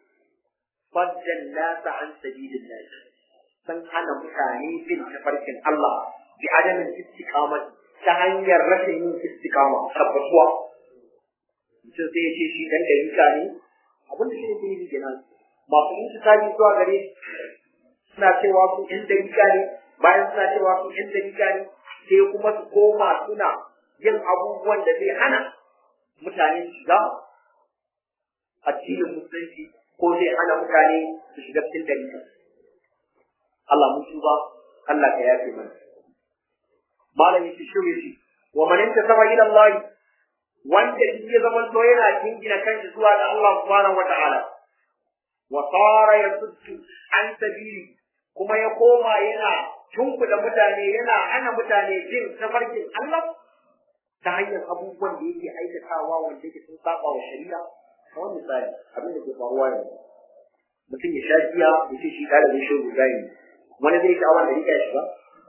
faddan nasa an sabilillah san hana mutane bin tafarkin Allah bi adamin istiqamah ta hanyar rashin yin istiqama tabbatuwa mutum sai ya ce shi dan dalika ne abinda shi ne ke yi kenan masu yin tsari zuwa gare suna cewa su yan dalika ne bayan suna cewa su yan dalika ne sai kuma su koma suna yin abubuwan da zai hana mutane shiga addinin musulunci ko zai hana mutane su shiga cikin dalika Allah mun tuba Allah ka yafe mana malam yake shirye shi wa man intasaba ila Allah wanda shi ya zama to yana jingina kanshi zuwa ga Allah subhanahu wa ta'ala wa tara yasuddu an sabili kuma ya koma yana tunkuda mutane yana hana mutane jin tafarkin Allah ta hanyar abubuwan da yake aikatawa wanda yake sun saba wa shari'a kamar misali abin da ke faruwa yanzu mutum ya sha giya ya ce shi ɗalibin shi guda ne wani zai sha'awar da rika shi ba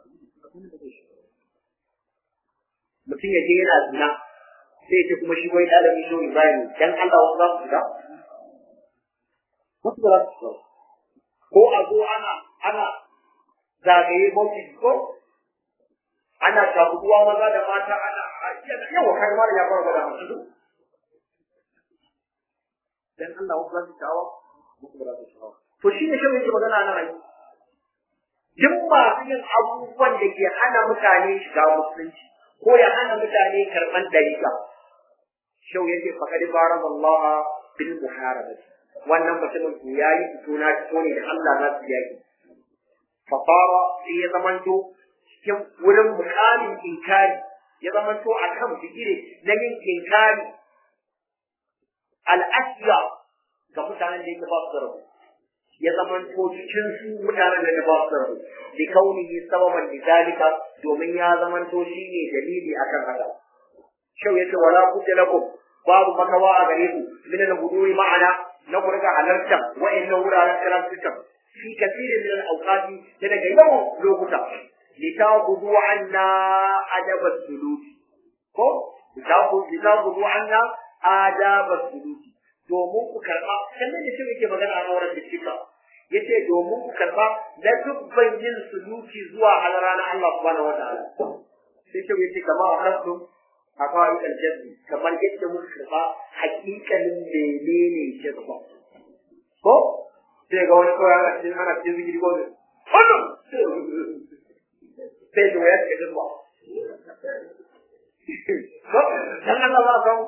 mutum ya je yana zina sai ce kuma shi wai ɗalibin shi Ibrahim dan Allah wasu za su shiga wasu ba za su shiga ko a zo ana ana zagaye bauchi ko ana shafuwa maza da mata ana yawa kai mara ya fara gwada musu dan Allah wasu za su sha'awa wasu ba za su sha'awa to shi ne shi yake magana nan ai duk masu yin abubuwan da ke hana mutane shiga musulunci ko ya hana mutane karɓan dalila shau yake faƙari baran Allah bil muharabati wannan mutumin ko yayi fito na fito ne da Allah na su yaki fafara sai ya zamanto cikin wurin mukamin inkari ya zamanto a kan bigire na yin inkari al'asiya ga mutanen da yake ba su da rabu ya zamanto cikin su mutanen da ba su da rabu bi kaunihi sababan lidalika domin ya zamanto shine dalili akan haka shau yace wala kuje lakum babu makawa a gare ku min al-huduri ma'ana na ku riga halarta wa'annan wuraren karantukan fi kasirin min al-awqati da daga yawan lokuta litaqudu anna adab as-suluk ko litaqudu anna adab as-suluk domin ku karba sannan da shi yake magana a wurin da shika yace domin ku karba da dubban yin suluki zuwa halara na Allah subhanahu wa ta'ala sai shi yace kama akasum a kawai aljazbi kamar yadda muka karba hakikalin menene jazba ko sai ga wani kawai ana cikin ana cikin zikiri ko wannan sai ga waya cikin jazba ko dan Allah ba ka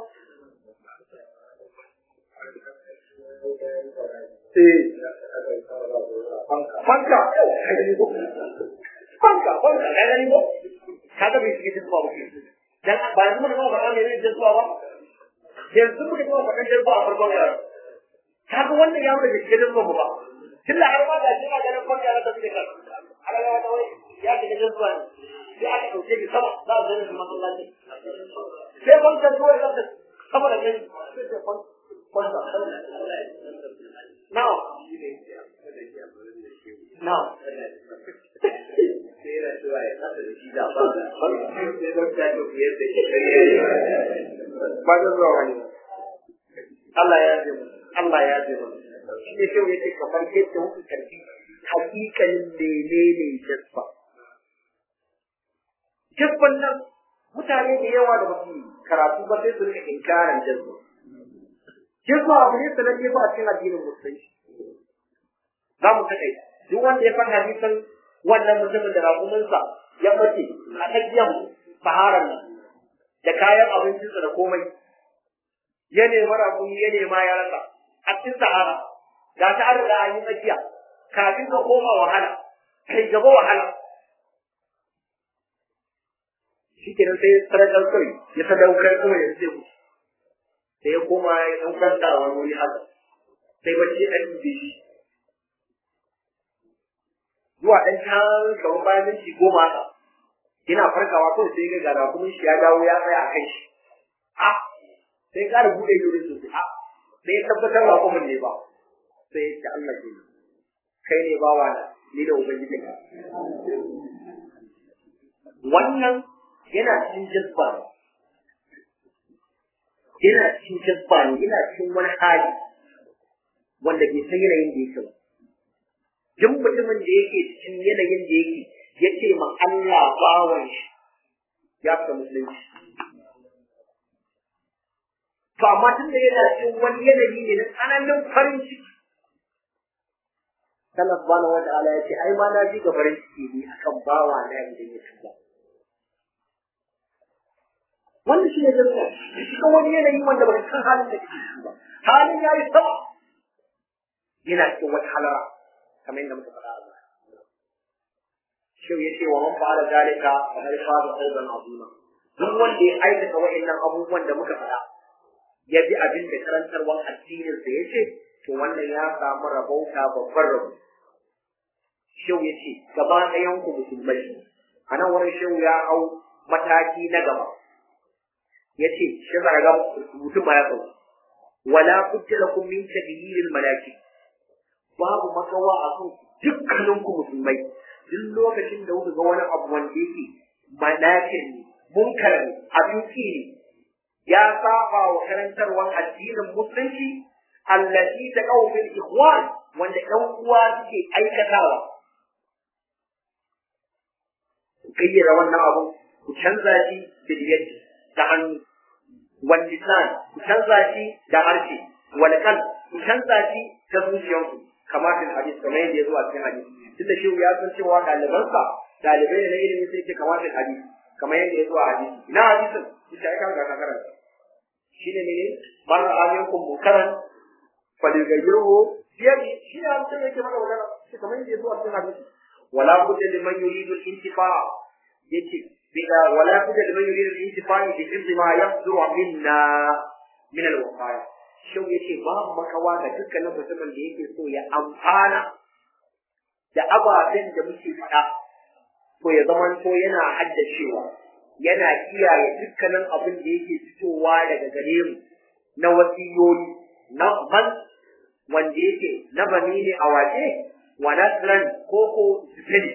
fanka fanka fanka ya gani ko kaga bai shiga jazba ba dan ba yanzu mun ba ne ne jazba ba yanzu muka kuma faɗin jazba a farkon yaro kaga wannan yaro da shiga jazba ba tilla har ma da shi ma ganin fanka ya tafi da kan alaga wata wai ya shiga jazba ne sai aka ɗauke shi sama za a zai shi masallaci sai fanka zuwa ya ta sama da kai sai fanka now now Bayan zuwa wani. Allah ya ji mu, Allah ya ji mu. Shi ne kyau yake kamar yadda muka karfi hakikalin menene jasfa. Jasfan nan mutane da yawa da basu karatu ba sai su rika inkarin jasfa. Jasfa abu ne sananne ba a cikin addinin musulunci. Za mu kaɗai. Duk wanda ya san hadisin wannan mutumin da raƙuminsa ya mace a tsakiyar saharar nan da kayan abincinsa da komai ya nemi raƙumi ya nema ya rasa a cikin sahara ga ta an riga an yi tsakiya kafin ka koma wahala kai gaba wahala shi kenan sai sadaukar kai ya sadaukar kuma ya ce ku sai ya koma ya ɗan kwanta a wani wuri haka sai bacci an yi shi zuwa ɗan can kamar bayan minti goma haka ina farkawa kawai sai ga gara kuma shi ya dawo ya tsaya a kai shi a sai ƙara buɗe ido sosai a sai ya tabbatar ba kuma ne ba sai ya ce Allah ke kai ne bawa na ni da ubangiji ka wannan yana cikin jazba ne yana cikin jazba ne yana cikin wani hali wanda bai san yanayin da yake ba duk mutumin da yake cikin yanayin da yake ya ce ma Allah bawan shi ya fita musulunci to amma tun da yana cikin wani yanayi ne na tsananin farin ciki Allah subhanahu wata'ala ya ce ai ma na ji ga farin ciki ne akan bawa na idan ya tuba wannan shi ne gaskiya cikin wani yanayi wanda baka san halin da kake ciki ba halin ya yi sama yana cikin wata halara kamar yadda muka faɗa a baya shi ya ce wa man fa'ala zalika fa qad faza fawzan azima duk wanda ya aikata wa'annan abubuwan da muka faɗa ya bi abin da karantarwar addinin sa yace to wannan ya samu rabauta babbar rabo Shehu ya ce gaba ɗayan ku musulmai a nan wurin shehu ya hau mataki na gaba ya ce shi za ga mutum ma ya tsawo wala budda lakum min taghyiril malaki babu makawa a kan dukkanin ku musulmai duk lokacin da kuka ga wani abu wanda yake malakin ne munkar ne abin ki ne ya saba wa karantarwar addinin musulunci allati taqaw bil ikhwan wanda ɗan uwa suke aikatawa gayyara wannan abu ku canza shi da yadda ta hannu wal lisan ku canza shi da harshe wal kan ku canza shi da zuciyarku kamar fil hadis kamar yadda ya zo a cikin hadisi tunda shi ya san cewa ɗalibansa ɗalibai ne na ilimi sai ce kamar fil hadis kamar yadda ya zo a hadisi ina hadisin ita ya kan ga karanta shine ne man aminkum munkaran faligayyahu biyadi shi ne an yake mana magana shi kamar yadda ya zo a cikin hadisi wala budda liman yuridu al-intifa yace bida wala budda liman yuridu al-intifa bi hifzi ma yafzuru minna min al-waqaya shin yace babu makawa ga dukkanin mutumin da yake so ya amfana da ababen da muke faɗa to ya zamanto yana haddacewa yana kiyaye dukkanin abin da yake fitowa daga gare mu na wasiyoyi na man wanda yake na bani ne a waje wa nasran ko ko zikiri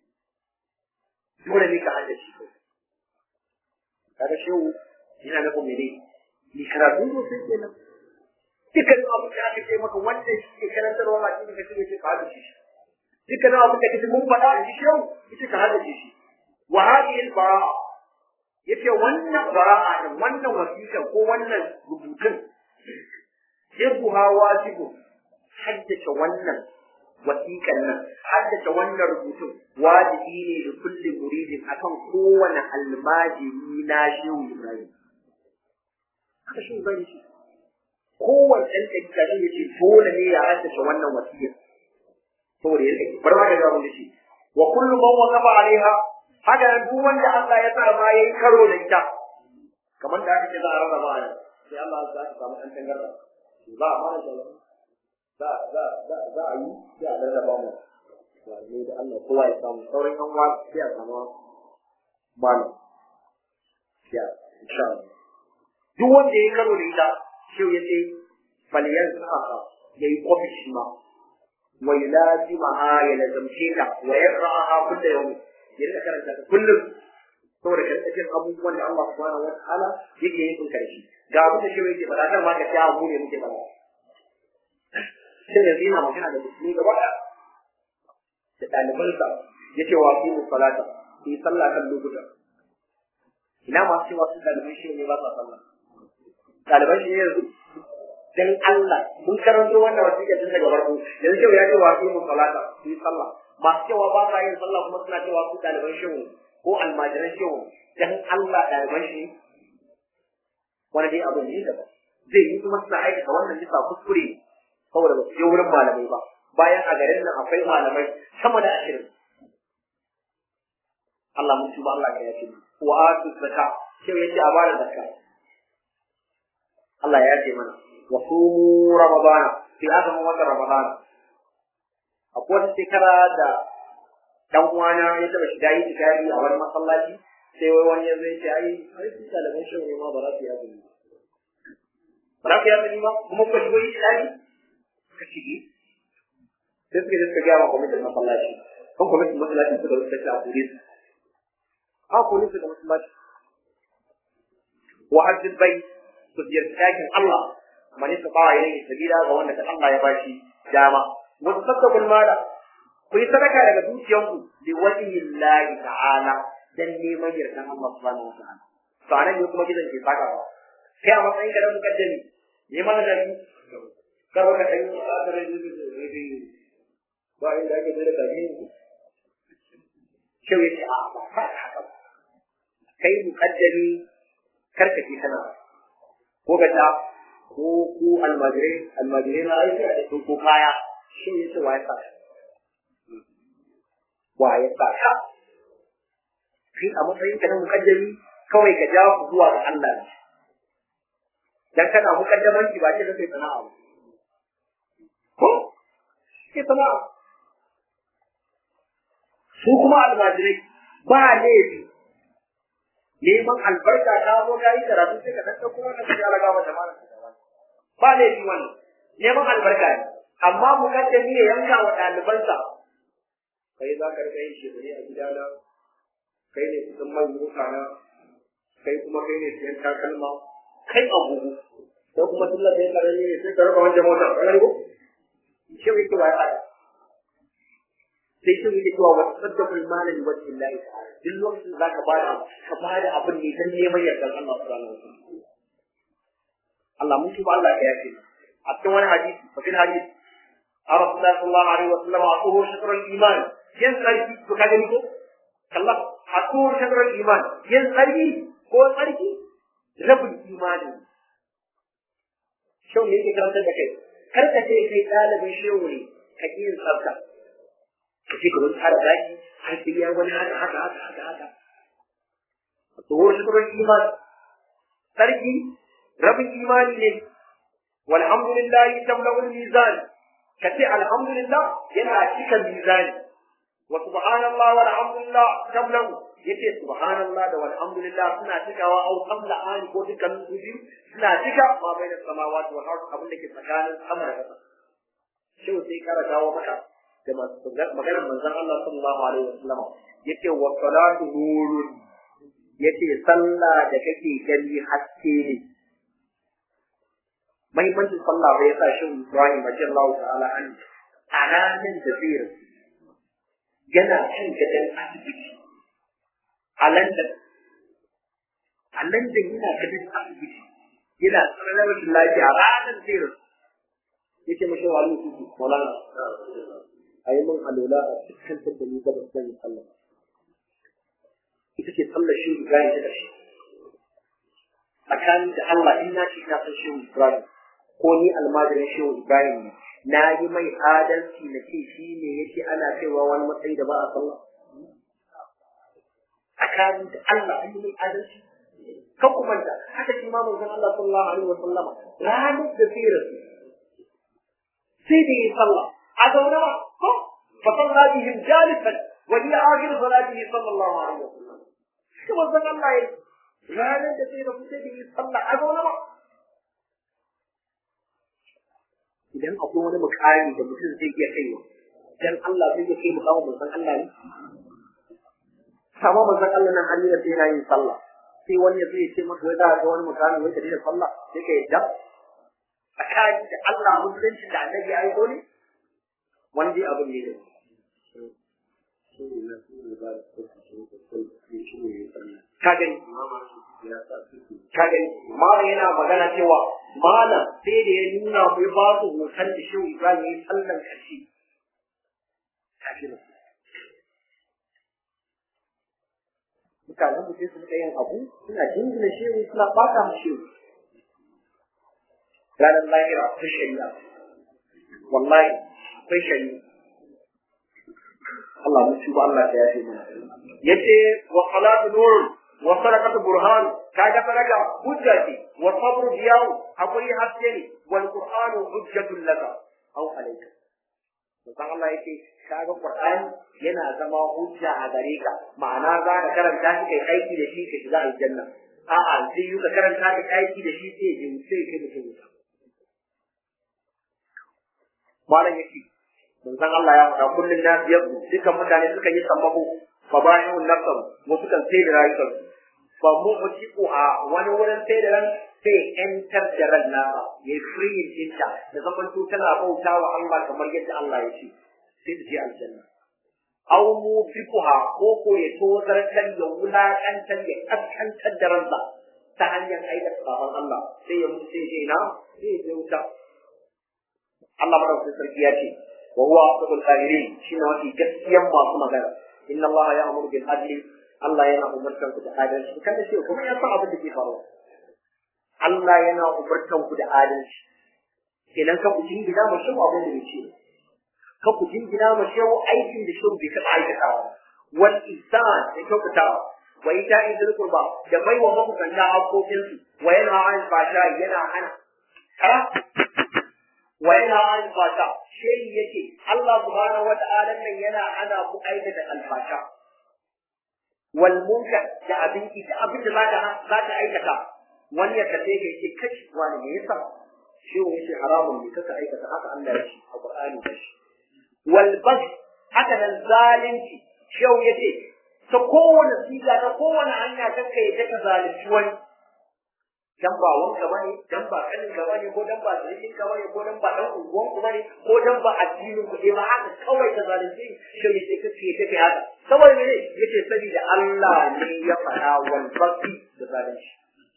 dole ne ka haddace ko kaga shehu yana nufin mene ni karatu ko sai kenan dukkanin abin da aka ce maka wanda shi ke karantarwa a cikin kashi ne ka haddace shi dukkanin abin da kace mun faɗa a cikin shehu ita ka haddace shi wa hadhihi al-bara'a yace wannan bara'a din wannan wasiƙa ko wannan rubutun irbuha wajibu haddace wannan wasiƙan nan haddace wannan rubutun wajibi ne da kullum muridin akan kowane almajiri na shehu Ibrahim haka shi Ibrahim shi kowane ɗan ɗabi'a ne yace dole ne ya haddace wannan wasiƙa saboda ya rike bar ma da gabon da shi wa kullu man waqafa alaiha haka nan duk wanda Allah ya sa ma yayi karo da ita kamar da aka ce za a rarraba a nan sai Allah ya sa samu ɗan tangarda za a fara da za za za za a yi sai a rarraba mu ne da Allah kowa ya samu sauran yan uwa sai a samu malam ya insha Allah duk wanda yayi karo da ita shi ya ce faliyan sa'a yayi kofi shi ma wa yulazimaha ya lazamce ta wa yaqra'aha kullu yawm ya rika karanta ta kullum saboda karkashin abubuwan da Allah subhanahu wa ta'ala yake yin karshe ga abin da shi yake faɗa kan ma ka ta mu ne muke faɗa sai yanzu yana magana da musulmi gaba ɗaya da ɗalibansa ya ce wa fi salata su yi sallah kan lokuta ina masu cewa su ɗaliban shi ne ba sa sallah ɗaliban shi ne yanzu dan Allah mun karanto wannan wasiƙa tun daga farko yanzu cewa ya ce wa fi salata su yi sallah masu cewa ba sa yin sallah kuma suna cewa su ɗaliban shi ko almajiran shi dan Allah ɗaliban shi wani dai abu ne daban zai yi kuma suna aikata wannan bisa kuskure saboda ba su je wurin malamai ba bayan a garin nan akwai malamai sama da ashirin Allah mun tuba Allah ya yace wa atu zakka sai yace a bada zakka Allah ya yace mana wa sumu ramadana fi azumin watan ramadana akwai wata shekara da dan uwana ya taba shiga yi tikari a wani masallaci sai wai wani ya zai ce ai ai su ɗaliban shi ne ma ba za su yi azumi ba za su yi azumi ba kuma kuka shigo yi tikari ka shige sai suka je suka gaya wa kwamitin masallaci kan kwamitin masallaci suka rubuta shi a kore su a kore su da masallaci wa hajjin bai su ziyarci ɗakin Allah man istata'a ilayhi sabila ga wanda ta Allah ya bashi dama wa tasaddaqul mala ku yi sadaka daga dukiyanku li wajhillahi ta'ala dan neman yardan Allah subhanahu wa ta'ala to anan ne kuma gidan ke saka ba kai a matsayin ka da mukaddami neman da ni kar ka kai ka da ni ba inda ake da kaji shi yace a ba haka kai mukaddami kar ka ji kana ko ga ta ko ku almajirai almajirai na aiki a cikin ko kaya shi ne ce waye saka waye saka kai a matsayin ka na mukaddami kawai ka jawo ku zuwa ga Allah ne dan kana mukaddamanci ba ce da kai sana'a ba ko ke sana'a su kuma almajirai ba laifi neman albarka ta zo ka yi karatu sai ka dan kuma ka ji alaga wa jama'a ba laifi wannan neman albarka ne amma mukaddami ya yanka wa ɗalibansa kai za ka rika yin shekaru a gidana kai ne kusan mai mota na kai kuma kai ne siyan takalma kai agogo ko kuma tullar da ya karami ne sai ka rika wancan mota ka ko shi ne kiwa ya sai shi ne cewa wa saddaqul mala li wajhi Allah ta'ala duk lokacin da zaka bada ka bada abin ne dan neman yardan Allah subhanahu wa ta'ala Allah mun tuba Allah ya yafe a cikin wani hadisi fa fil hadisi Rasulullah sallallahu alaihi wa sallam aqulu shatrul iman yan sarki to ka gani ko Allah aqulu shatrul iman yan sarki ko sarki rabul imani shau ne yake karantar da kai kar ka ce kai ɗalibin shehu ne ka ƙi yin tsafta ka ce ka wani tsara zaki har sai ya wani haka haka haka haka haka tsohon shukurar iman sarki rabin imani ne walhamdulillah tamla'ul mizan ka ce alhamdulillah yana cika mizani wa subhanallah walhamdulillah tamla'u yace subhanallah da walhamdulillah suna cikawa au tamla ani ko dukkan su biyu suna cika ma bai da samawati wal ard abin da ke tsakanin sama da ƙasa shi sai kara dawo maka da maganar manzon Allah sallallahu alaihi wasallam yace wa salatu nurun yace sallah da kake gani haske ne mahimmancin sallah bai sa shi Ibrahim radiyallahu ta'ala an ananin da zai yana kan gadan asibiti a London a London yana gadan asibiti yana tsananin rashin lafiya ranar zai rasu yake mashi wa alu su maulana a yi min alola a cikin da ni gaba zan yi sallah ita ce sallar shi Ibrahim ta ƙarshe tsakanin da Allah in na ce na san shi Ibrahim ko ni almajirin shi Ibrahim ne na yi mai adalci na ce shi ne yake ana cewa wani matsayi da ba a sallah tsakanin da Allah an yi mai adalci kan kuma da haka shi ma manzon Allah sallallahu alaihi wa sallama ranar da sirar sai da yi sallah a zaune ba ko fa salla bihim jalisan wa hiya akhir salatihi sallallahu alaihi wa sallam shi manzon Allah ya ranar da sai da sai da yi sallah a zaune ba idan akwai wani mukami da mutum zai iya kaiwa dan Allah zai iya kai mukamin manzon Allah ne sama manzon Allah nan hali da sai yana yin sallah sai wani ya zai ce maka wai za ga wani mukami wai ka daina sallah sai ka yadda tsakani da Allah musulunci da annabi ya aiko ne wani dai abin ne da ka gani ka gani malam yana magana cewa malam sai da ya nuna mu ya ba su hoton da shehu Ibrahim ya yi sallan karshe mutanen mu sai su rika yin abu suna jingina shehu suna bata mu shehu ranar lahira akwai shari'a wallahi akwai shari'a Allah mu tuba Allah ta yafe mana yace wa salatu nur wa sadaqatu burhan kaga faraga hujja ce wa sabru diyaw akwai haske ne wal qur'anu hujjatun laka aw alayka dan Allah yake kaga qur'ani yana zama hujja a gare ka ma'ana za ka karanta shi kai aiki da shi ka shiga aljanna a'a sai yi ka karanta ka aiki da shi sai ya sai kai mutum malam yake manzon Allah ya faɗa kullun na biyar dukan mutane suka yi sammako fa bayan nafsan wasu kan sai da rayukan fa mu mutiku a wani wurin sai da ran sai entar da ran nasa ya free dinta da zaman to tana bauta wa Allah kamar yadda Allah ya ce sai da je aljanna aw mufiquha ko ko ya tozartar ya wulakantar ya kaskantar da ransa ta hanyar aikata sabon Allah sai ya mutu sai ya na sai ya wuta Allah madaukakin sarki ya ce wa huwa asdaqul qairin shine wani gaskiyan masu magana inna Allah ya'muru bil adli Allah yana umartan ku da adalci kada sai kuma ya san abin da ke faruwa Allah yana umartan ku da adalci kenan ka ku jingina ma shi abin da yake ka ku jingina ma shi aikin da shi bai taɓa aikatawa wal ihsan da kyautatawa wa ita'i dhil qurba da bai wa makusanta haƙoƙinsu wa yana an fasha yana hana wa yana an fasha shi yake Allah subhanahu wa ta'ala nan yana hana ku aikata alfasha wal munkar da abin da abin da zaka zaka aikata wani ya kace ka ce kashi wani me yasa shi ne shi haramun ne kaka aikata haka Allah ya ce a Qur'ani da shi wal bas haka nan zalunci shi yace ta kowane siga ta kowane hanya kanka ya ka zalunci wani dan ba wanka bane dan ba kanin ka bane ko dan ba zalimin ka bane ko dan ba dan unguwan ku bane ko dan ba addinin ku ba haka kawai ka zalunci shi yace kace kace haka kawai ne yace saboda Allah ne ya fara wal basi da zalunci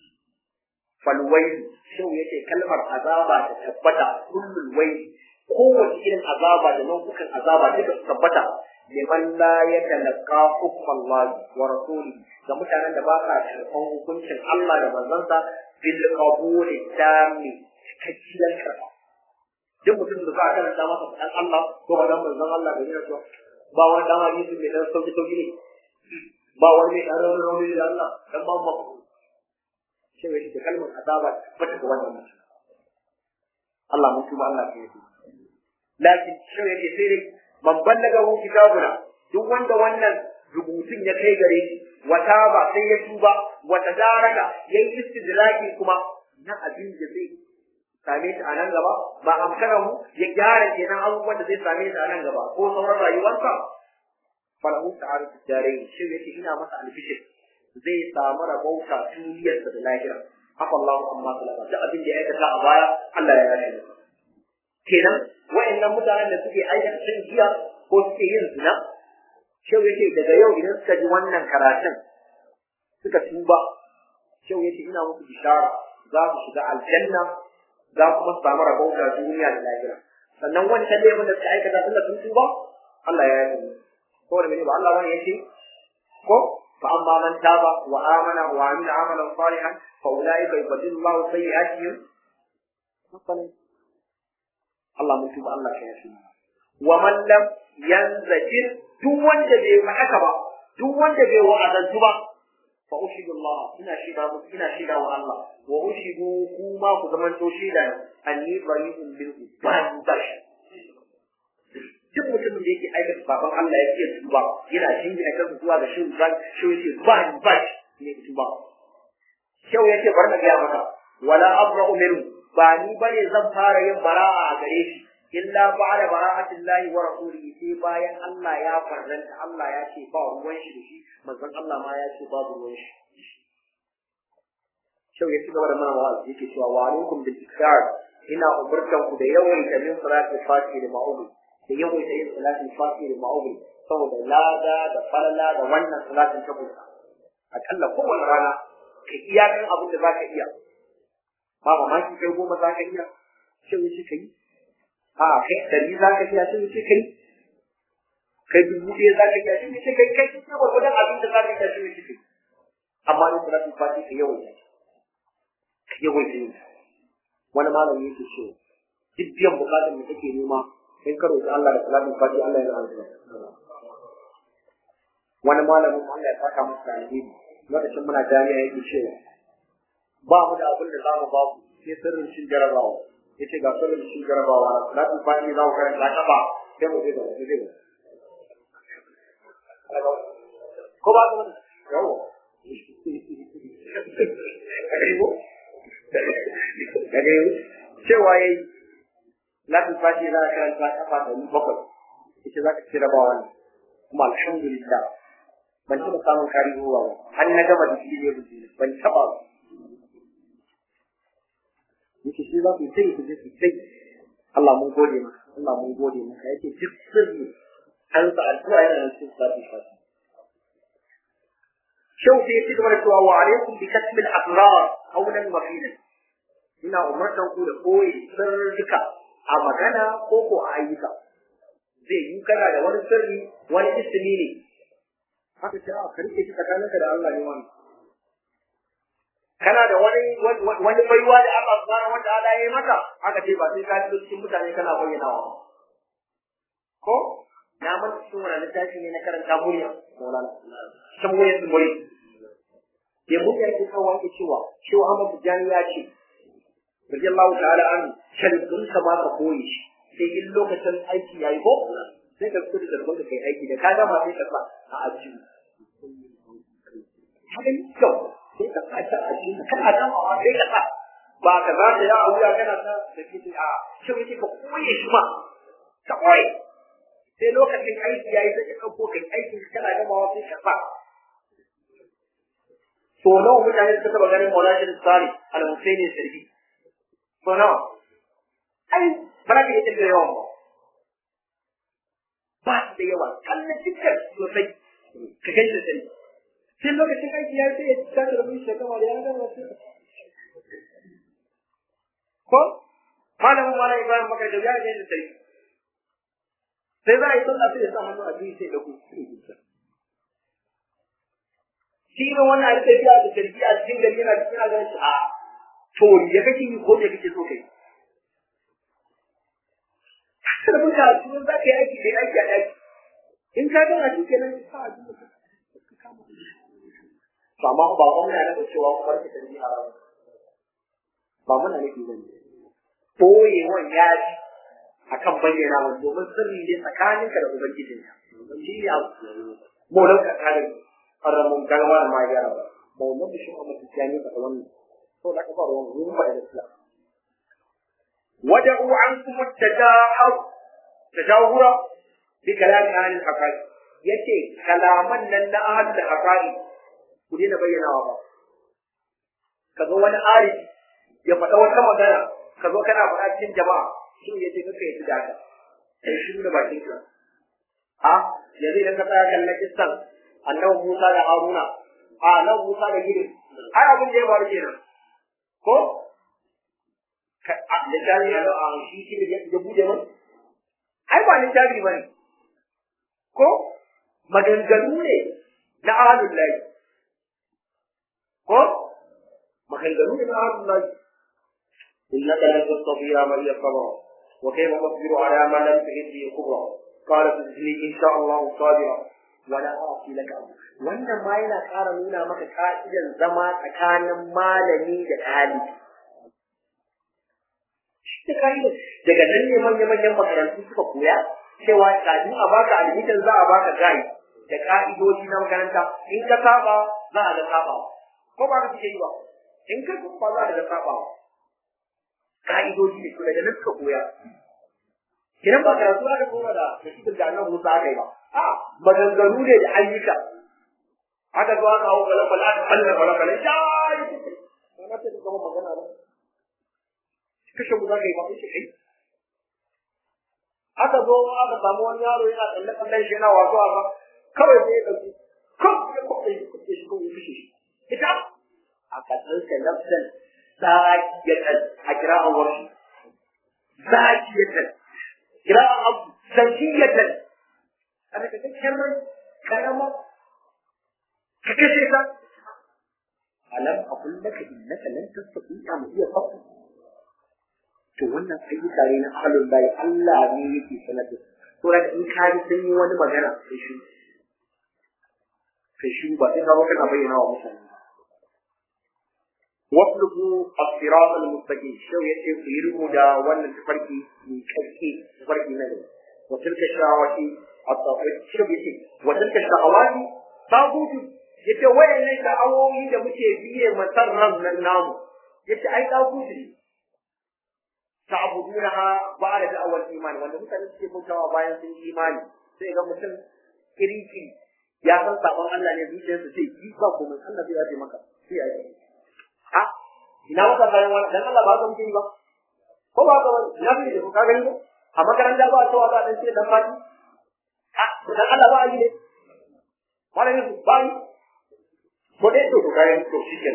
falwailu shi yace kalmar azaba ta tabbata kullul waili kowace irin azaba da nau'ukan azaba duka su tabbata liman la yatalaqqa hukm Allah wa rasuli ga mutanen da ba sa karɓan hukuncin Allah da manzansa bil qabul tami cikakkiyar karɓa duk mutum da za a karanta masa dan Allah ko ba dan manzon Allah da yana ba wani dan hadisi mai dan sauki sauki ne ba wani mai dan rauni rauni da Allah dan ba mu sai wai da kalmar azaba ba ta wannan mutum Allah mun tuba Allah ke yi lakin shi yake sai dai man ballaga hu kitabuna duk wanda wannan rubutun ya kai gare shi wata ba sai ya tuba wata daraka yayi istidraki kuma na abin da zai same shi a nan gaba ba amkana mu ya gyara kenan abubuwan da zai same shi a nan gaba ko sauran rayuwarsa falahu ta'ala tijari shi yake ina masa albishir zai samu rabauta duniyarsa da lahira haka Allah amma salama da abin da ya aikata a baya Allah ya yafe masa kenan wa'annan mutanen da suke aikata cin giya ko suke yin zina shau yake daga yau idan suka ji wannan karatun suka tuba shau yake ina musu bishara za su shiga aljanna za kuma su samu rabauta duniya da lahira sannan wancan laifin da suka aikata sun da sun tuba Allah ya yafe musu ko da mene ba Allah bane yace ko fa amma man taba wa amana wa amila amalan salihan fa ulaika yubaddilu Allahu sayyi'atihim hasanan Allah mun tuba Allah ka yafe wa man lam yanzajir duk wanda bai yi haka ba duk wanda bai wa'azantu ba fa ushidu Allah ina shida muku ina shida wa Allah wa ushidu kuma ku zaman to shida anni bari'un bil ban bash duk mutumin da yake aikata baban Allah ya ce tuba yana jingina kansa zuwa ga shi zan shi yake ban bash ne tuba kyau yake bar na ga maka wala abra'u minhu ba ni bane zan fara yin bara'a a gare shi illa ba'da bara'atillahi wa rasulihi sai bayan Allah ya farranta Allah ya ce ba ruwan shi da shi manzon Allah ma ya ce babu ruwan shi Shau ya ci gaba da mana wa'azi yake cewa wa alaikum bil ikrar ina umurtan ku da yawaita min salati fati da ma'ubi da yawaita yin salati fati da ma'ubi saboda lada da falala da wannan salatin ta buka akalla kowane rana ka iya kan abin da zaka iya ba mamaki kai goma zaka iya shau ya ce kai a kai ɗari za ka iya sun ce kai kai dubu ɗaya za ka iya sun ce kai kai sun gwargwadon abin da za ka iya sun ce kai amma in kula sun fati ka yawan ka yawan yin wani malami yake ce duk biyan bukatar da kake nema in ka roƙi Allah da salatin fati Allah ya azuma wani malamin Allah ya saka masa da alheri lokacin muna jami'a yake cewa ba mu da abin da za mu ba ku sai sirrin cin jarabawa yace ga kullum shi jarabawa na salatin fati za ku karanta kafa sai mu je da mu je ko ba ku yawo daga yau cewa yayi salatin fati za ka karanta kafa da ni bakwai yace za ka ci jarabawa ne kuma alhamdulillah ban taɓa samun kari ruwa ba har na gama da shi ne ban taɓa yake shi za ku sai ku je ku sai Allah mun gode maka Allah mun gode maka yake duk sirri an sa addu'a yana da cikin salatul fati shau sai ya ci gaba da cewa wa alaikum bi kasbil asrar qawlan wa fi'lan ina umartan ku da koyi sirrika a magana ko ko a ayyuka zai yi kana da wani sirri wani ismi ne haka ce a karke shi tsakaninka da Allah ne wani kana da wani wani baiwa da Allah subhanahu wa ta'ala ya yi maka aka ce ba sai ka ji cikin mutane kana bayyanawa ko na mun cikin wani littafi ne na karanta murya Maulana san murya su murya ya muka yake kawo yake cewa cewa Ahmad Tijani ya ce radiyallahu ta'ala an shalbun ka ba ka koyi shi sai in lokacin aiki yayi ko sai ka fito da zargon ka kai aiki da ka gama sai ka sa a ajiyu haka yi kyau sai ka sa ta ajiyu kana gama sai ka sa ba ka za ta ya a wuya kana ta da ke a shi yake ka koye shi ma ka koye sai lokacin aiki yayi sai ka ɗauko kai aikin kana gamawa sai ka sa so nawa mutane suka taɓa ganin Maulana Sari al-Husaini Sirri so nawa ai ba za ka iya tafiya yawan ba ba su da yawa kallon dukkan sosai ka kai da sai sai lokacin aiki ya sai ya tashi da mishi kama da ya gama sai ko malamin malam Ibrahim Bakar da ya kai da sai sai za a yi sallah sai ya sa hannu a biyu sai da ku shi ne wannan a tafiya da tarbiya a cikin gari yana cikin agan shi a to ya kake yi ko me kake so kai kada mun ka su za ka yi aiki da aiki a aiki in ka gana shi kenan ka a duk ka kama to amma ba kuma yana da cewa kuma ka tarbiya a ba muna nake zan boyewan ya ji akan bayyana wa domin sirri ne tsakaninka da ubangijinka shi ya molan ka kare karramun galma da ma gyara ba ba wannan da shi amma tsiyani ka wannan to da ka fara wannan mun faɗa da Islam wada'u ankum at-tajahur tajahura bi kalam ahli al-haqaiq yace kalaman nan na ahli al-haqaiq ku dena bayyanawa ba kaga wani arifi ya faɗa wata magana ka zo kana faɗa cikin jama'a shi ya ce kaka yi da haka sai shi da bakin ka a yanzu idan ka tsaya kallon kissan annabi Musa da Haruna a annabi Musa da Gideon ai abin da ya faru kenan ko littafi ya zo a shi shi da ya bude mun ai ba littafi ba ne ko maganganu ne na ahalul lahi ko maganganu ne na ahalul lahi إنك لن تستطيع معي صبرا وكيف تصبر على ما لم تجد به خبرا قال تجزني إن شاء الله صابرا ولا أعصي لك أمرا wannan ma yana ƙara nuna maka ka'idan zama tsakanin malami da ɗalibi. Shi ka'ida daga nan ne manya-manyan makarantu suka koya cewa kafin a baka admission za a baka gai da ka'idoji na makaranta in ka saba za a ga sabawa ko ba ka suke yi ba in ka saba za a ga sabawa ka'idoji ne to daga nan suka koya kiran ba karatu aka koma da nasibar da annabi Musa aka yi ba a maganganu ne da ayyuka aka zo aka hawo kala kala aka kalla kala kala ya yi ba na ta gama magana ba kashe mu za ka yi ba kashe kai aka zo aka samu wani yaro yana tsalle tsallen shi yana wasu a ba kawai sai ya ɗauki kawai ya kwaɓe shi kwaɓe shi kawai ya kashe shi ita a kasance nafsan zakiyatan a kira'an warshi zakiyatan kira'an abu zakiyatan ana ka kakkiyar rai karama ka kashe ta alam aqul laka innaka lan tastati'a ma iya sabr to wannan ayyuka ne na ahlul bayi Allah ne yake sanar da to da in ka ji sun yi wani magana sai shi sai shi ba sai ka ba kana bayyana wa mutane واطلبوا الصراط المستقيم شو يتي يرمو دا ولا تفرقي من كركي تفرقي من وتلك الشهوات الطاغوت شو يتي وتلك الشهوات طاغوت yace wayannan sha'awoyi da muke biye masarran nan namu yace ai ɗagutu ne ta'budunaha ba'da da'awar imani wanda mutane suke bautawa bayan sun yi imani sai ga mutum kiriki ya san sabon Allah ne zuciyarsa sai yi ba kuma Allah zai yaje maka sai ya yi a ina maka bayan wani dan Allah ba ka mutum ba ko ba ka wani ina fi da ka gani ko a makaranta ba cewa za a dan ce dan fati a dan Allah ba yi ne malamin su ba yi ko dai to kayan to shi ke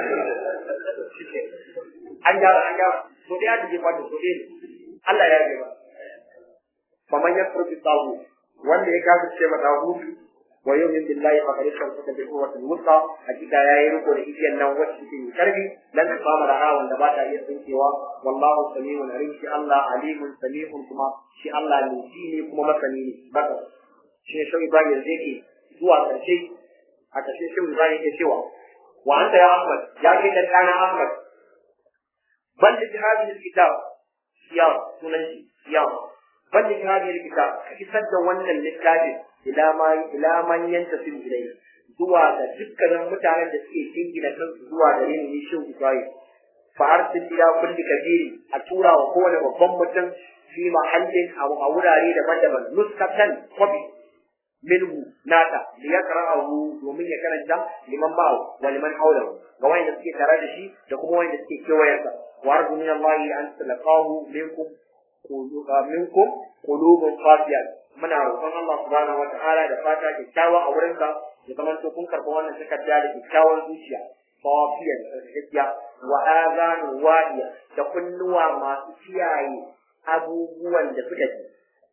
an gyara an gyara to dai ake jefa da to dai Allah ya yi ba faman yakfur bi tawu wanda ya kafa ce mata hutu wa yu'min billahi fa qad istamsaka bi quwwatin wusta hakika yayi riko da igiyan nan wacce take mai karfi lan fama da hawan da ba ta iya tsinkewa wallahu samiun alim shi Allah alimun samiun kuma shi Allah ne shi ne kuma masani ne baka shi ne shi Ibrahim zai ke zuwa karshe a ƙarshe shi Ibrahim ke cewa wa anta ya Ahmad ya ke dan kana Ahmad bal li hadhihi alkitab siyam sunan shi siyam bal li hadhihi alkitab kisar da wannan littafin ila ma ila man yantasil ilayhi zuwa ga dukkanin mutanen da suke jingina kansu zuwa gare ni shi Ibrahim fa arsil ila kulli kabiri a tura wa kowane babban mutum fi mahallin a wurare daban-daban nuskatan kwabi minhu nata li yaqra'ahu domin ya karanta liman ba'u wa liman hawlahu ga wanda suke tare da shi da kuma wanda suke kewayensa wa arju min Allah an talaqahu minkum minkum qulubun qasiyat muna roƙon Allah subhanahu wa ta'ala da fata kyakkyawa a wurin ka ya zama to kun karɓi wannan takarda da kyakkyawar zuciya safiyan hijja wa azanu wadiya da kunnuwa masu kiyaye abubuwan da suka ji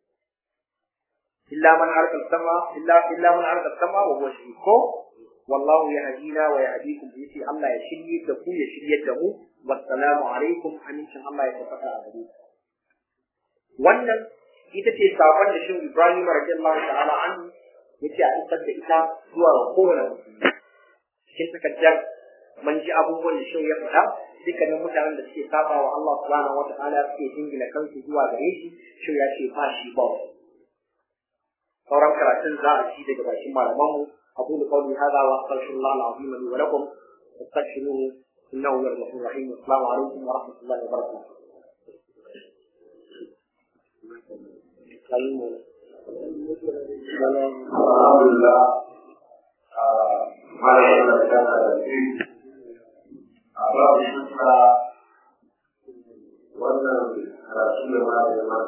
illa man arka sama illa illa man arka sama wa huwa shiko wallahu yahdina wa yahdikum yace Allah ya shirye da ku ya shirye da mu wassalamu alaikum amincin Allah ya tabbata a gare ku wannan ita ce sakon da shi Ibrahim radiyallahu ta'ala an yace a isar da ita zuwa ga kowane cikin takaddar man ji abubuwan da shi ya faɗa dukkanin mutanen da suke saba wa Allah subhanahu wa ta'ala suke jingina kansu zuwa gare shi shi ya ce ba shi ba sauran karatun za a ci daga bakin malamanmu أقول قولي هذا وأستغفر الله العظيم لي ولكم واستغفروه إنه هو الغفور الرحيم والسلام عليكم ورحمة الله وبركاته. الحمد لله ما يعلم كان فيه أباب الشكرى wannan karatu da ma da ma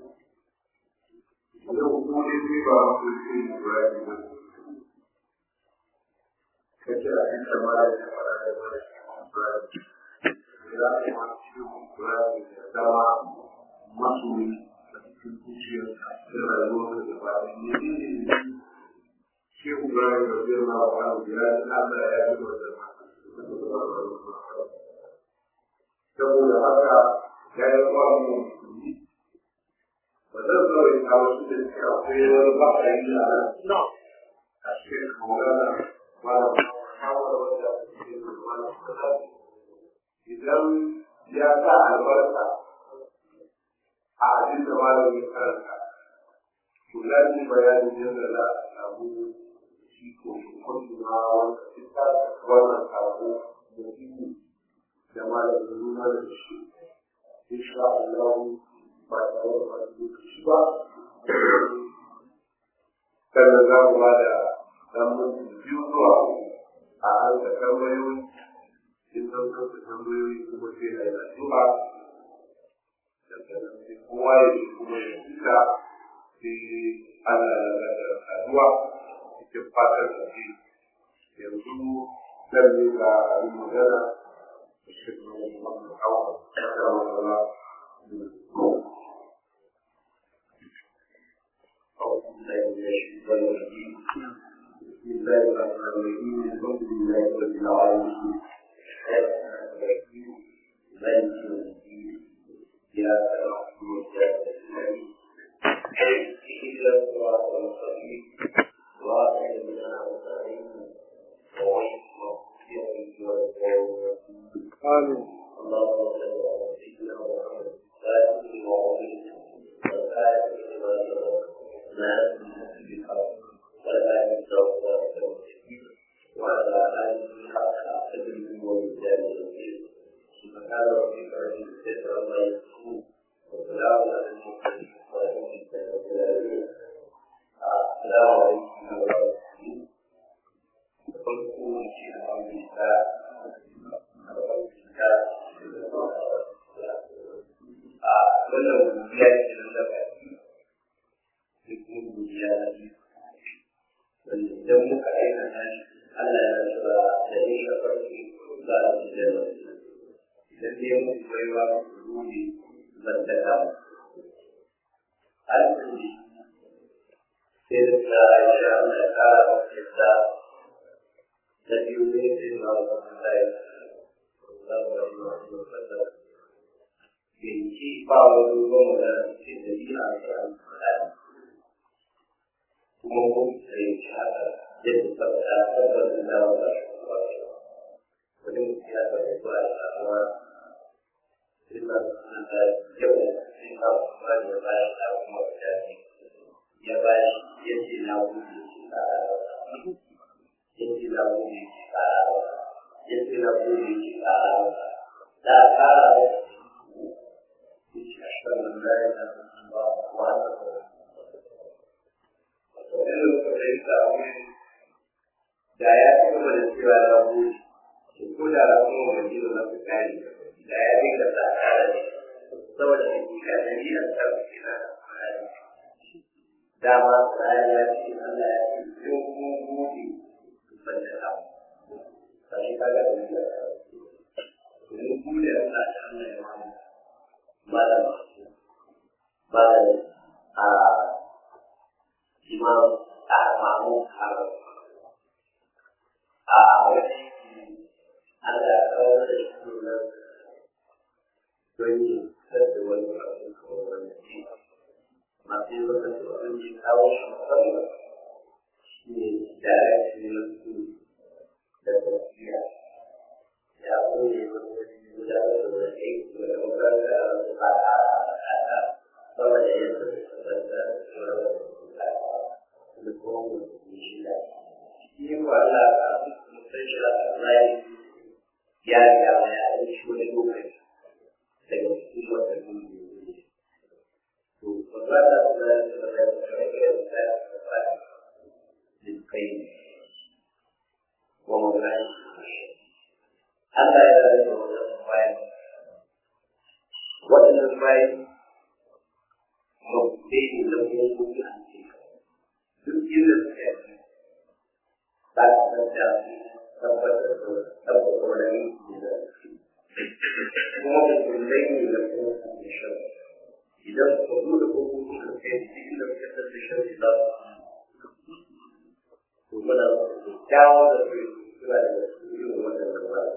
yau kuma ne zai ba mu shi Ibrahim ne kace a cikin ma da ya fara da Ibrahim da kuma shi Ibrahim da dama masoyi a cikin zuciyar da rayuwar da ba da ne ne shi Ibrahim da zai ma ba ya ji Allah ya yi wa da saboda haka ya yi wa mu ba zan zo in kawo su da suka akwai wani ba'ayi a nan a cikin kawara wala kawara wanda suke da wani kasari idan ya sa albarka a abin da malamin karanta to lafi bayanin yadda za a samu shi ko kwanci na wanda ita wannan sako da ihu da malamin nuna da shi insha Allah ba tare da wani lokaci ba sannan za mu ba da dan minti biyu zuwa a harka tambayoyi in san san su tambayoyi kuma sai na yi addu'a daga nan sai kowa ya ji kuma ya fita sai Allah ya bada addu'a cikin fatar da shi yanzu zan yi ga abin magana da shi ne wannan hawa da wannan بسم الله الرحمن الرحيم الحمد لله رب العالمين مالك يوم الدين إياك نعبد وإياك نستعين اهدنا الصراط المستقيم صراط الذين أنعمت عليهم غير المغضوب عليهم ولا الضالين آمين اللهم صل على سيدنا محمد فاتح وعظيم والآية لما سبق ما في الحق ولا يستوى وعلى آله حق قدره ومثاله سبحان ربك رب alƙali sai da ta aisha Allah ya ƙara masa yadda da biyu ne sai na wata Allah ya Binci ba wani ruwan da ke da biya a kan alƙali kuma kun fahimci haka yadda tabbata tabbatar da wata wani mutum ya taɓa zuwa da samuwa suna da yawan suna kuma da bayan da kuma mutane ya bashi yadda na wuce shi tsara yadda na wuce shi tsara yadda na wuce shi tsara da tsara shi a shan da ya na ba wa ta irin fahimta da ya ci gaba da cewa na wuce ko da na kuma wani da na fi kare da ya dinga sa kare ne saboda hakika da ni a kan kina dama sai ya ce Allah ya ce ko mu gobe ku fanta da mu sai kaga da ni mun gode Allah da Allah ya mamu malama malama a imam a mamu har a wani Allah ya kawo da shi nan don yi sassa wani abu kamar wani ci masu yi wata tsoron yi kawo shi musamman shi ne direction na su da tafiya ya kone wani gudanar da wani aiki da makaranta a wasu ba a kasa sama da yadda su sabanta da tsoron da kuma mutum shi da shi ko Allah ka mutum shi da Allah ya riga ya yi shi wani lokaci daga cikin wata duniya to ba za ta kula da da da da da da da kai wa mawlai Allah ya rage wannan bayan waɗannan bayan mabbe ne da kuma kuma duk inda suka yi za ka san da tabbatar da tabbatar da yin da kuma da kullai ne da kuma da shan idan ka buɗe kofofin da kai cikin da ka tafi shan da to muna da kyawu da su suna da irin wannan da ba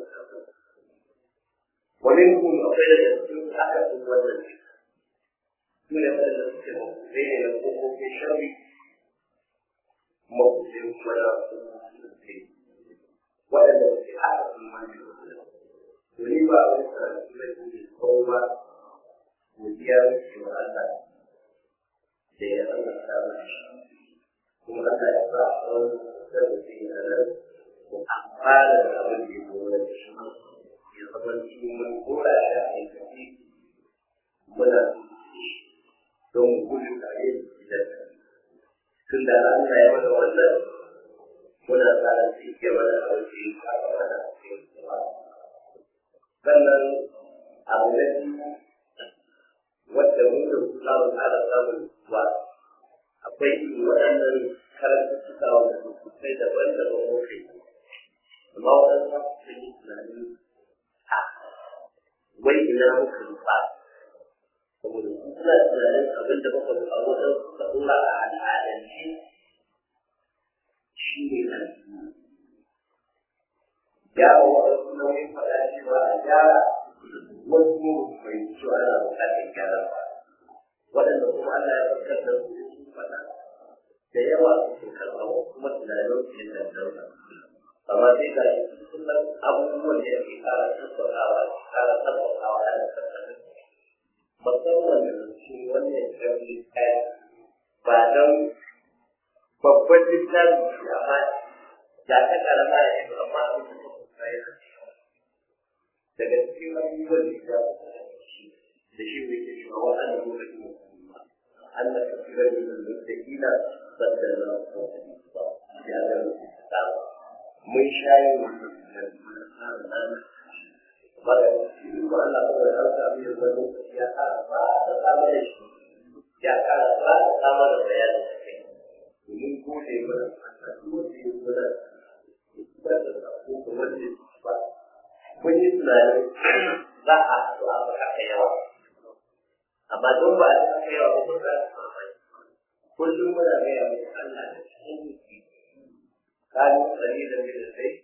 wani kun akwai da cikin aka fi wannan su ne wanda suke zai ne na kofofin sharri mafusin kuma na su waɗanda suke haɗa sun mani Wani ba a wani karatu na ke kawo ba godiya ke wa Allah da ya Allah ta mashi kuma Allah ya sa a wani da zai yi a nan ko amfana da abin da ya gora da shi ya zama cikin mun gora shi a aikace muna don gudu tare da tun da Allah ya mana wannan muna tsara su ke mana a wajen yi a mana a cikin sannan abu na biyu wadda mun da su samu tsara samun wa akwai waɗannan karanta suka wanda su kai daban daban muke amma waɗannan sun yi tunanin a wai ina muka nufa saboda su suna tunanin abin da muka nufa wajen suka ɗora a al'adance shi ne nan gyara waɗansu nauyin faɗa cewa a gyara wasu mu bai cewa ana buƙatar gyara ba waɗanda kuma Allah ya farkar da su sun faɗa da yawa su karɓa kuma tunanin su yin dandauna amma sai ga shi kullum abubuwan da yake ƙara tattaunawa ƙara tattaunawa ana tattaunawa musamman da su wannan ƙarfi kai ba don babban littafi amma da ta karama ya yi amma abin da ta kusa yana daga cikin abubuwan da ya da shi ne ke shi wa ana lokacin an da kafira ne da mutakila sadda na ya ga ta mun shayi wannan da mun fara nan ba da shi ko Allah ko da Allah bai yi wani ya fara ba da sama da shi ya fara ba da sama da bayani domin gode mana Allah duk wanda ya gode ba da ko kuma wanda ba mun yi tunanin za a haɗu a ba haka yawa amma don ba a haka yawa ba kuma za a kullum muna gaya mai Allah da cikin jiki kanu tsari da mai da sai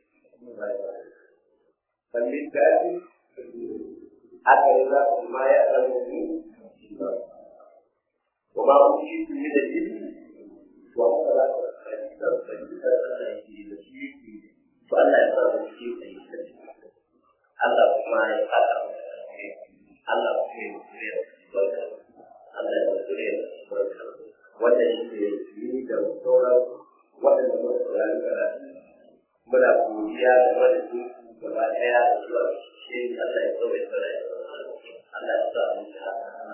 kallin daji haka yi za ku ma ya zama mu kuma ku shi ku yi da jini to haka za ku tsari da tsari da tsari da shi yake to Allah ya zama shi da yi Allah kuma ya fata mu Allah kuma ya zuriya Allah ya zuriya wannan shi ne yi da sauran waɗanda muka saurari karatu muna godiya da madadin gaba ɗaya da zuwa shi Allah ya zo ya tsara Allah ya sa mu ta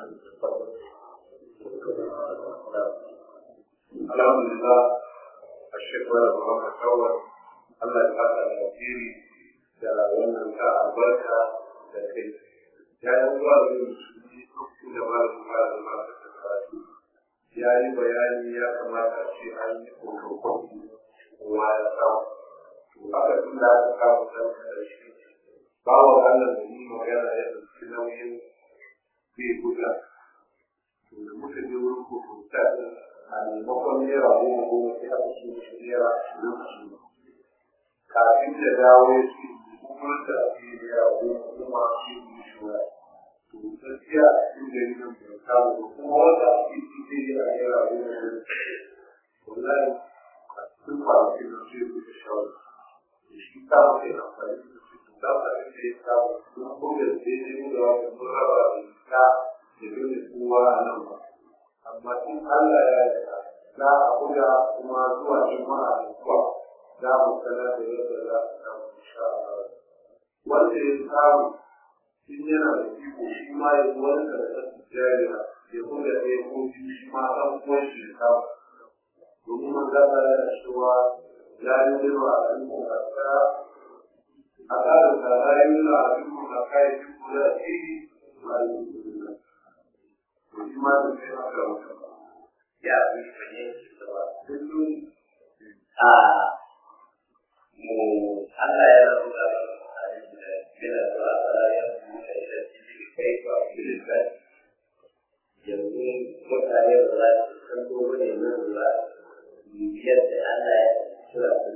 Alhamdulillah الشيخ ولا محمد أول الله يبارك الكثير da wannan ka albarka da kai ya yi zuwa da musulmi da malamin malamin masu karatu ya yi bayani ya kamata ce an yi kokon kowa ya samu to haka tun da aka samu san karshe bawa Allah da ni magana ya ɗauki nauyin bai buga to da muka je wurin kokonta a maimakon naira goma goma sai aka ce mishi naira ashirin ashirin kafin da dawo ya ce kuma da ake naira goma goma shi ne shi wa to gaskiya a cikin gari nan bai samu ba kuma wanda ake ci zai yi a naira goma goma wallahi a cikin kwanakin nan sai ku ta shawara da shi ta mace amfani da su to da ka da ya samu kuma ko da sai ne mu da wani mun raba da ta da dole kowa a nan ba amma in Allah ya yarda za a buga kuma zuwa juma'a da zuwa za mu sanar da yadda za a samu insha Allah wanda ya samu in yana da iko shi ma ya zo wani karatun jariya ya buga ɗaya ko biyu shi ma ɗan uwan shi ya samu domin man za ta yana cewa ya yi zirwa a cikin kasa a tsarin da za yi nuna a cikin kasa ya fi kula da iri ba a yi kula to shi ma da sai aka mutu ya fi fahimci da ba kullum a mu Allah ya rubuta yana zuwa tsara ya rubuta shi da cikin kai ba filifai yanzu mutane ba za su san gobe ne nan ba bibiyar da Allah ya tura su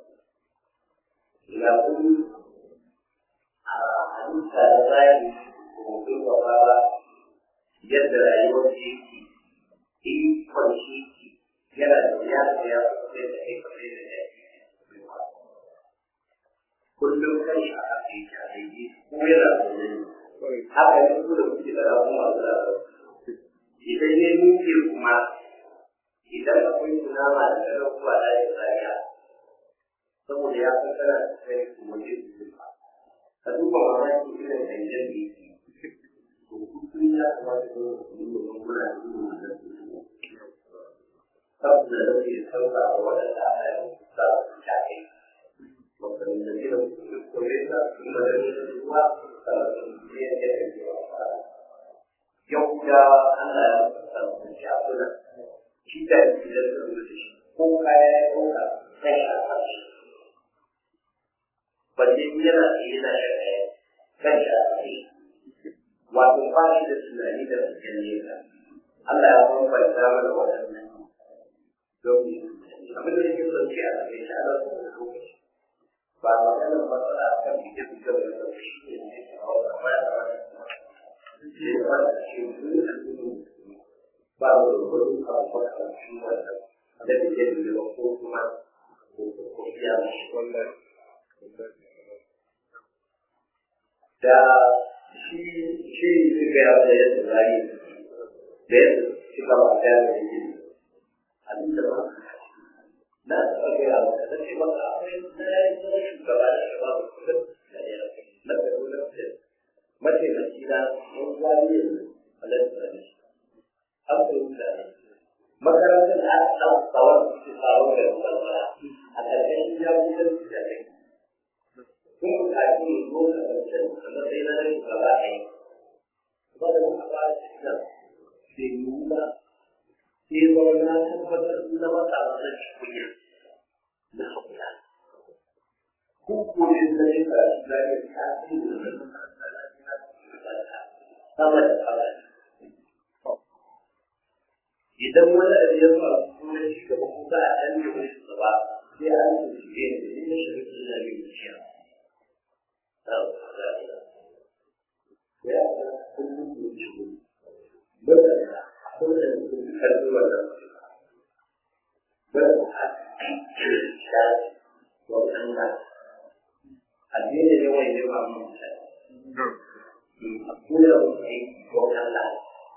ina kuma a halitta da zai ko kuma ba yadda rayuwar shi yake ikon shi yana da ya ya sai da kai kamar da ya kullum kan shi a kai shi a daidai ko yana zaune ne haka ne su da kuke da rabu masu da idan ne muke kuma idan akwai tunama da ganin kuwa da ya tsariya saboda ya san kana da kai kuma ne su ba ka duba mamaki irin canjen da yake to kullum ya kamata ne mu yi muna da irin wannan saboda da ke sauka da waɗanda aka yi sa su shafe waɗanda ke da kore da kuma da ne zuwa ne ya ke da yawa yau da Allah ya sa su shafuna shi da shi da su da shi ko kaya ya ɗauka sai a fashi balle yana tsaye na shakaya kan shi a fashi wato ba shi da tunani da cikin nesa Allah ya bambanta mana waɗannan domin abin da yake son ce a cikin shi ana son da lokaci ba maganar matsala a kan fike fike da yau shi ne ne a wata baya da wani ce ba da shi ba da wani abu ba ka shi wanda da fike fike ba ko kuma ko biya mashi wannan da shi shi suka yi da yadda zai da yadda suka ba da yadda abin da ba na taɓa gaya maka na ce maka akwai na yi zama shugaba da shugaba da kullum da ya na gado na fiye mataimaki na wani zari yanzu a lantar da shi an fahimta ne makarantar da aka samu tsawon su tsawon da rubarwa a ƙarƙashin jagoran su da kai kun buƙaci ne ko ka ƙarshen a matsayin na shugaba a yi ba da muka ba da shi nan bai yiwu ba sai zama na tabbatar na masa wannan kunya na haƙura. Ko ko ne na yi karatu na yi tasiri da makaranta na yi sama da sama. idan wani abu ya faru kuma shi gaba ko za a ɗan yi wani gaba sai an yi su ke da yin shirin da ya yi wuciya. Ya kullum da shi bada da kuma da karfi wannan bada a shafi wannan na addini ne wani ne ba mu mutane. A kula da aiki wannan na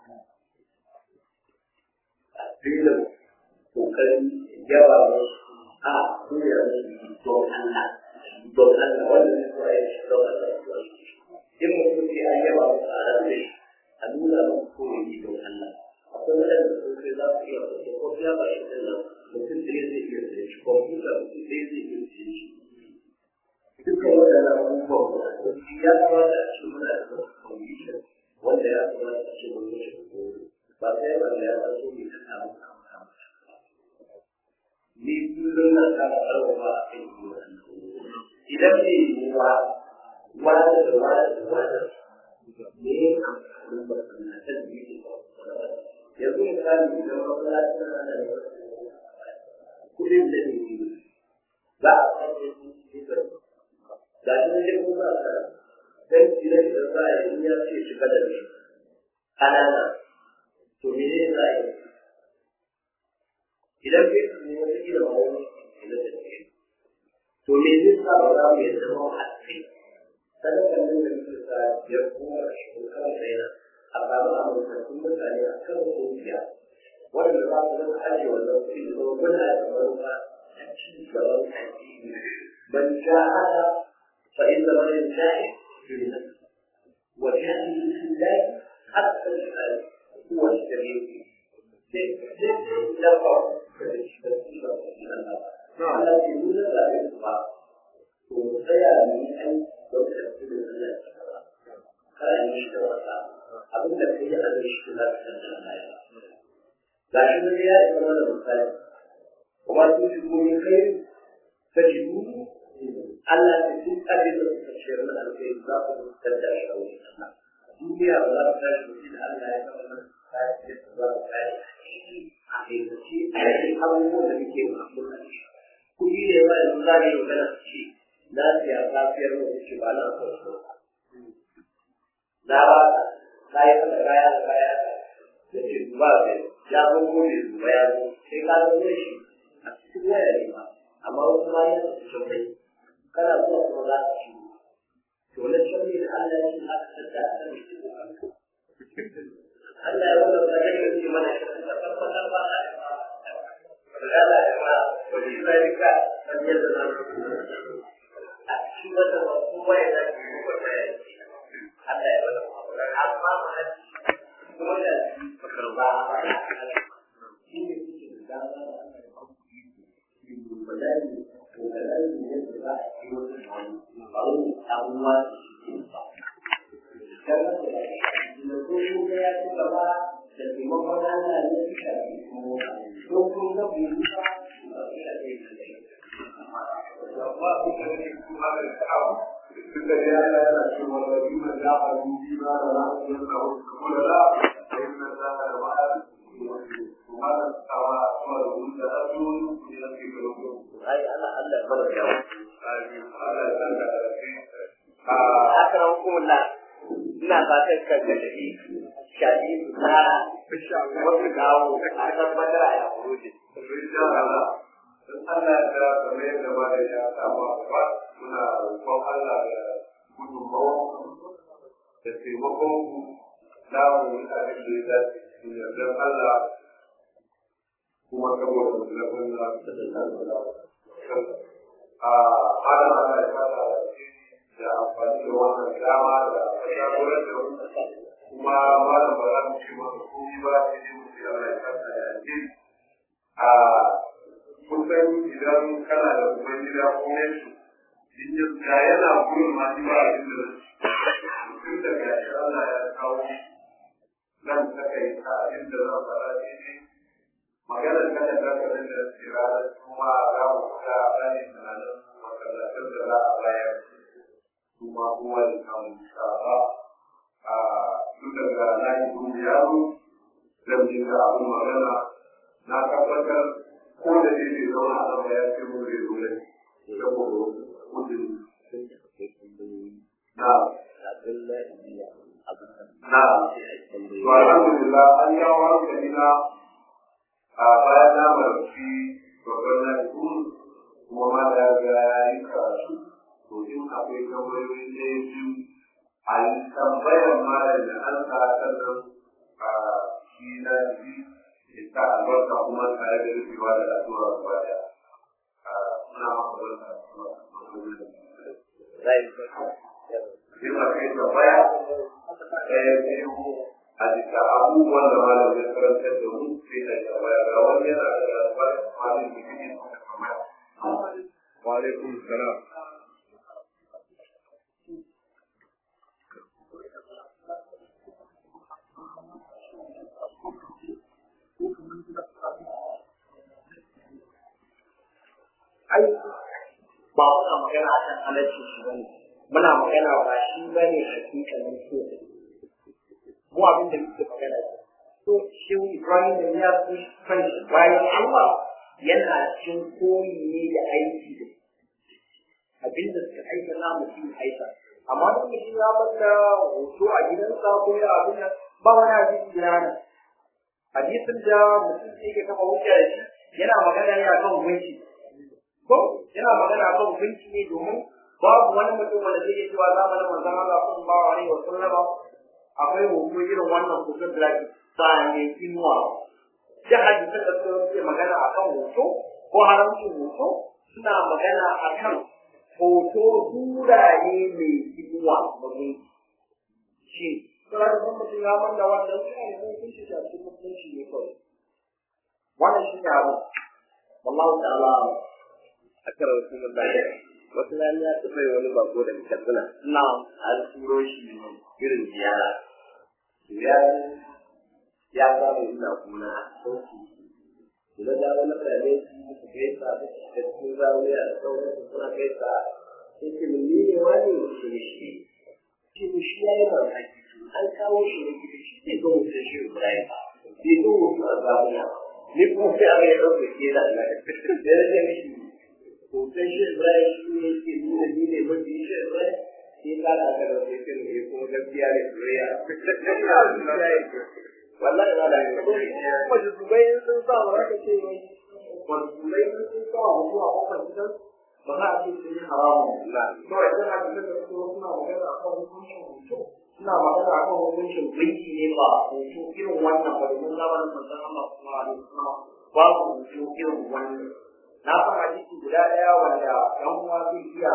filin kokarin yawa wasu a koya musu don Allah don Allah wanda ne kuwa ya shi don Allah kuwa in mutum ce an yawa wasu a rabe a nuna musu koyi don Allah akwai wadanda sun kai za su iya wasu ko ya ba shi da mutum da zai iya da shi kwamfuta mutum da zai iya da shi dukkan waɗannan abubuwan ya kamata a cikin muna da condition wanda ya kamata a cikin wani shi ba sai ba ya san so ne ta samu ni kullum na kara karfafa a kan idan ne yiwuwa wani da wani da wani ne amfanin masana'antar da yake yanzu misali idan masana'antar na da kudin da ne za a kasance ga shi ne kuma ba ka dan idan da za a yi ya ce shiga da shi ƙanana to me ne za a yi idan bai su ne wata gida ba wani ne da ke to me zai sa ba za mu yi zama hatsi kada kan nan da muke sa ya kuma shi ko kan raina a samu amurkattun mutane a kan kungiya wanda za su zama ajiye wannan kuɗi da zama muna da manufa a ci gaban addini ban jahada fa inna man yantahi fi nafsi wa jahili fi Allah hatta al هو السبيل للفرق على سبيل لا يطلع ومسيا من أن يكتب الله كان يشتغل abin da kai a zai shi za ka san da ga shi ne ya yi zama da misali kuma su shi komi kai ka ji Allah ta duk abin da suka shayar da alkai za ku fitar da shi a wurin Allah duniya ba za ta tashi da Allah ya zama abubuwan da muke masu kuɗi ne ma yanzu za mu yi magana su ce na siya safiyar mu ce ba na so so na ba ka yi kada kaya da kaya da ce duba da ya zo ko ne duba ya zo sai ka zo ne shi a cikin waya ne ba amma wasu ma yana da shaurai kana zuwa kuma za ka ci to na shaurai da Allah ya ce aka tattara a kan shi Allah ya wanda ta gani da ke mana da tabbatar ba a da da ma wani zalika an yi da nan a cikin wata kuma ya da ke kuma ya ce Allah ya wanda amma ma kuma da karba shi ne suke da dama wadani to da nan ne da za a yi wani ba wani abubuwa da ke da kuma ya ci gaba da taimakon Allah ne suka yi don kun ga bai yi ba amma su ka ne kuma da ta'awu duk da ya Allah yana cewa da bi man da ba yi ba da na su da wasu kuma da sai na da da ba kuma da tsawa kuma da wani da asu ne da ke da ku ai Allah Allah ya bada yawa amin Allah ya san da kai a haka hukumullah ina fatan kan da tafi shafi na wasu dawo a tabbatar a yakurujin. insha Allah in Allah ya da kamar yadda ba da ya samu ba muna roƙon Allah da gudunmawa da taimakon ku za mu yi abin da ya dace cikin yardar Allah kuma saboda musulmin na a adam Allah ya fara da amfani da wannan dama da jagorar da kuma malam ba za mu ce masa komai ba sai dai mu ce Allah ya fara da alheri a kusan idan kana da uban gida ko yansu in ya ga yana gurin ma ba abin da tun da ga shi Allah ya kawo nan ta kai ta abin da zan fara shi ne maganar kada ta kada da tsirarar kuma za mu fita a bani tunanin masallacin da za a bayar kuma kowa da samun shafa a duk daga layi kuma yaro zan je matsayin da abin magana na tabbatar ko da zai zai zama a sama ya ce mu zai zo ne saboda gudun na na to alhamdulillah an yi wa hankali na a bayan na marci babban na kuma ma da ya yi karatu to in akwai tambayoyi ne biyu a yi tambayar malam da an sa sannan a shi na ji ya sa albarka kuma tare da rufewa da addu'a gaba daya muna maka barka Yin akai tambaya ɗaya biyu a bisa abubuwan da malam ya karantar da mu sai da tambaya ga wani yana da labarin malam da yake da tambaya. Wa alaikum salam. ai ba muna magana akan halarci shi bane muna magana ba shi bane hakikalin so mu abin da muke magana ce so shi Ibrahim da ya fi kanshi bayan Allah yana cin koyi ne da aiki da abin da suka aika na mutum aika amma da mutum ya mata hoto a gidansa ko ya abin nan ba wani hadisi da rana hadisin da mutum yake kafa hujja da shi yana magana ne akan gunki ko yana magana kan hukunci ne domin babu wani mutum wanda zai iya cewa zamanin manzon Allah sallallahu alaihi wa sallam akwai hoto irin wannan hoton da ake sa ne inuwa da hadisan da suke magana akan hoto ko haramcin hoto suna magana akan hoto sura ne mai inuwa domin shi sai da mutum ya manda wannan sai ne hukunci da cikin mutunci ne kawai wannan shi ne abu wallahu ta'ala a kan rasulun lafiya wasu rana ya taɓa yi wani bako da katsina na an turo shi irin ziyara ziyara ya samu ina kuna sauki ina da wani kare su su gaisa da cikin zawiya da sauran su suna gaisa sai ce mun ne wani shi ne shi shi ne shi ya yi mamaki an kawo shi ne gidi shi zai zo mutum shi Ibrahim bai zo mutum a zawiya ni kuma sai a ya ɗauke ke da Allah da ya rage mishi hoton shi Ibrahim shi ne ke nuna ni ne mafi shi Ibrahim sai ka da aka da sai kan ne kuma gaskiya ne soyayya wallahi ba da wasu dubai sun sa ba ka ce wai wasu dubai sun sa wa mutuwa ko kan gidan ba za a ce sun yi haramun na to idan hadisan da suke wasu na magana akan hukuncin hoto suna magana akan hukuncin binki ne ba hoto irin wannan ba domin zamanin manzon Allah sallallahu alaihi wasallam babu hoto irin wannan na san hadisi guda daya wanda yan uwa zai iya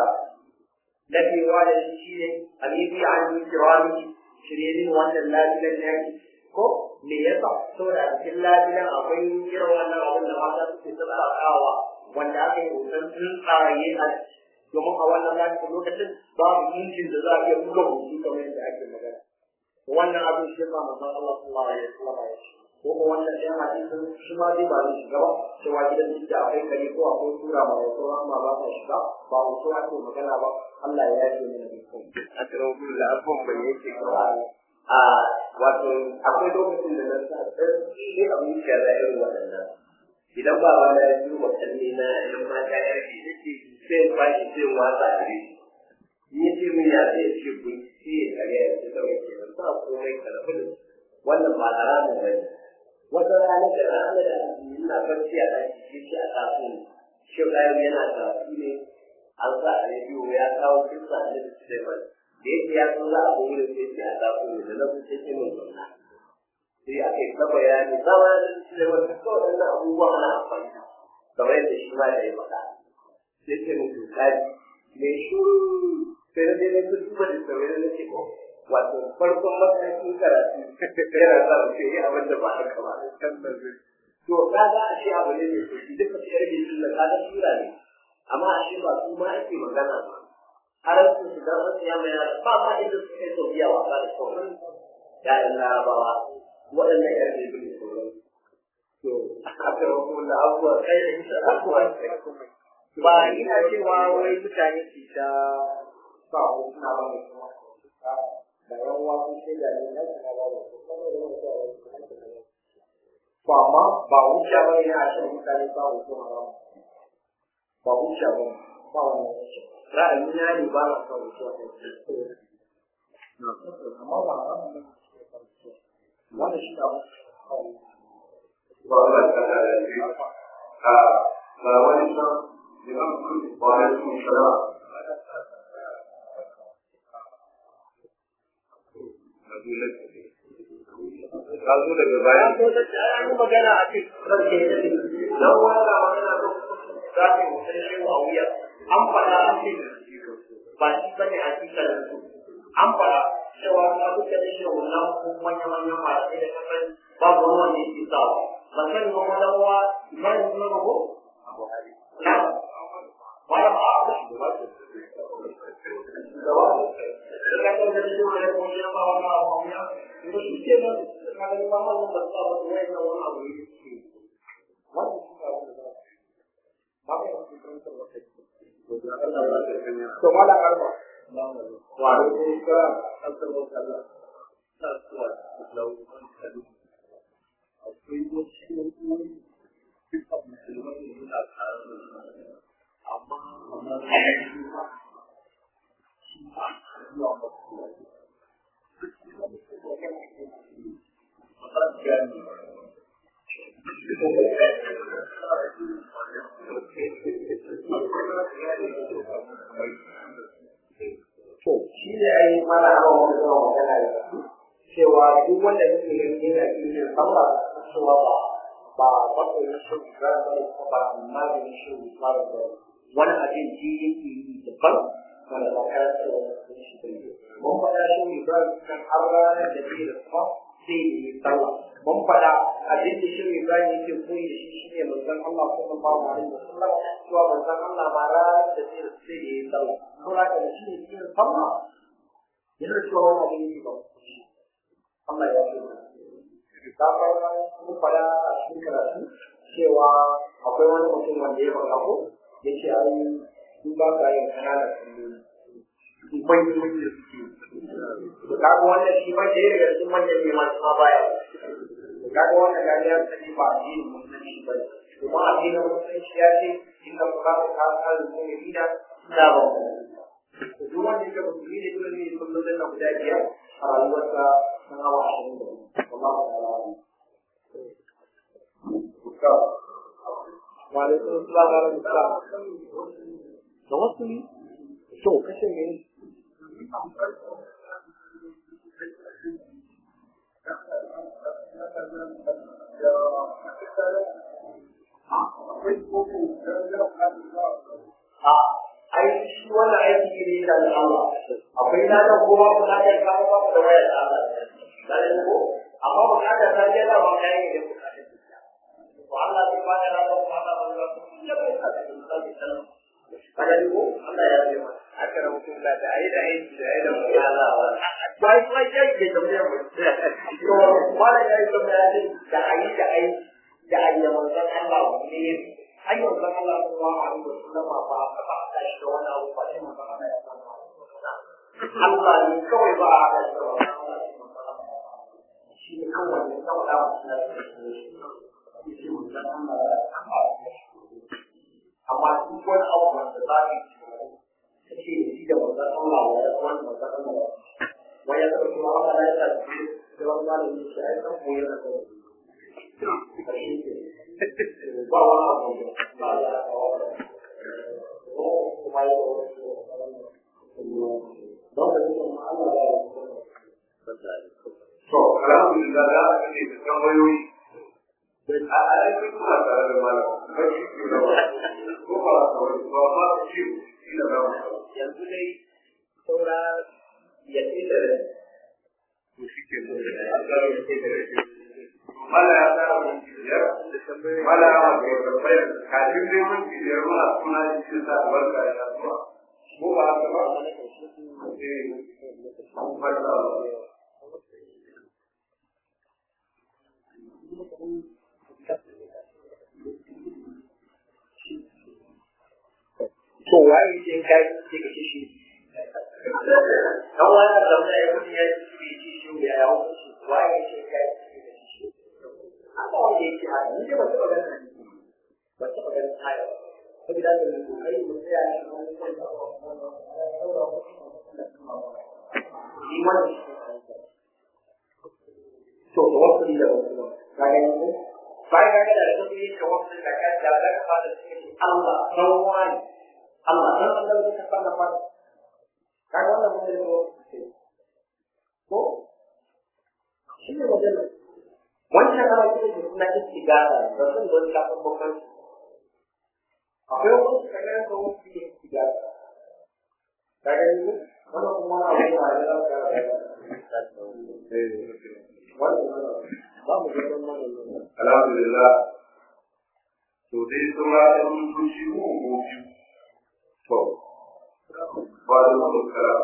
dadewa da shi shine alibi an yi kirani shirin wannan lafiyan yaki ko me yasa saboda a cikin lafiyan akwai irin wannan abin da mata suke tsarawa wanda aka yi hoton tsuntsaye a domin a wannan lafiyan lokacin babu injin da za a iya buga hoto kamar yadda ake magana wannan abin shi ba manzon Allah sallallahu alaihi wasallam ya ce ko ko wannan ɗayan hadisin shi ma zai ba zai shiga ba cewa gidan duk da akwai kare ko akwai tura ma wasu amma ba ta shiga ba wasu ake magana ba Allah ya yi mana da kai a tsarafin da abubuwan bai yake kawai a wato akwai lokacin da na sa tsarki ne a zuciya na irin waɗannan idan ba ba na yi watanni na yan mata ya ce yake sai in bashi sai in watsa a ri ni ce min ya zai ce kun ce a ga yanzu da wake nan ba komai karfi da wannan ba haramun ba ne wata rana da rana da ina barci a ɗaki shi ce a tafi shi ɗayan yana tafi ne an sa a rediyo ya kawo kisa a da Suleiman da yake ya san za a zo wurin sai a tafi ne da na kusa ce min zauna sai aka yi ta bayani zama da Suleiman duk waɗannan abubuwan ana amfani da kamar yadda shi ma ya yi faɗa sai ce min tukari mai shuru sai na je na ta duba da sauran na ce ko wato farkon matakin karatu yana sa mu ce abin da ba haka ba to kaga a ce abu ne mai sauki duka su yarda shi da kaga sura ne amma a shi ba su ma ake magana ba har su su dan wasu ya mai ba ma inda su kai sau biya wasa da sauran ya'yan larabawa waɗannan yan ne bin sauran to aka rabu da abubuwa kai da ita abubuwa ba ina cewa wai mutane su ta sa hotuna ba mai kuma da yan uwa sun ce da ne na kuma ba da kuma da wani to amma ba hujja ba ne a cikin mutane ba hoto haram ba hujja ba ba wannan ra'ayi na ne ba na son hoto amma ba haram ne wannan shi da ba za ka da shi a ga wani san imam ba ya su shara ka zo daga baya an yi magana a cikin rarke da ne don wanda magana da za ta yi mutum shi a wuya an faɗa a cikin ba shi ba ne a cikin su an faɗa cewa na duka da shi wannan ko manya-manyan malamai da kasar babu wani wanda yake sa ba san ma wani wa ba ne suna ba ko? na malam a abu shi ba su da wani da kasar da shi wani ko shi ba wani abu a wuya ko shi ke nan ka ga ba wannan da sa ba wai na wani abu ne ke wannan shi ka wani ba ba ka yi kan wata to mala arba wa alaikum salam sallallahu alaihi wasallam akwai wasu yankunan duka musulmai ne suna tare da su amma amma da shi ba shi ba zuwa masu To, shi ne a yi mana hawa wani zuwa magana da su, cewa duk wanda yake ganin yana cikin sallah cewa ba ba matsayin shi ga mai ba maganin shi ba da wani abin ji yake yi daban wanda ba ka cewa shi bai mun faɗa shi ne ba kan har ranar da ke da kuma sai da yi sallah mun faɗa abin da shi ne ba yake koyi da shi shine manzon Allah sallallahu alaihi wasallam cewa manzon Allah ma ranar da ke da sai da yi sallah saboda da shi ne cikin sallah yana cewa wani abin yake ba Allah ya ce ta fara mun faɗa a cikin karatu cewa akwai wani mutum wanda ya faɗa ko ya ce ai su ba ka yin kananan salloli manyan manyan suke kaga wannan shi ma ɗaya daga cikin manyan ne masu ma baya kaga wannan gani ya sani ba a yi musulunci ba ne kuma addinin musulunci ya ce in ka fuka ka ka kan mutum ida da ba duk wanda yake musulmi ne dole ne kullum da na guda biyar a rayuwarsa na hawa ashirin da biyu wallahu ta'ala wa alaikum assalam wa rahmatullah da wasu ne to kashe ne ai shi wannan aiki ne da Allah akwai na da kowa ko na da kawo ba da waya da Allah dan ko amma ba ka da sai da ba kai ne da ko Allah zai ba da rawa ko Allah ba da ya bai sa da Allah kada ko Allah ya yi aka rawu kun da da ai da aiki da ai da mu Allah bai bai ya ke da mu to wala ya yi da ai da ai da ai da ai da manzon Allah ne ai manzon Allah sallallahu alaihi wasallam ba ba ba ta shi da wani abu ba sai manzon Allah ya san Allah ne kawai ba a da shi shi ne kawai ne kawai da wasu na shi manzon Allah ya san amma duk wani abu wanda za ka yi ta ce shi da manzon Allah ya san wani manzon Allah wani ya san kuma Allah ya san da wani malami shi ai san koyar da kai ba wani abu ba ya kuma ya to alhamdulillah da aka ce da tambayoyi a alaƙi kuma tare da malam ba shi ke da wani ko ba a kawai ba ma shi shi da zama yanzu dai saura ya ce da to shi ke da mala ya tsara mun biyar mala ya wata ya tambayar kafin dai mun biyar muna suna cikin sa albarka ya kasuwa ko ba haka ba eh an fara to waye ce kai ce ka shi dan wani da mai ya kudi ya ci shi shi ya yawo shi waye ce kai ce ka shi Allah wanda yake haka ni dai ba taɓa ganin hadisi ba taɓa ganin aya saboda haka mu kokari mu tsaya ne shi wannan to da wasu da wasu ka gani ko bayan ka ga da wasu ne ka wasu da ka da ka fara cikin Allah dan wani Allah dan Allah da ka fara fara ka ga wannan mun ne ko shi ne wajen wancan ana cikin da suna istigara da sun zo ka san bakar akwai wasu kaga da wasu ke istigara ka gani ko wannan kuma wani abu da ya zama alhamdulillah to dai kuma ɗan fushi ko ko biyu to ba da wani kara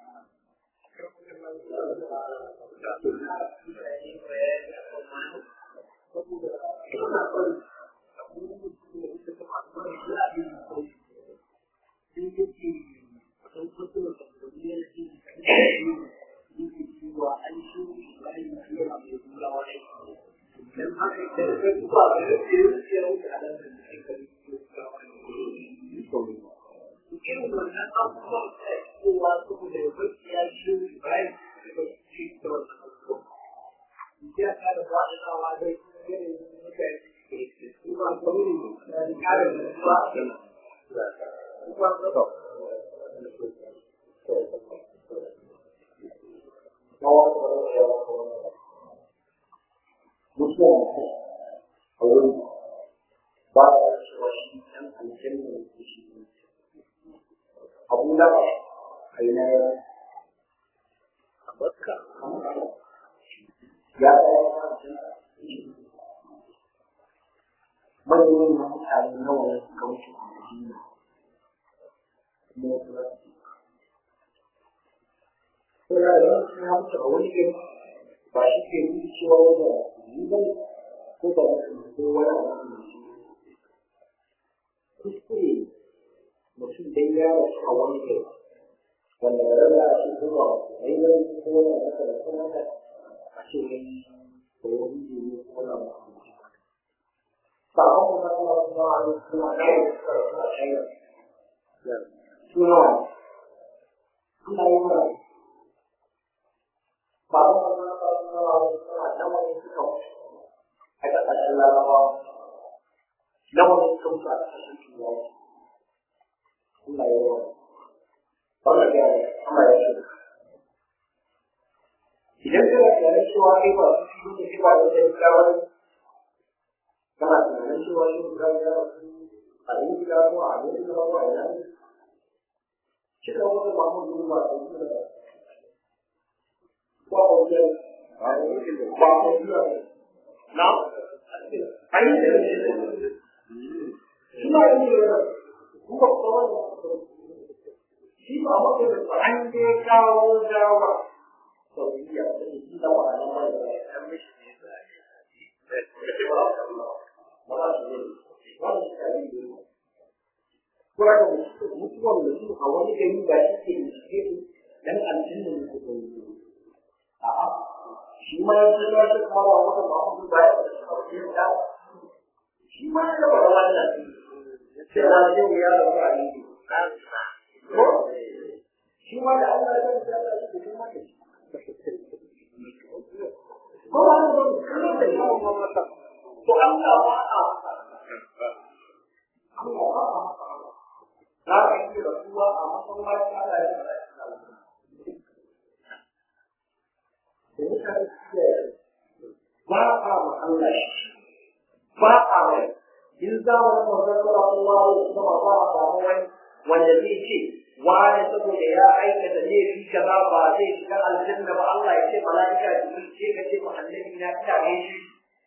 wanda zai ce wani saboda ya aikata laifi kaza ba zai shiga aljanna ba Allah ya ce mala'ika jibril ce ka ce annabi na ina ne shi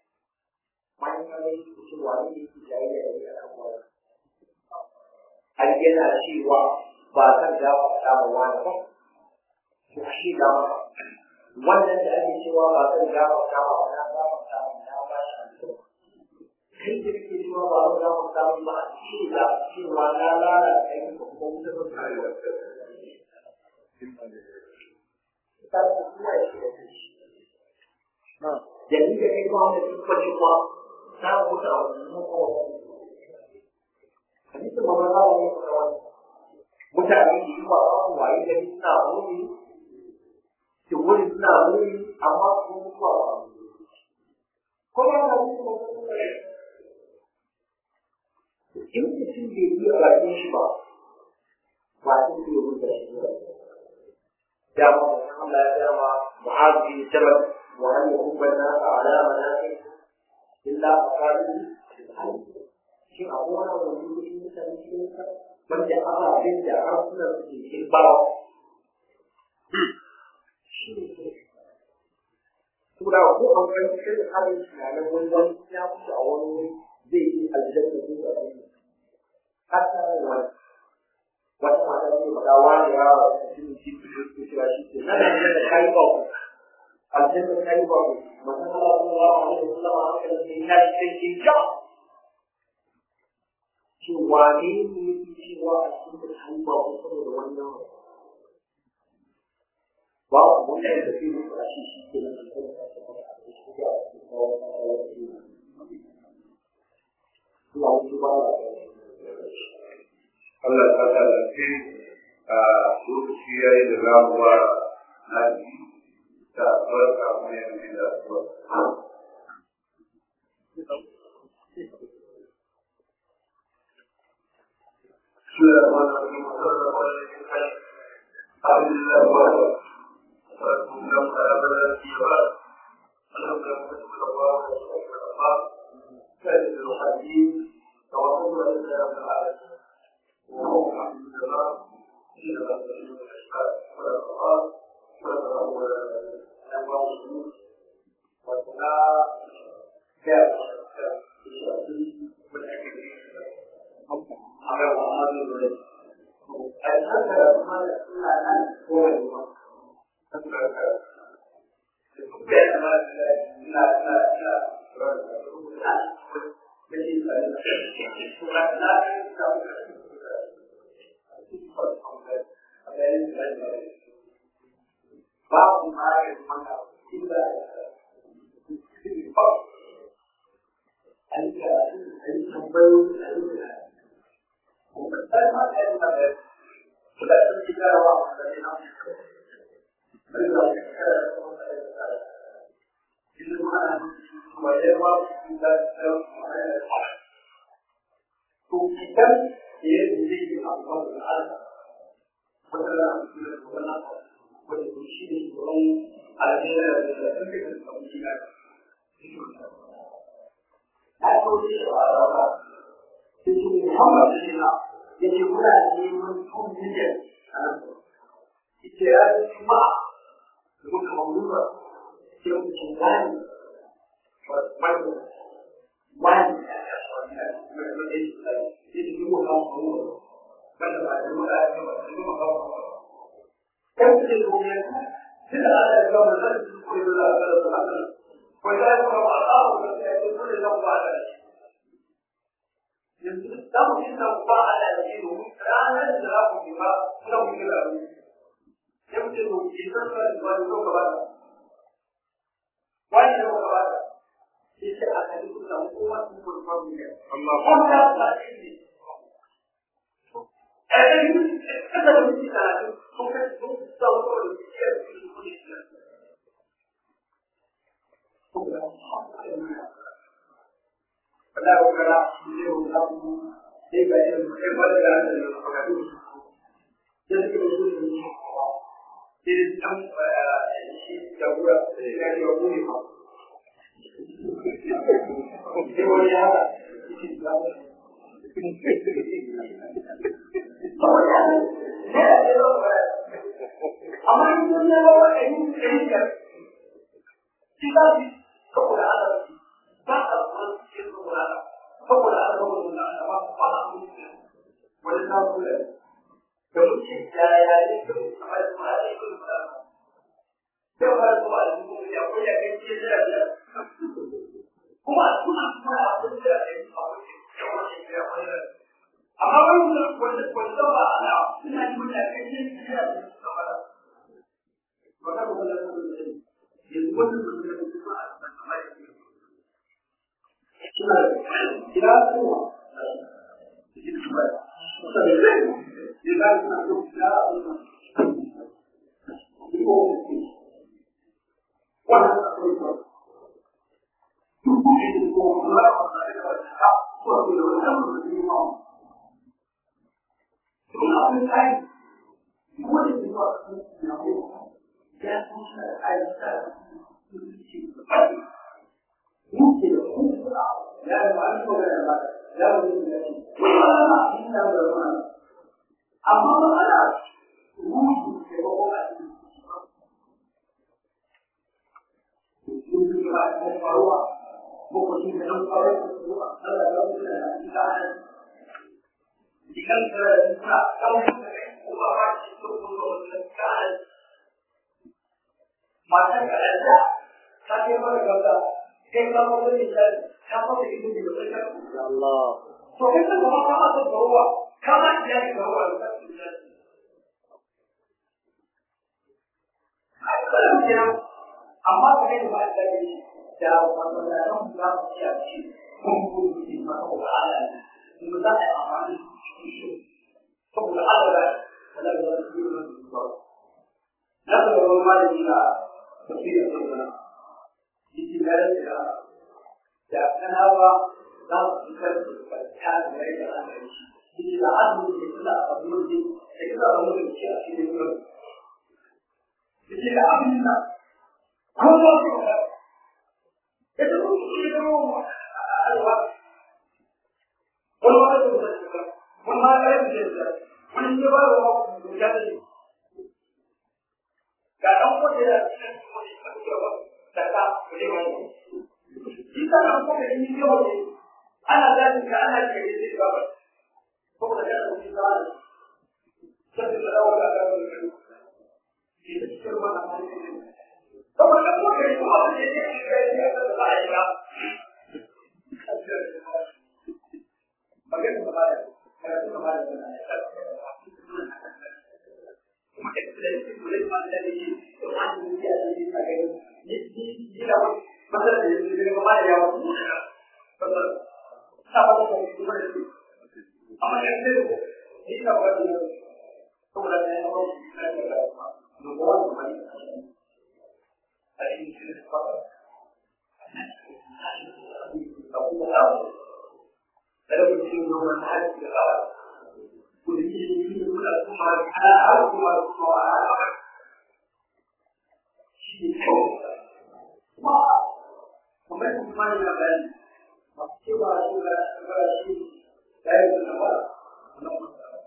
bayan ka ga shi ce wani ne ke jayi da ya al'amura har yana cewa ba zan gafarta ba wani ba to shi da wannan da ake cewa ba zan gafarta ba na gafarta ba na ba shi aljanna kai da kake cewa ba zan gafarta ba a ce da cewa na lalata kai ko kuma wuta zan kare wa Jadi da kai ba da kuma cewa ta wuta a wani hadisin ba za mu yi kuma wani mutane da yi wa kan waye gari suna muni ki wuri suna muni amma su mutuwa ba ko ba ka yi kuma in mutum bai yi a bakin shi ba ba su ke yi da shi ba ya ma Allah ya ya ma mu'az bin jabal wa hal yuhibbu an-nas ala manaqib illa aqalihi shi abuwa da wani kudi mutane cikin sa wanda ababen da harsunan su ke cikin bawa shi ne Tura ko an kan cikin halin tunanin wani wani ya mutu a wani wuri zai yi aljanna ko da wani hatta wani wata mata ce ba dawa da yawa da cikin cikin ko cewa shi ke nan da da kai ba ku aljanna kai ba ku manzo Allah sallallahu alaihi wasallam aka ce ya cikin ja ce wane ne yake cewa a cikin kai ba ku saboda wannan ba ku wanda ya tafi da shi shi ke nan Allah ta tallafi a lokaci ya yi da ramuwa na ji da barka mai yanzu da asuwa. suna amma matsala ruhu ke bako a cikin faruwa lokacin da nan faru da su a tsara da su da su da ana dikan da ta kawo da kuma ba shi to ko da ka mata ka da ta ke fara gaba kai ka mu da shi ta fara ido da kai Allah to kai ka ba ka da faruwa kama ya ga faruwa da su da ai kada mu amma ka kai ba da shi da wannan da kan za su ci a ci kun kun ji ma ko ala mu za a amfani da shi to da ala da da da su ne ba na da wannan malami da tafsir da wannan shi da da da kanawa za su kar da ta da da ana shi shi da azu da da abu da da abu da shi a cikin wannan shi da abin da kowa su ka ita ko shi da mu alwa wani wani da su ka wani ma ga yin da wani ne ba wa mu da da ga dan ko da shi ko shi ka ba da ka ne ba shi ka dan ko da ni ne wani ana da ka ana da shi ba ba ko da ya shi da sai da dawo da ka shi da shi ba na saboda ko kai ko abin da yake kai ne ka da ayyuka magana ba da karatu ba da kuma da da shi ko da ba da shi to an yi ya da shi a gani ni ni ni da masala da shi ne ba da yawa ko da ba ta ba da shi ko da shi amma da shi ni da ba da saboda ne ba da shi da ba no ba da shi Kalau kita menggunakan hati kita, kita ini kita cuma ada cuma cuma ada. Wah, kemudian kemana yang lain? Masih baru juga berarti saya kenapa? Kenapa?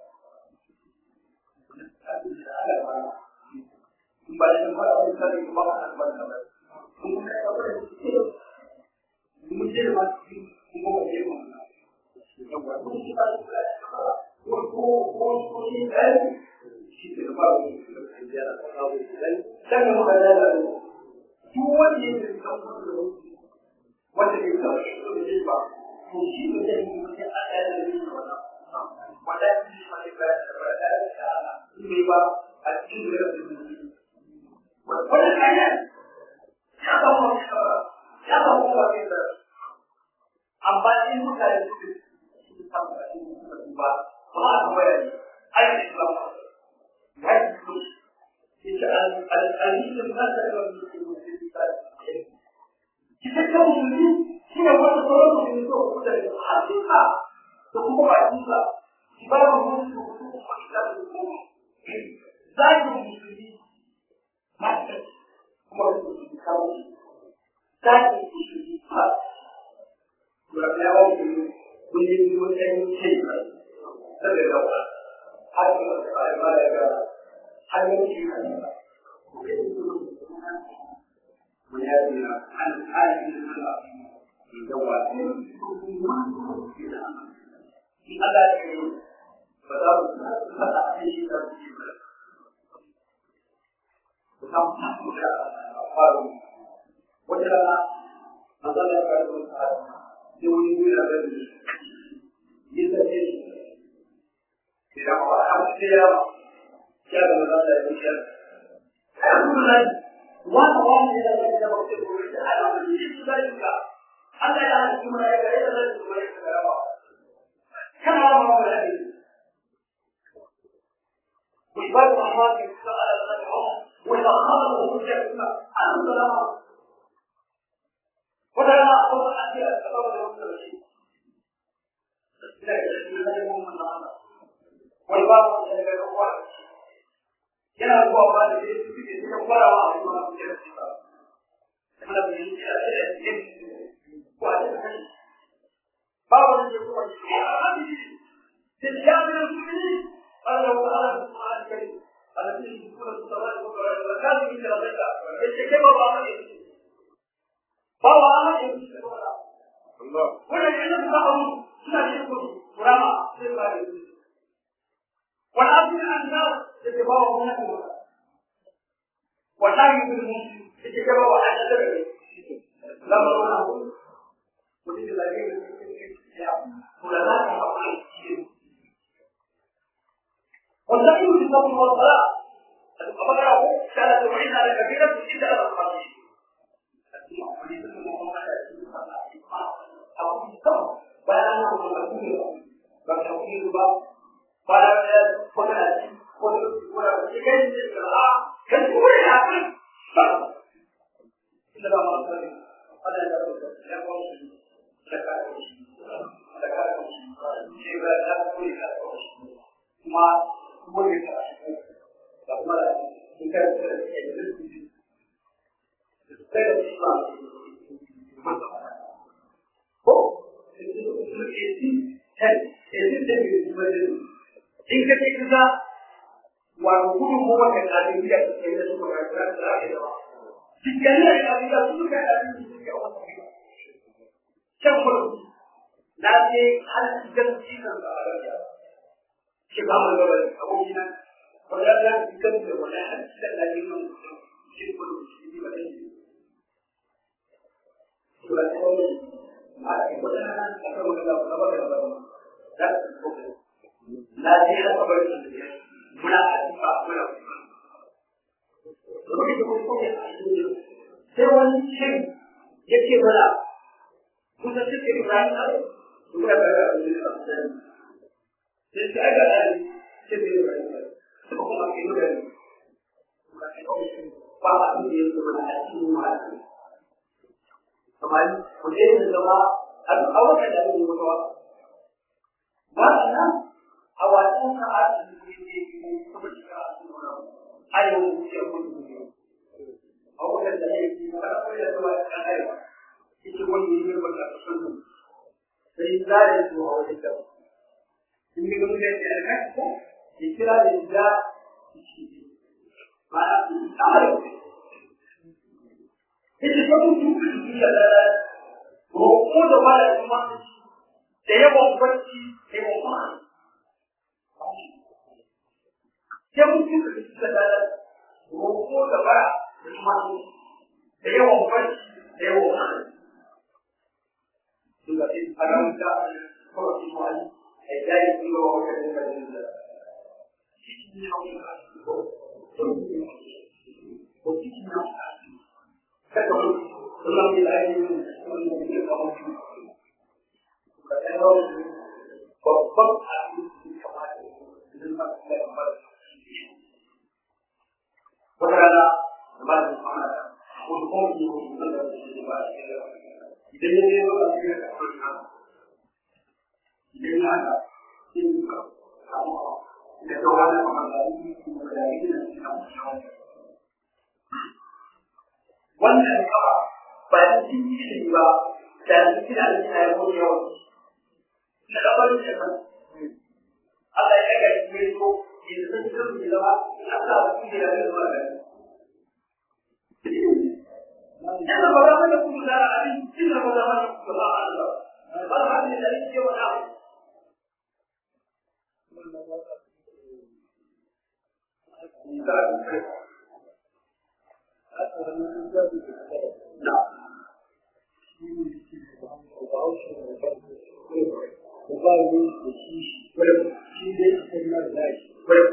Ada mana? kembali kepada Allah dari kebanggaan kepada Allah. Kemudian apa yang itu? Kemudian masih mau dia mana? Yang buat kita Waktu waktu ini kita baru kerja atau dan dan mengajar dua dia kamu wanda ke da shi to shi ba to shi ne da mu ke a da shi wannan wanda shi ma ne ba da da da ne ba a cikin da su wani kayan ya ba mu ya ba mu ba ne da amma in muka yi su su samu a cikin su ba ba a kuma yi ai ne ba ya yi su ita al-alimin ba ta da wani su su ta kita kan musulmi shi ne wanda sauran musulmi so ku da hakika da kuma hakika shi ba mu musu su kuma ita da su zaki musulmi mata kuma da su kawo zaki musulmi ba ya ya wa ku kun yi wajen ce ba daga yawa har da ai ma daga har yanki kan ku ke ويأتي عن حاله العظيم جواب في هذا الشيء فدار فتح به ترتيب وكم تحمل أفكار وجدنا نظر يقول يولد إلى بلده يستجيب إذا هو أحد السيارة كان من هذا الشيء يقول ذلك wata wani da zai da mutum ko da ana da shi su zai ka Allah ya hana kuma ya gare da zai kuma ya gare ba daga da uwa yana zuwa ba da yake suke suka fara wa a kuma su yana cika kana da yin ya ce da yin ko a cikin ba wani da kuma shi ya rabbi da ya bi da su ne Allah wa ta'ala kuma a kai alladhi yusura as-samawati wa al-ardi wa kana min rabbika yace kai ba ba ne ba wa ne Allah wannan yana da abu suna cikin kurama sai ba da والأرض الأنهار تتباوى هناك والله بالمسلم تتباوى على سبب لما نقول وتجد الذين علماء والسعي في الصبر والصلاة أمره كانت تعين على كبيرة إلا على الخمسين بيان المسؤولية بل para poner así, poner una pequeña que es muy rápido. Kita dah mahu ada yang yang mahu dekat dekat jiwa dan kuliah cuma boleh tak tak malah kita kita Islam oh itu itu itu itu itu in ka ce kaza wato gudu ko wanda kabiliya su ke da su ga da da da cikin da kabiliya su suka da su suke wata can gudu na je har cikin cikin da arabiya shi ba mun gaba abokin nan wanda da cikin da wanda har cikin da yin mun shi gudu shi ba da shi to da ko ma ki wanda aka mun da ba da ba da na je na kabar da muna a cikin muna sai wani shin ya ce mana kusa cikin ibrahim a muna da ga abin da sai sai aga da sai da ibrahim suka kuma ke nuna ne ba a cikin yin kuma a cikin ma'aikata kamar ku je da zama a wata da ake mutuwa ba nan a wasan ka a cikin ne kuma shiga a cikin wani a yau ce mutu ne a wajen da ya yi kana koyar da wani kan arewa ita wani ne ba ta sun sai zare su a wajen da in ga mun da ya ka ko ya kira da da ba a tsare ita ko mutu da da ko da wala kuma da yawan kwanci da yawan ma'ana sai mutum da suka da roƙo da bara da kuma da yawan kwanci da yawan ma'ana suka ce a nan da kawai su ma'ani a yi jari kuma wa wata da suka da cikin yawon ko cikin yawon kada wani suna mai lafiya wani da ke kamar su babban abin da kamata idan ba su da kamar wata rana da ba su kama da wani kuma yi wani da su ba su da idan ya zai zama su da kamar na idan ya haka sai yi ka samu da ta wani kamar da yi kuma da yi da su samu shawar wannan kaba ba da cikin shi ba da cikin da ake yi wani yawan na kabarin da kan Allah ya ga shi so yanzu sun kan shi zama Allah ba shi da ya zuwa ga Yana ba za ka kuma da abin cin da ba za ka kuma ba Allah ba ba da da yake wa da Na. da ba ne da shi shi dai a kan nan da shi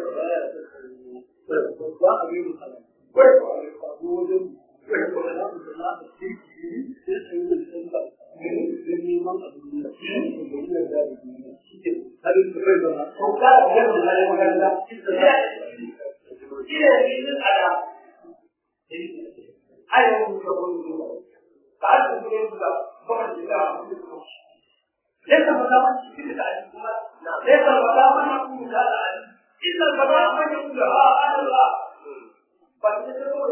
ba a yi mutane ba a zo wajen ba za mu zama a cikin sai a yi da sun ba don neman abin da shi ne da yi da da duniya shi ke halin da bai zama ko ka ga da zai magana shi ne shi ne ada ayo mu ko mu ba su ne da ba da da ليس مدامة في العلم ليس مدامة يكون هذا العلم إلا الفضاء من يقول ها أنا الله فلتتبعوا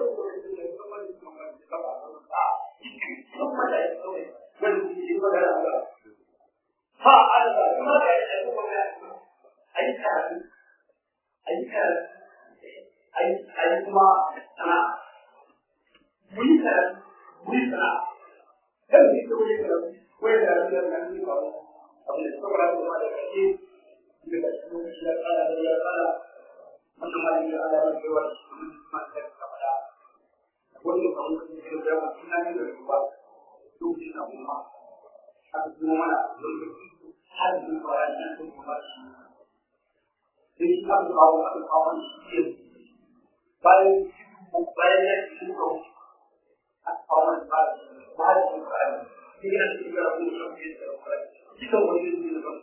ثم لا يستوي والمسلمين ولا لا ها أنا الله لماذا يقول أي كلام أي كلام أي أي ما أنا من كلام من كلام هل يستوي كلام ولا لا لا لا أبو الصبر على ما ذكرت daga cikin shi ya kara da ya kara wannan ma ya ala da cewa ma ta kamala wannan ba mun yi da yawa ina ne da ruwa lokacin da kuma haka kuma mana lokacin har da bayan nan sun kuma shi sai shi aka kawo aka kawo shi ke bayan bayan ya ci ko aka kawo ba ba da shi ba sai ya ci ga ko shi ke da shi da wani ne da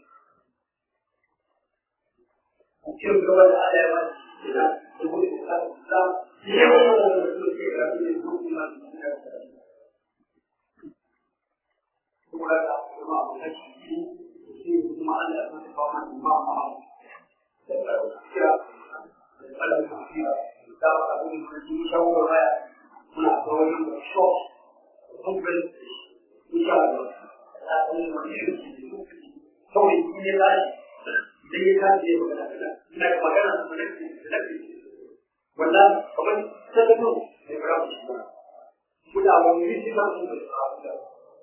cikin gaba da ala yawa da da kuma da da yawan da su ke da su ne kuma da kuma da kuma abu da shi shi kuma ala ya fara ba mu ba ma da da ya da ala ya fara da abu da shi shawo da ya muna da wani shop kuma insha Allah da kuma wani shi kawai ne da sai ya kace ya magana kana ina ga magana da nake da nake wannan kamar sadaka ne fara shi ba muna wani shi ba mu da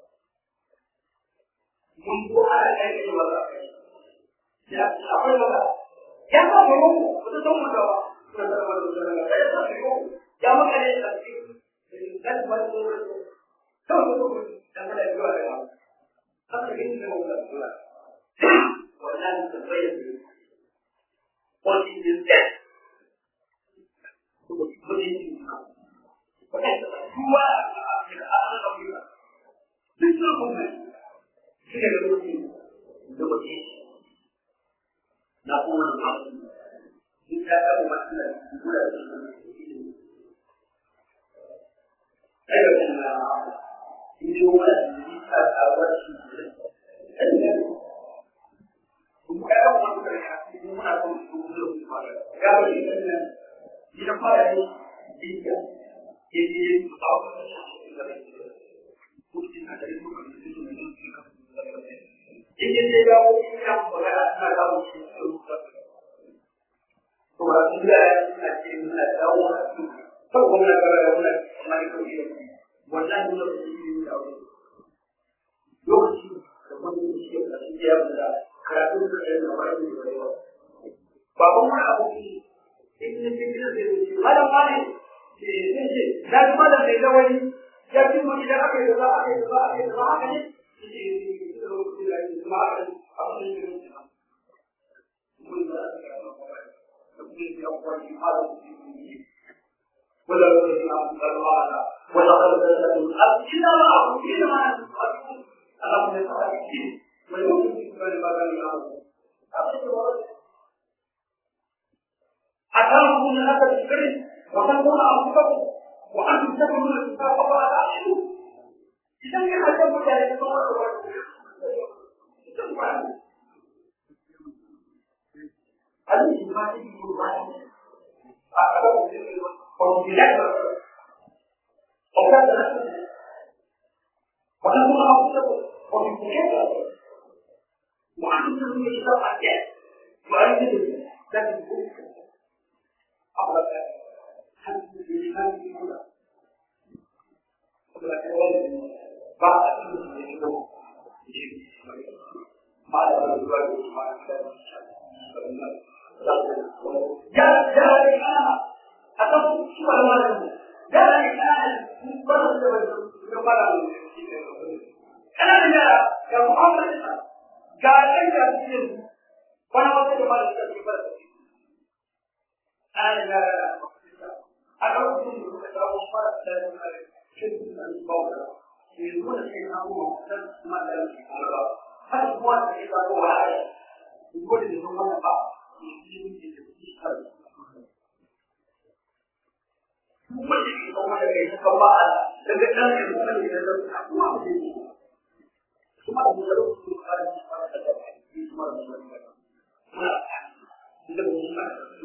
mun ko ana kai ne ba ya akwai ba ya ba mu ko da don mu da ba da da ba da da ya ba mu ya maka ne da shi da ba da to to to da ba da ya ba haka ne da mu da والآن تبين what is this death هو الآن الأولى مثلكم هي الوحيد الوحيد نقول الحق إن كان مثلا ولا أيوة إن هو أول شيء kuma ya kawo wani kare ya ce muna son su zo su fara ya ba shi kan nan ni na fara ne dinka ke ne su kawo da shi da shi kuma na da su kan su ne su ka in ke ya ko in ya ko ga na ga mu shi su ka to ba su da ya ce na dawo na su to kuma ga ga wannan mai ko shi wallahi lokacin da ya lokaci da wani shi da shi ya da karatun da ya zama da yawa baban wani abu in ne cikin da zai wuce malam wani zai ce na ji malam mai lawani ya fi mu idan aka yi da za a yi da za a yi da za a yi ولا الذين أنزلوا ولا خلق الأرض إلا ما أعبد إلا ما أعبد اللهم يتعالى ويمكن في كل مكان يعمل أتاكم من هذا الفكر وتكون أنفسكم وأنتم تكونون الكتاب فلا تعلمون إذا كان هذا ذلك هذه ما تجي من وتكون أنفسكم وفي كتاب وعنده من الكتاب حاجات وعنده لكن أقرب حد الإسلام في كله بعد بعد جاء جاء الإسلام أتوقع شو هذا جاء الإسلام من بلد من بلد أنا من يا محمد ga ɗan da cikin wani wata da mara da ke fara ana da a lokacin da suka samu fara da cin da bawa ke nuna sai na kuma san kuma da shi ba har kuma da ke ba wa ai ko da sun wannan ba shi ne ke da shi har kuma da ke kuma da kai ka ba daga ɗan da kuma da da kuma da kuma da da su fara da fara da kuma da da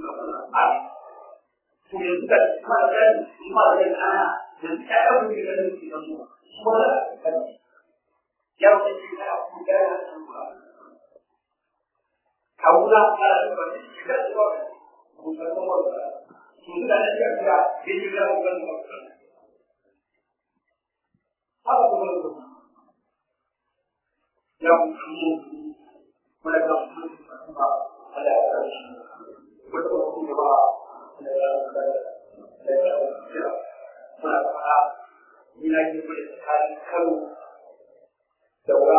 yanzu da kuma da gani kuma da gani ana yanzu ya ɗan mutu da gani su kansu kuma da gani ya wuce shi da abu da ya san ba kawuna ba da ba shi da su ba ku san ba ba su da ne ya ga bi ji da ku kan ba haka kuma da ya mu kuma da kuma ala ya shi wata kuma ba muna fara ina ke kuma tsakanin kano da wura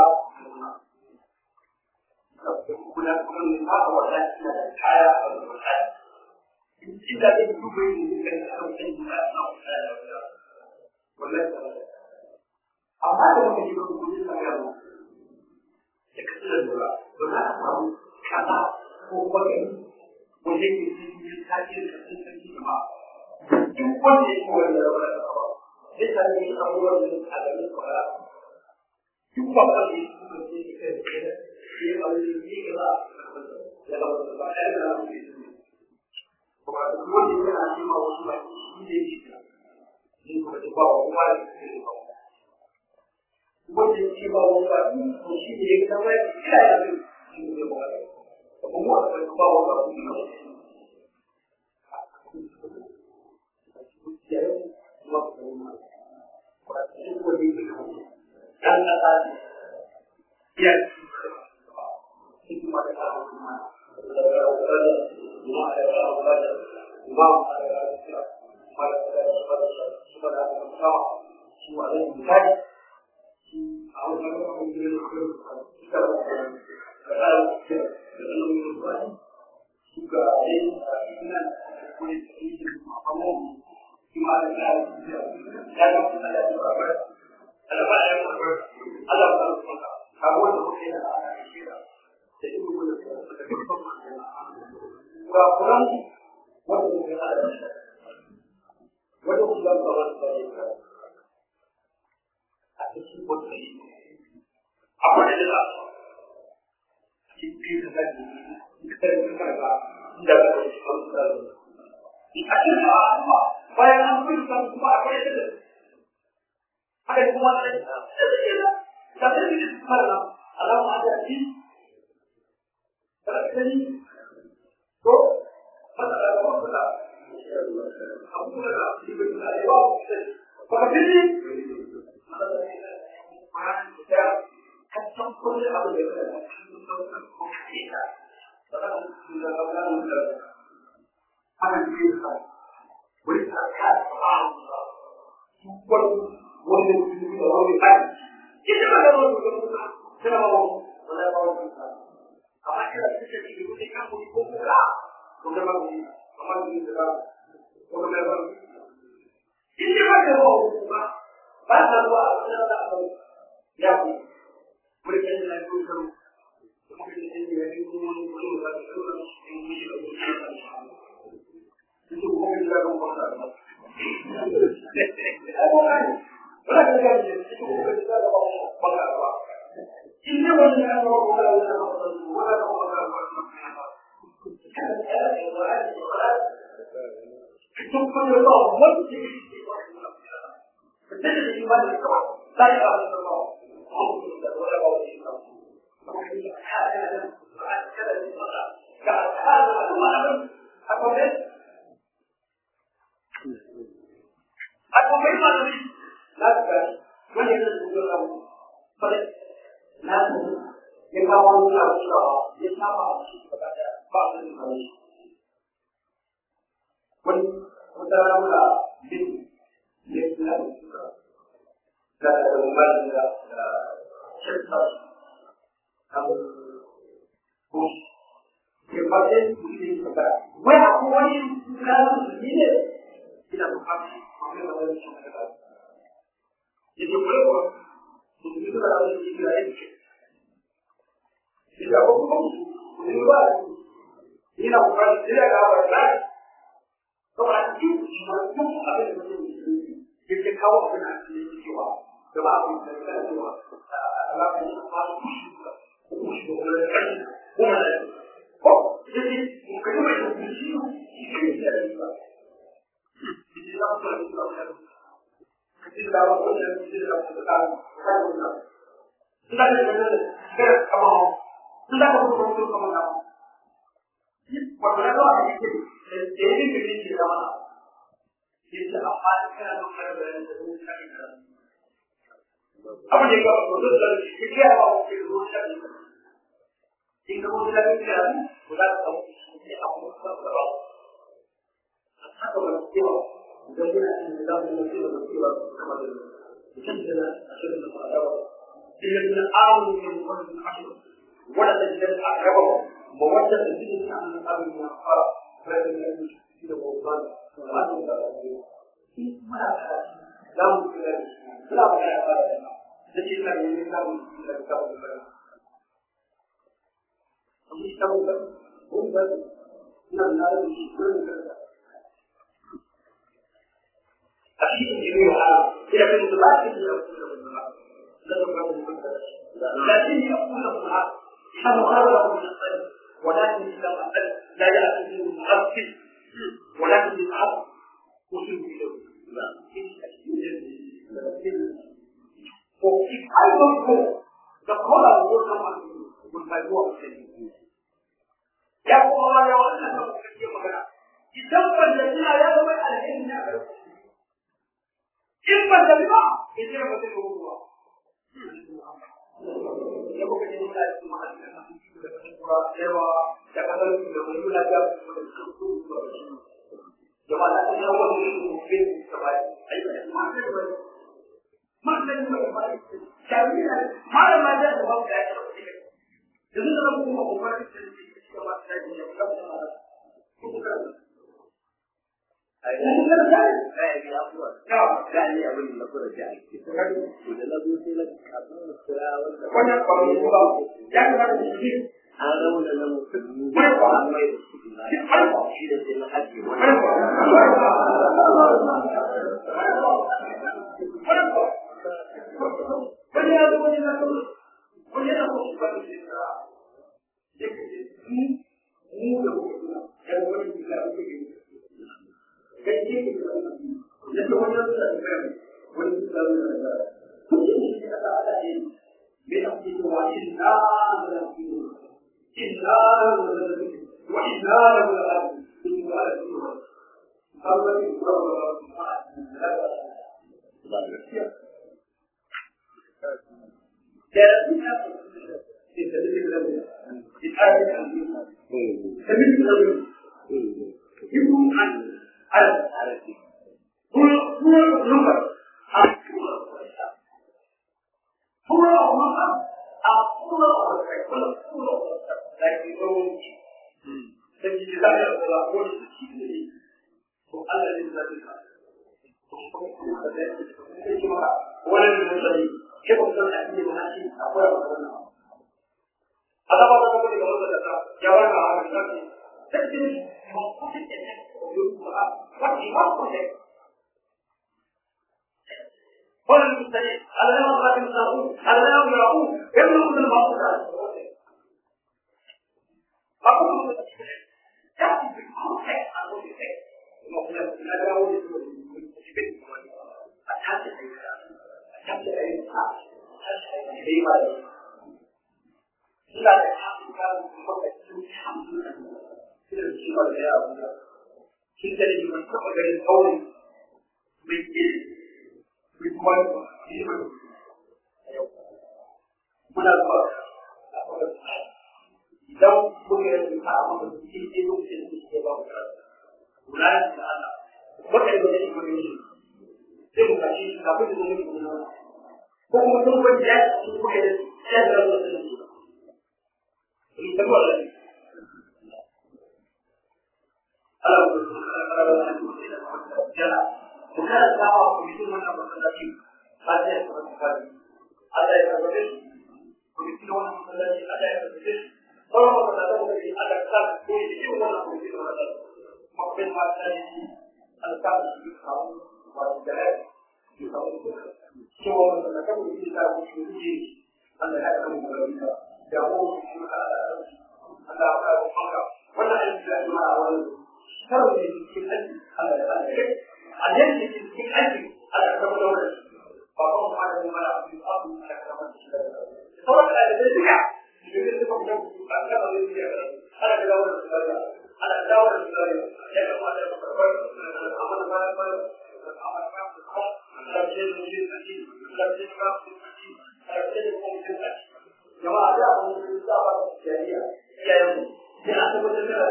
kuna kuma ne ba a wata ina da kaya a wata inda zai duba yin da kan kano kan yi ba a wata da wata wannan amma da muka yi ba kuma yin magana da kasar da lura ba za a samu kaza ko kuma gani wajen yin cikin tajin kasar sarki da ba duk wanda ya kowa da rawar da ba zai sami yin abubuwan da a garin kwara duk ba ba ne kuma ce ke kai da shi a wani yi ga za a da ba ba ba ɗaya da ramu ke su kuma duk wanda ya na nema wasu ba shi ne shi ka ne kuma da ba wa kuma da su ne ba wanda ya ce ba wa ba ko shi ne ya kama ya kira ya zai shi ne ba wa kuma ba wa ba ku ne dan kata ya hikmah dan hikmah juga ini apa yang jelas? Kita tadi kita berkata tidak boleh akhirnya apa? Bayangan pun bukan cuma apa yang ada. Ada kemana lagi? Ada tidak. Tapi ini karena alam ada di kalau ini so mana ada orang kata kamu kata di betul ada orang Maka ini orang kita kacau pun apa dia kata kita. Karena kita kita ana bisa wani tsaka Allah super wani mutum da wani kai kike ba da wani mutum kana ba wala ba wani amma kira kike ji duk kan ku ko kula ko da ba ku amma ni da ko da ba kike ba da wani ba ba da ba da da ba ya ku muri kan da ku ko kuma kike ji ya ku ko ko da ku ko ko itu bukan juga kemudian. Berapa kali itu bukan juga kemudian. Ini bukan kemudian itu penyebab Betul di mana itu? Saya akan tahu. Oh, tidak boleh bawa ini. Makanya ada ada di mana? Kalau ada mana? Apa dia? Aku memang lakukan mana juga kamu. Pada nanti yang kamu lakukan, yang sama kepada bangsa Indonesia. Pun utara mula bin Islam dan ada umat juga cerita kamu bus Kepada ini kepada, wah aku ini bukan ini tidak berhati mengambil dari syariat. Itu boleh begitu kalau di lain. Tidak hukum luar. Ini bukan tidak apa lagi. Kalau itu itu ada yang jadi kau kena jiwa. Sebab itu kita jiwa. Allah itu masuk juga. Masuk oleh Bukan. Oh, jadi mungkin itu bersih. Ini tidak da wasu da su da su da su da Sudah ada benar, benar kamu mau. Sudah kamu betul kamu mau. Padahal itu ada itu. Jadi jadi kita mana? Kita apa kita nak berada di dalam kita. Apa jika betul dari kita apa kita berusaha kita. Jika kamu tidak bisa, sudah kamu ini apa kita berlaku. Apa kamu kita? Jadi kita tidak bisa berbuat sama dengan. Kita tidak akan berbuat الذين آمنوا من قبل العشر ولا تجد أقربهم مودة الذين عن الأب من الأخرى ولكن لا يشركون بوطان وأنتم لا لا ممكن لا بد لكن لا يمكن لا ممكن لا كتاب البلد مش كتاب البلد هو البلد لا لا يشركون أشيء جميعها إلى كل لا يشركون لكن يقول له الحق حمل غيره من القلب ولكن اذا قتل لا ياتي منه المعفن ولكن بالعفو وصل اليه وفي ايضا هو تقول الغرفه والموضوع السليم يقول الله يا ولد انه كثير مكان يسمى الذين يدعون على ان إما الجميع يصير مثل الله ya kuka ji muna cikin ma'aikata da kuma yawa da kasar su da wani muna ga su da su su su da shi jama'a da kuma wani ne su ke su ba ai da ma da wani ma da ni ba ba shari'a ne ma da ma da ba ga ya ce yanzu da kuma ko fara da shi da ba da ni ba da ku ku ka ai da da ai ya kuwa ya gani abin da kura da ake to da na zo sai na kafin kira wanda wannan kwaro ba ya kamata shi an rauna na musulmi an mai da su na shi da sai na ajiye wani wani ya zo wani na kuma wani yana kuma shi ba da shi da ya kace ni mu da kuma ya wani da ya ke kai ke ke da ya wani da ya ke wani da ya ke kuma shi da ta da ne me da ke wa inna da ke inna wa inna la inna la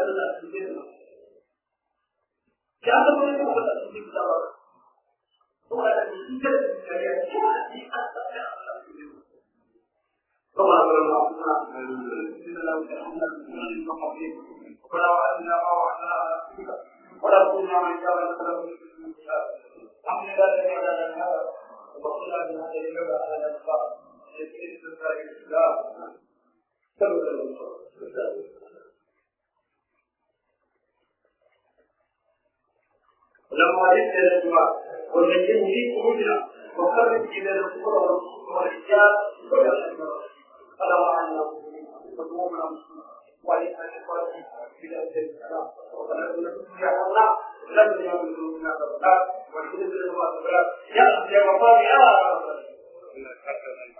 da su ne ya zama ne kuma da su ne da ba ko da shi da shi ya ce a ci a tsaya طبعا لما قلنا ان لو كان المقابل ولا وعدنا ما وعدنا ولا كنا من كان السلام الحمد لله الذي هدانا لهذا وبقينا من هذه الجبهه على الانصار يسير استثناء الاسلام لما جئت الى الجماعه وزين في قلوبنا وقرب الى الكفر والرجال والاشرار فلا وعنا وقومنا ولأن الفرق بلا السلام ونحن يا الله لم يكن منا ضربات ونحن نسلم الله ضربات يا يا وفاء يا